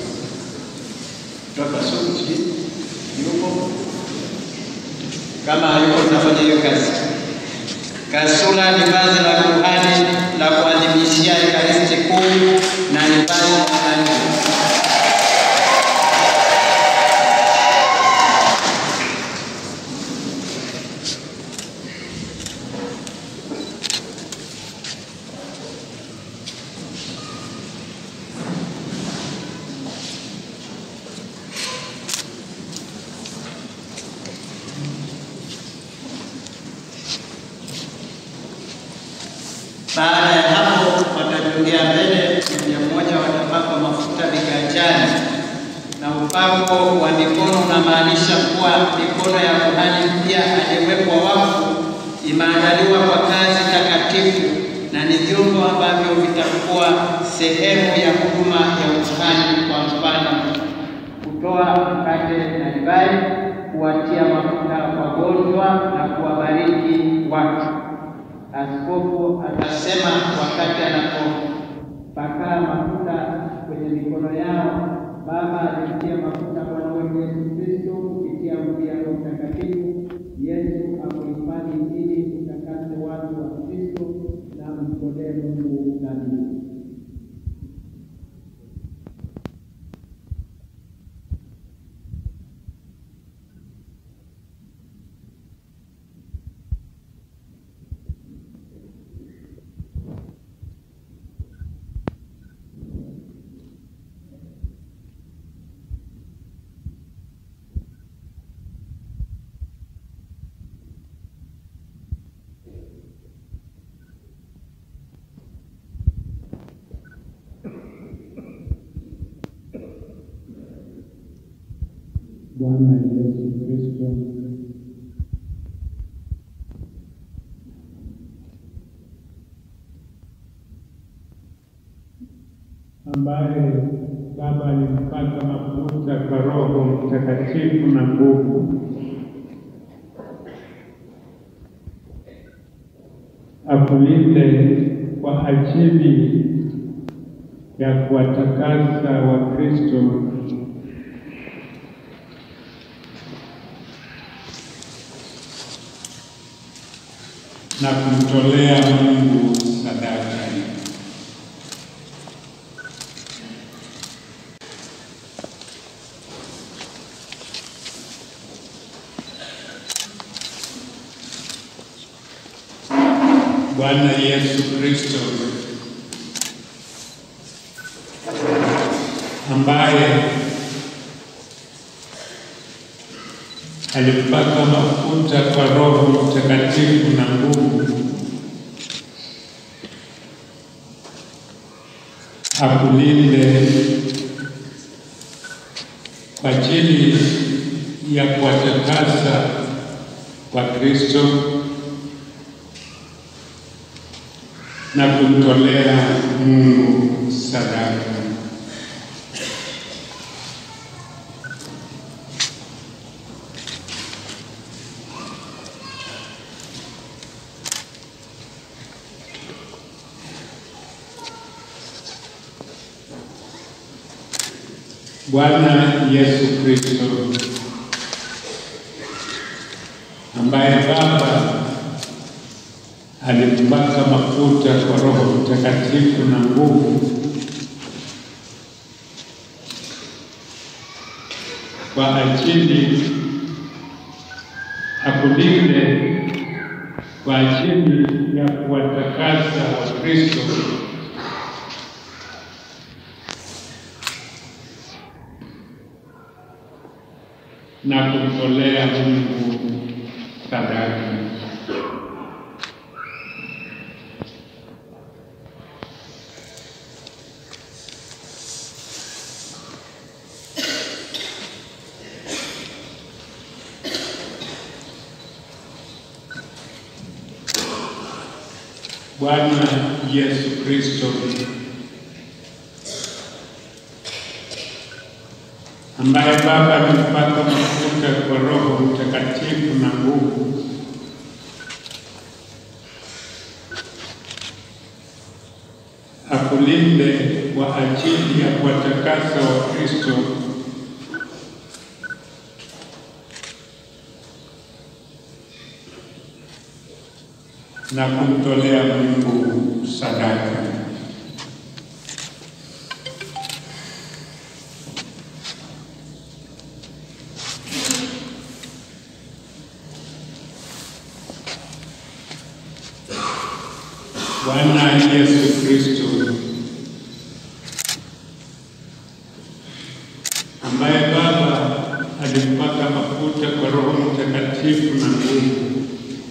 Speaker 7: Toka Kasuku sijui. Yupo? Kama hayupo tunafanya hiyo kazi. Kasula ni vazi la kuhani la kuadhimishia Ekaristi Kuu na ni vazi la kanisa. Baada ya hapo watajongea mbele, mmoja mmoja watapakwa mafuta viganjani, na upako wa mikono unamaanisha kuwa mikono ya kuhani mpya aliyewekwa wakfu imeandaliwa kwa kazi takatifu na ni vyombo ambavyo vitakuwa sehemu ya huduma ya ukuhani. Kwa mfano, kutoa mkate na divai, kuwatia mafuta wagonjwa na kuwabariki watu. Askofu atasema wakati anapopakaa mafuta kwenye mikono yao, Baba alitia mafuta Bwana wetu Yesu Kristo kupitia nguvu ya Roho Mtakatifu. Yesu akuhifadhi ili utakase watu wa Kristo na mtolee Mungu dhabihu.
Speaker 16: Bwana Yesu Kristo ambaye Baba alimpaka mafuta kwa Roho Mtakatifu na nguvu, akulinde kwa ajili ya kuwatakasa Wakristo na kumtolea Mungu sadaka hii. Bwana Yesu Kristo
Speaker 6: ambaye alipaka mafuta kwa Roho Mtakatifu na nguvu, akulinde kwa ajili ya kuwatakasa kwa Kristo na kumtolea Mungu sadaka. Bwana Yesu Kristo ambaye Baba alimpaka mafuta kwa Roho Mtakatifu na nguvu kwa ajili akulinde kwa ajili ya kuwatakasa Wakristo na kumtolea Mungu sadaka. Bwana Yesu Kristo ambaye Baba amempaka mafuta kwa Roho Mtakatifu na nguvu, akulinde kwa ajili ya kuwatakasa Wakristo na kumtolea Mungu sadaka. Bwana Yesu Kristo ambaye Baba alimpaka mafuta kwa Roho Mtakatifu na nguvu,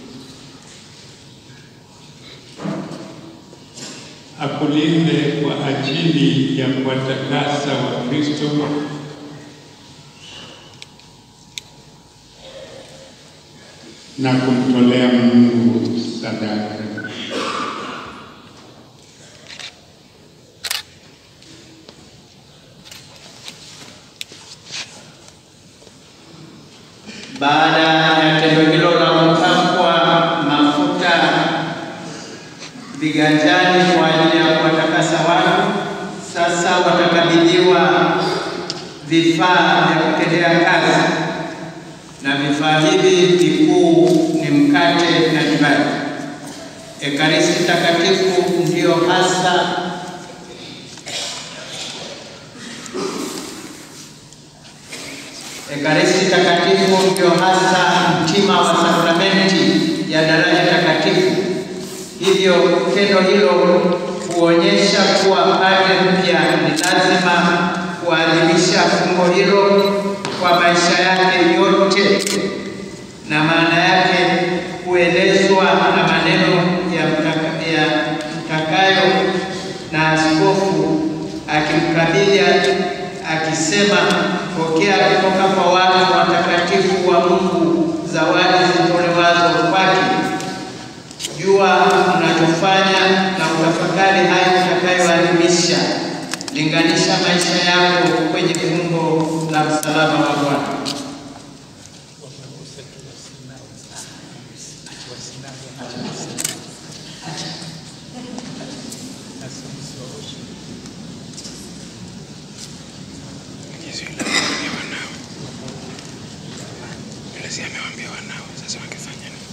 Speaker 6: akulinde kwa ajili ya kuwatakasa Wakristo na kumtolea Mungu sadaka.
Speaker 7: Baada ya tendo hilo la kupakwa mafuta viganjani kwa ajili ya kuwatakasa watu, sasa watakabidhiwa vifaa vya kutendea kazi, na vifaa hivi vikuu ni mkate na divai. Ekaristi Takatifu ndiyo hasa Ekaristi Takatifu ndio hasa mtima wa sakramenti ya daraja takatifu. Hivyo tendo hilo huonyesha kuwa padre mpya ni lazima kuadhimisha fumbo hilo kwa maisha yake yote, na maana yake kuelezwa na maneno ya, mtaka, ya mtakayo na askofu akimkabidhi akisema, pokea kutoka kwa watu watakatifu wa Mungu zawadi zitolewazo kwake. Jua unachofanya na utafakari hayo utakayoadhimisha. Linganisha maisha yako kwenye fumbo la msalaba wa Bwana.
Speaker 17: amewaambia wanao, sasa wangefanya nini?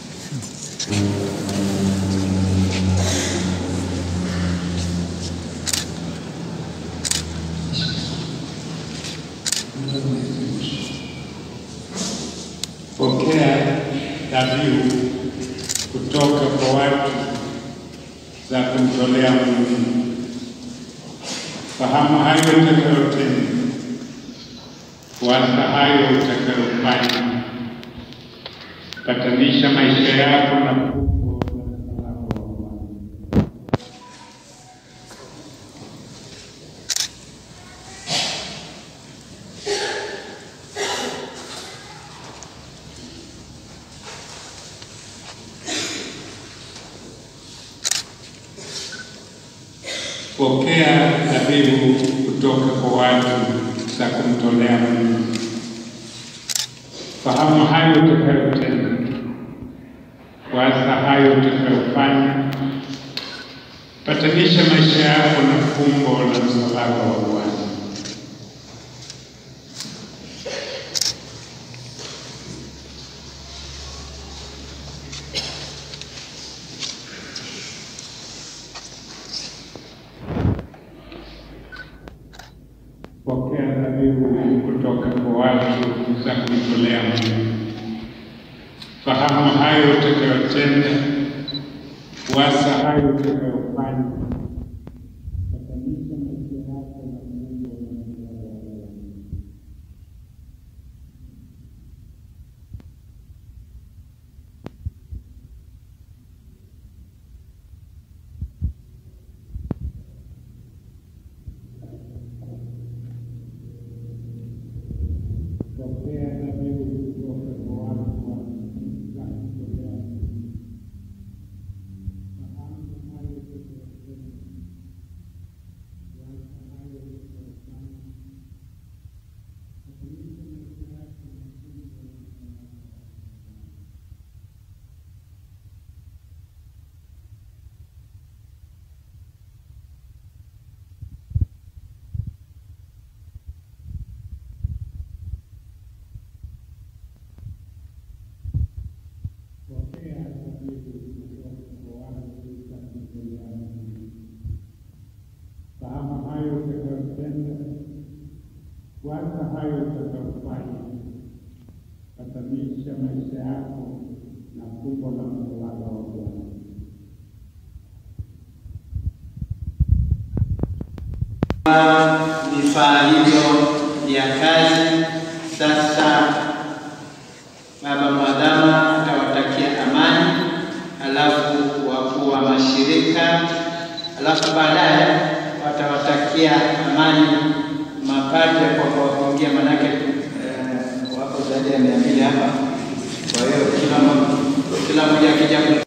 Speaker 6: Pokea dhabihu kutoka kwa watu za kumtolea Mungu
Speaker 16: Fahamu hayo utakayotenda, waza hayo utakayofanya, patanisha maisha yako na fumbo la msalaba wa Bwana. Pokea dhabihu kutoka kwa watu za kumtolea Mungu. Fahamu hayo utakayotenda, waza hayo utakayofanya, patanisha maisha yako na fumbo la msalaba wa Bwana. Pokea dhabihu kutoka kwa watu za kumtolea Mungu. Fahamu hayo utakayotenda, waza hayo utakayofanya, patanisha maisha yako na Mungu wa msalaba wa Bwana. Pokea dhabihu kutoka kwa watu wa za kumtolea Mungu. Fahamu hayo utakayotenda, waza hayo utakayofanya, patanisha maisha yako na Mungu wa msalaba wa Bwana. Pokea dhabihu kutoka kwa watu za kumtolea Mungu. Fahamu hayo utakayotenda, waza hayo utakayofanya, patanisha maisha yako na fumbo la msalaba wa Bwana.
Speaker 7: vifaa hivyo vya kazi. Sasa baba mwadhama atawatakia amani, halafu wakuu wa mashirika, halafu baadaye watawatakia amani mapadre kwa kuwafungia, manake eh, wako zaidi ya mia mbili hapa. Kwa hiyo kila mo- kila mmoja akija ku-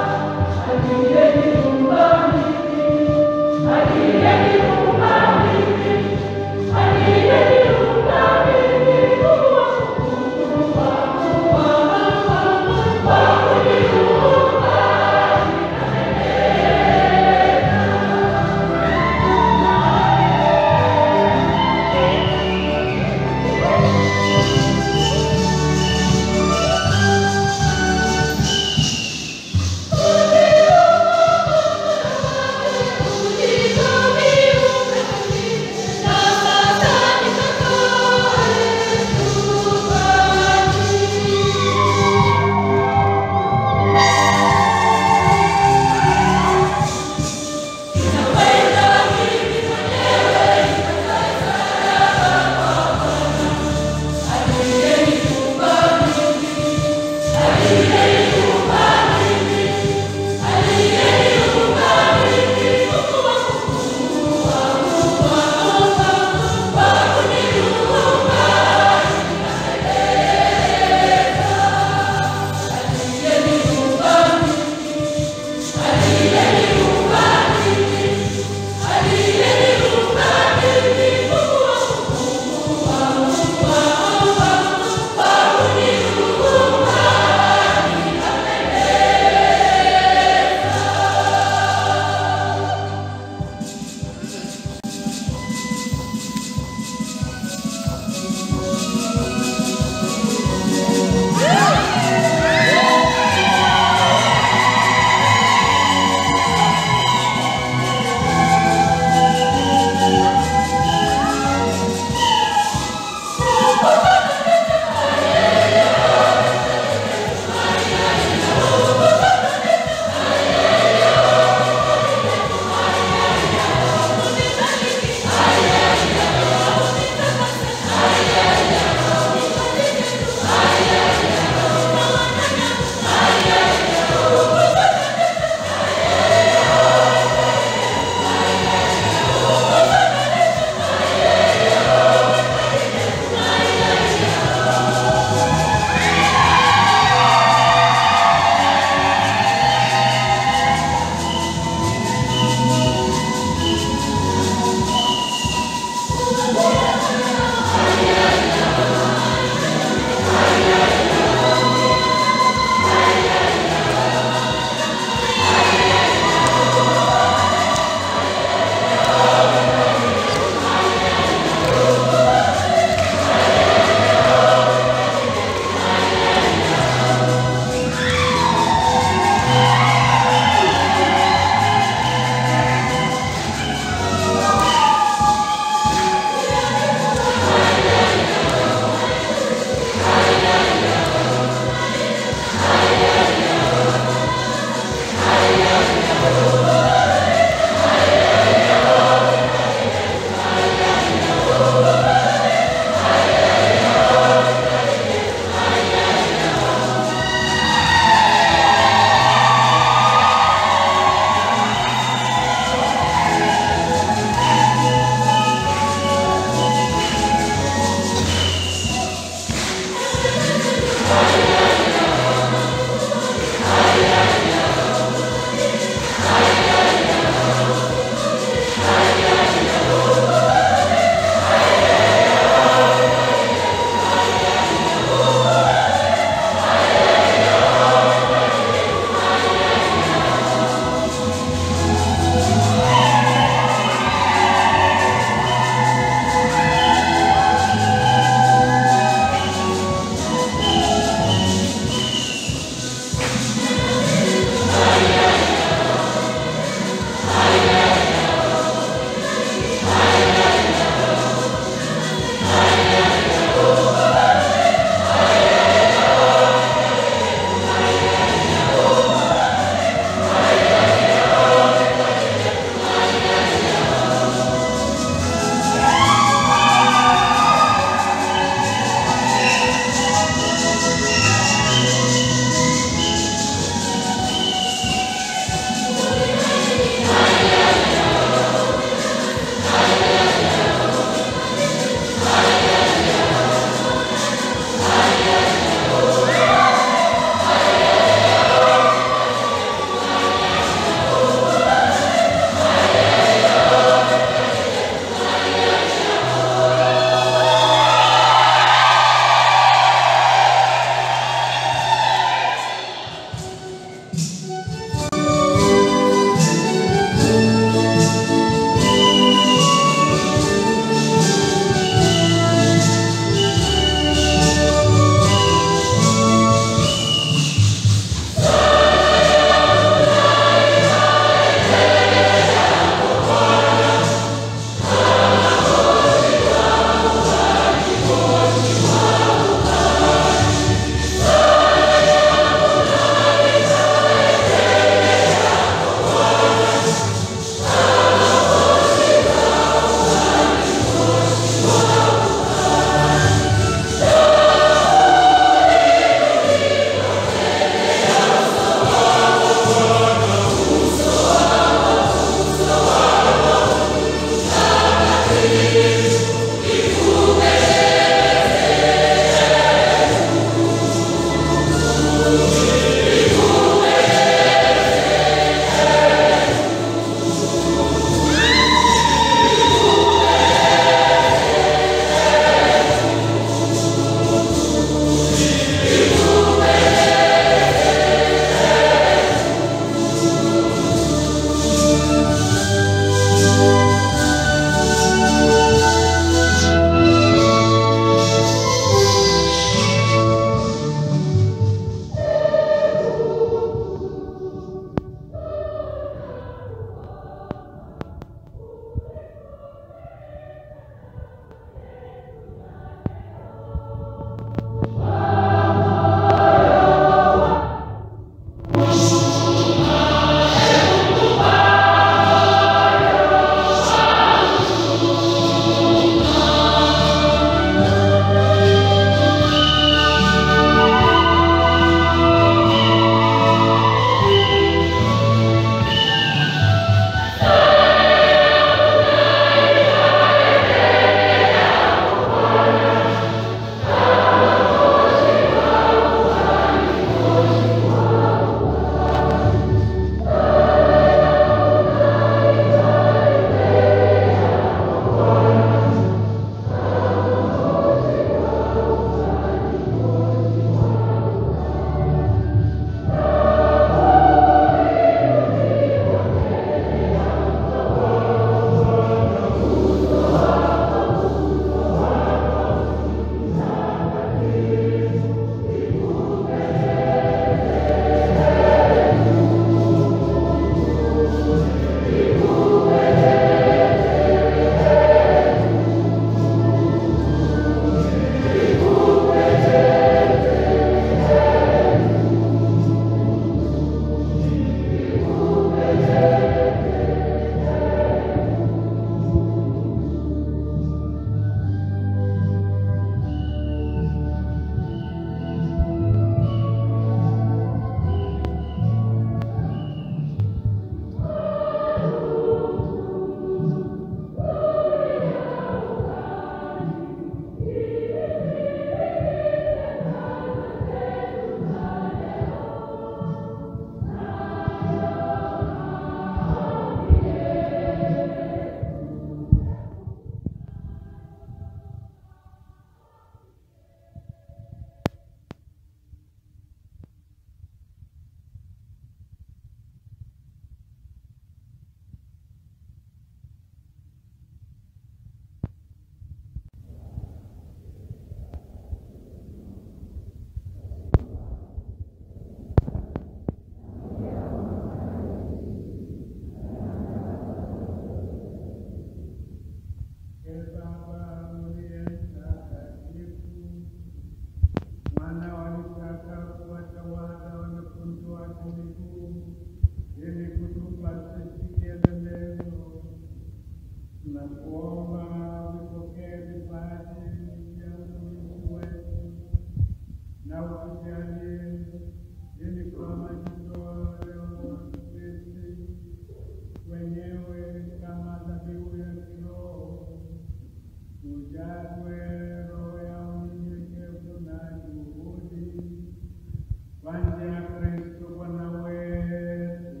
Speaker 16: wenyewe kama dhabihu ya kiroho, tujazwe roho ya unyenyekevu na juhudi kwa njia ya Kristo Bwana wetu.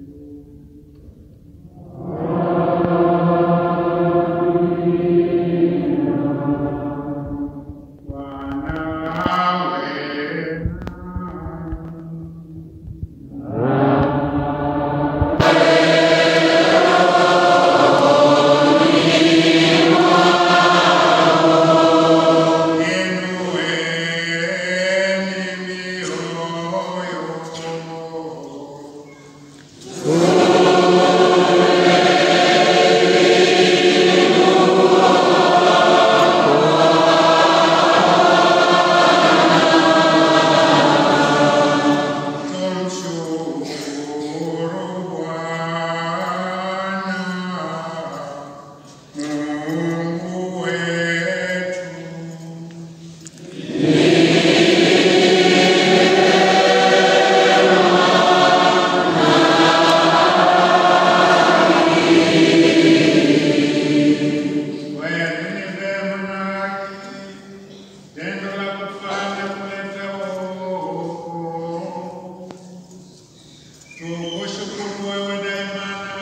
Speaker 16: Tendo la kufanya kuleta wokovu. Tukushukuru wewe daima na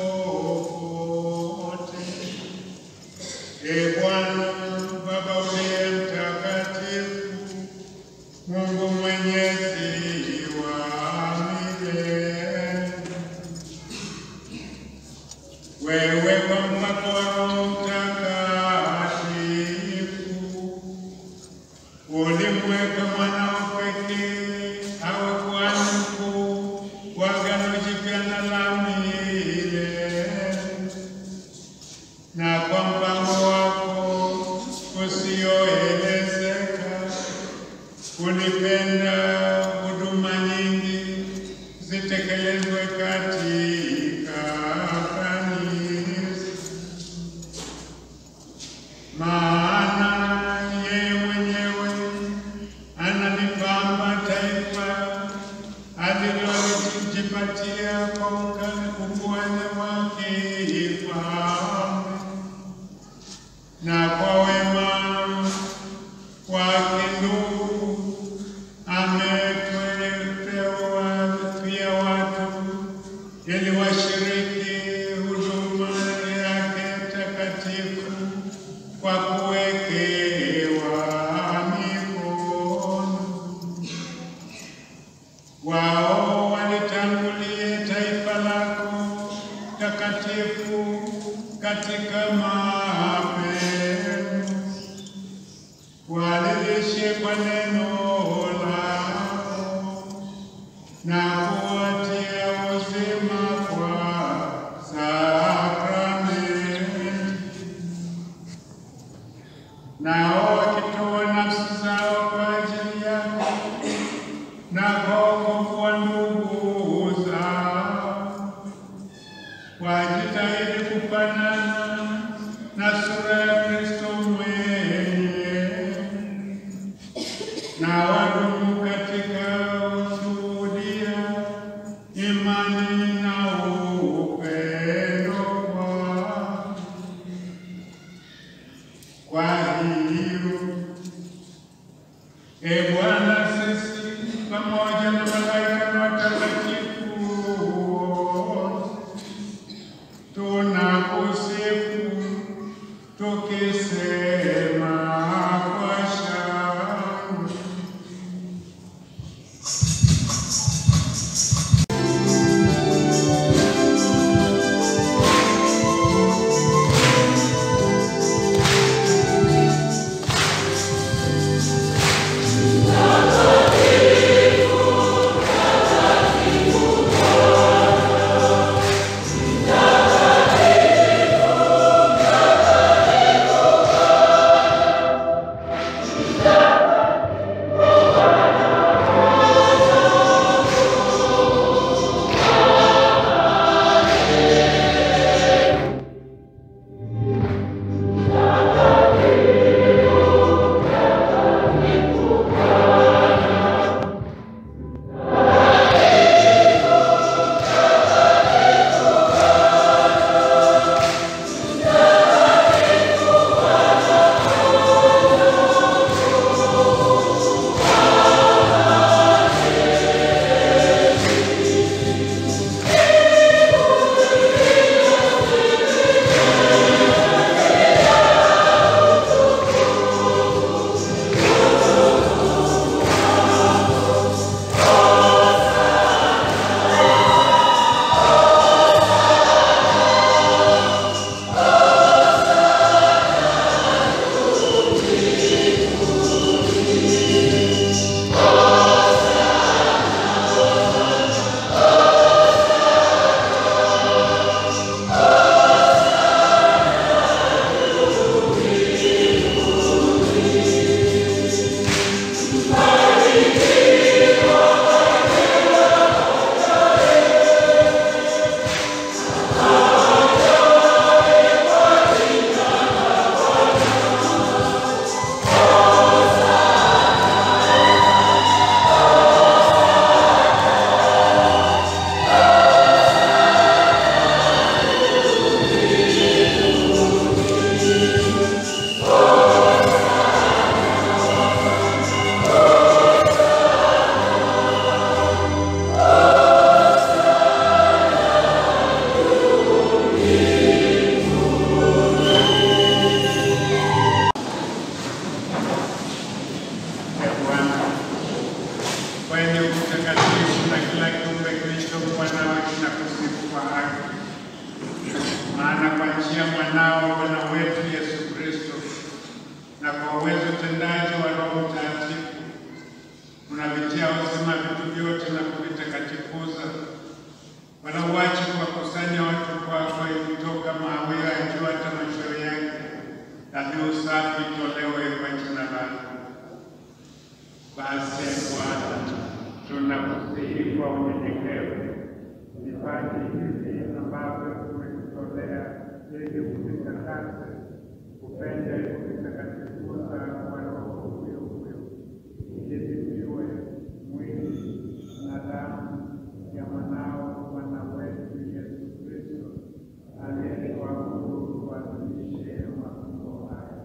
Speaker 16: popote. Ee Bwana Baba uliye mtakatifu, Mungu mwenyezi wa milele. Wewe kwa mpako wa Roho Mtakatifu ulimweka mwanao pekee awe kuhani mkuu wa agano jipya na la milele, na kwa mpango wako usioelezeka ulipenda huduma nyingi zitekelezwe katika kanisa maana yeye mwenyewe analipamba taifa alilojipatia kwa ukuhani wake ifalme, na kwa wema wake ndugu ameteua pia watu ili washiriki huduma yake takatifu kwa kuwekewa mikono. Wao walitangulie taifa lako takatifu katika mapendo, walilishe kwa neno lako na kuwatia uzima kwa sakramenti nao wakitoa nafsi zao kwa ajili yako na kwa wokovu wa ndugu zao, wajitahidi kufanana na sura ya Kristo mwenyewe, na wadumu katika ushuhudia imani ya mwanao Bwana wetu Yesu Kristo, na kwa uwezo tendaji wa Roho Mtakatifu unavitia uzima vitu vyote na kuvitakatifuza. Bwana, uache kuwakusanya watu kwako ili toka mawio ya jua hata machweo yake, dhabihu safi itolewe kwa jina lako. Basi Bwana, tunakusihi kwa unyenyekevu vipaji hivi ambavyo tumekutolea ili kuvitakase, upende kuvitakatifuza kwa Roho huyo huyo, ili viwe mwili na damu ya mwanao Bwana wetu Yesu Kristo aliyekuabudu kuadhimishe mafumbo haya.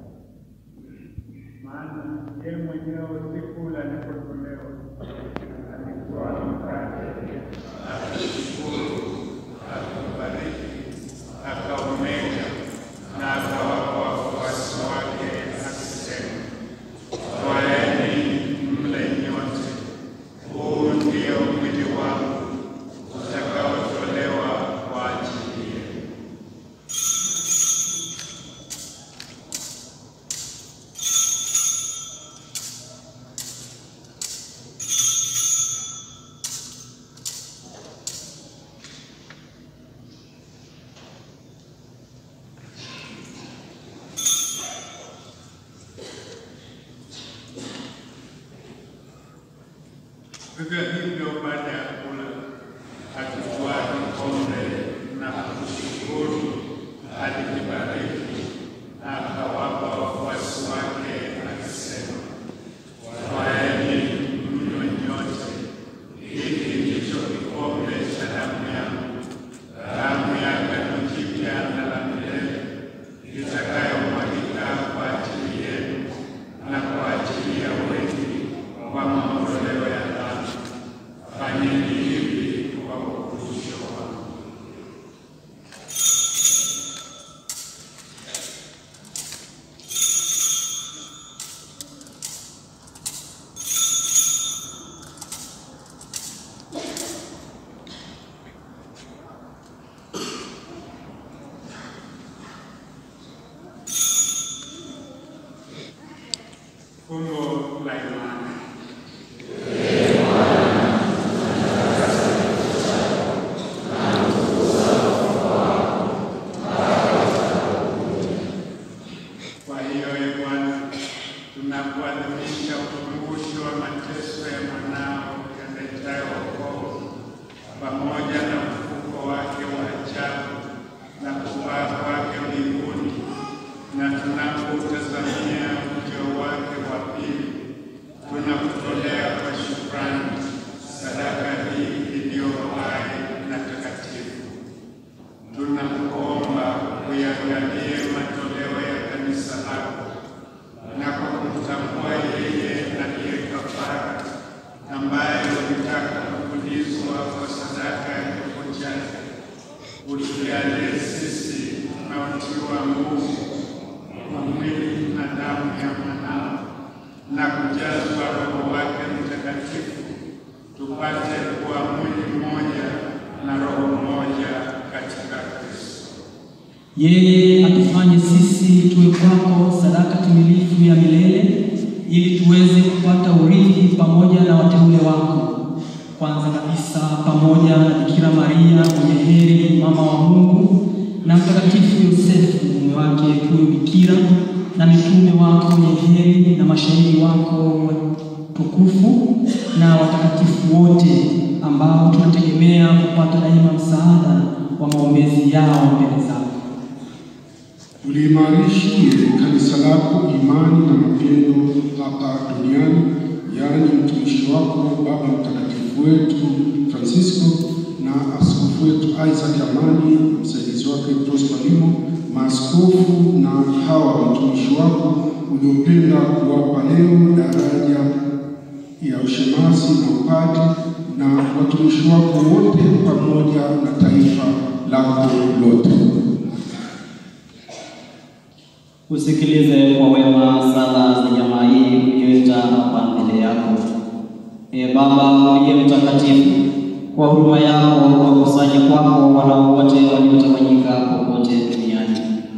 Speaker 16: Maana yeye mwenyewe usiku ule alipotolewa alikuwa mkate akashukuru, akaubariki, akaumega na akawapa wafuasi wake akisema, twaeni mle nyote, huu ndio mwili wangu utakaotolewa kwa ajili yenu. Vivyo hivyo baada ya kula, akitwaa kikombe na kushukuru, alikibariki na akawapa wafuasi wake akisema, twaeni mnywe nyote, hiki ndicho kikombe cha damu yangu, damu ya agano jipya na la milele, itakayomwagika kwa ajili yenu na kwa ajili ya wengi kwa maondoleo ya dhambi. Fanyeni hivi kwa ukumbusho wangu. Fumbo la imani. Kwa hiyo e Bwana, tunapoadhimisha ukumbusho wa mateso ya mwanao yaletayo wokovu pamoja na ufufuko wake wa ajabu na kupaa kwake mbinguni, na tunapoutazamia ujio wake wa pili, tunakutolea kwa shukrani sadaka hii iliyo hai na takatifu. Tunakuomba uyaangalie matoleo ya kanisa lako na kwa kumtambua yeye aliye kafara ambaye ulitaka kupulizwa kwa sadaka ya kifo chake, utujalie sisi tunaotiwa nguvu kwa mwili na damu ya mwanao na kujazwa Roho wake Mtakatifu, tupate kuwa mwili mmoja na roho mmoja katika Kristo.
Speaker 12: Yeye atufanye sisi tuwe kwako sadaka timilifu ya milele, ili tuweze kupata urithi pamoja na wateule wako. Kwanza kabisa pamoja na Bikira Maria mwenye heri, mama wa Mungu, na Mtakatifu Yosefu mume wake huyo bikira, na mitume wako wenye heri, na mashahidi wako watukufu, na watakatifu wote ambao tunategemea kupata daima msaada wa maombezi yao mbele zako.
Speaker 18: Uliimarishie kanisa lako imani na mapendo hapa duniani, yaani mtumishi wako Baba Mtakatifu wetu Francisco na askofu wetu Isaac Amani, msaidizi wake Prosper Limo, maaskofu na hawa watumishi wako uliopenda kuwapa leo daraja ya ushemasi na upadi, na watumishi wako wote pamoja na taifa lako lote.
Speaker 12: Usikilize kwa wema sala za jamaa hii uliyoita hapa mbele yako. Ee Baba uliye mtakatifu, kwa huruma yako wakusanye kwako wanao wote waliotawanyika popote duniani.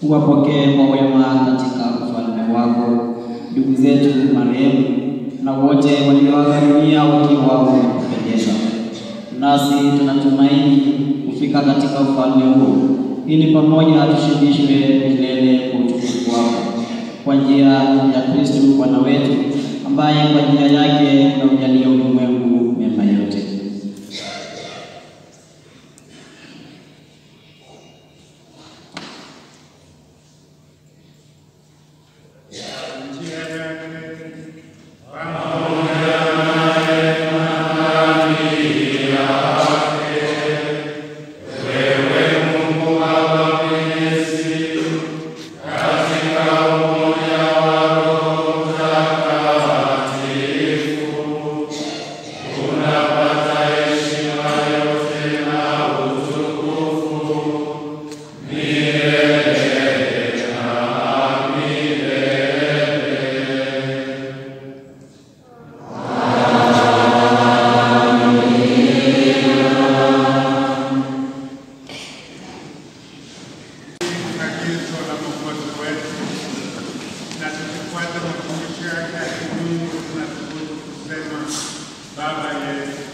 Speaker 12: uwapokee kwa wema katika ufalme wako ndugu zetu marehemu na wote walioaga dunia wakiwa wamekupendeza. Nasi tunatumaini kufika katika ufalme huo, ili pamoja tushibishwe milele kwa utukufu wako, kwa njia ya Kristo Bwana wetu, ambaye kwa njia yake unaujalia ulimwengu mema yote.
Speaker 16: agizo la Mwokozi wetu na tukifuata mafundisho yake ya kimungu tunathubutu kusema Baba yetu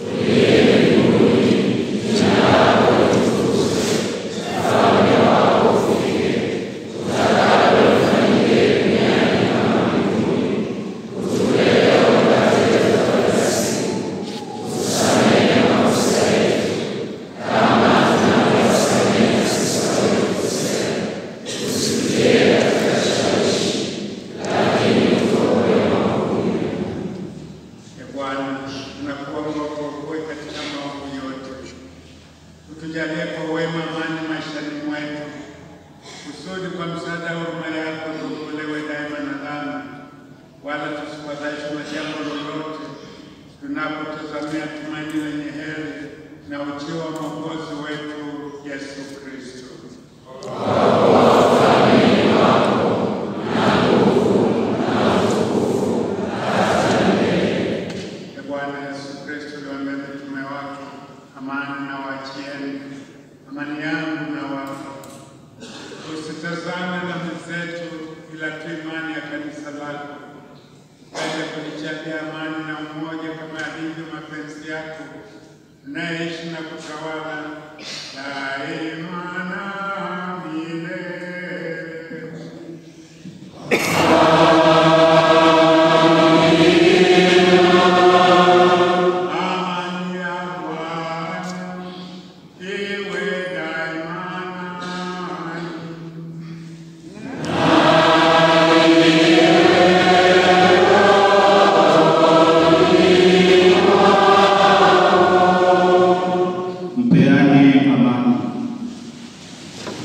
Speaker 16: ya Bwana, tunakuomba uokoe katika maovu yote, utujalie kwa wema amani maishani mwetu, kusudi kwa msaada wa huruma yako tuokolewe daima na dhambi, wala tusifadhaishwe na jambo lolote, tunapotazamia tumaini lenye heri na ujio wa Mwokozi wetu Yesu Kristo. Ee Bwana Yesu Kristo, uliwaambia mitume wako, amani na waachieni, amani yangu na wapa. Usitazame dhambi zetu, ila tu imani ya kanisa lako. Upende kulijalia amani na umoja kama yalivyo mapenzi yako, unayeishi na kutawala daima na milele. Amani ya Bwana iwe daima nanyi.
Speaker 19: Mpeane amani.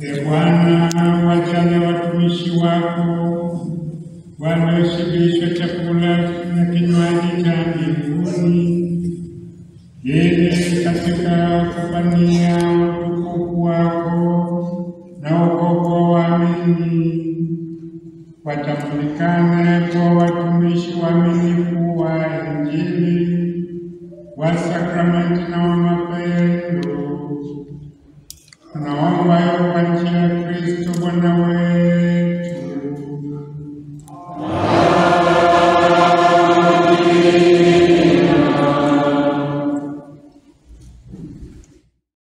Speaker 16: E Bwana, wajalie watumishi wako walioshibishwa chakula na kinywaji cha mbinguni, ili katika kupania utukufu wako na wokovu wa waamini watambulikane kwa watumishi waaminifu wa Injili, wa sakramenti na wa mapendo. Tunaomba hayo kwa njia ya Kristo Bwana wetu.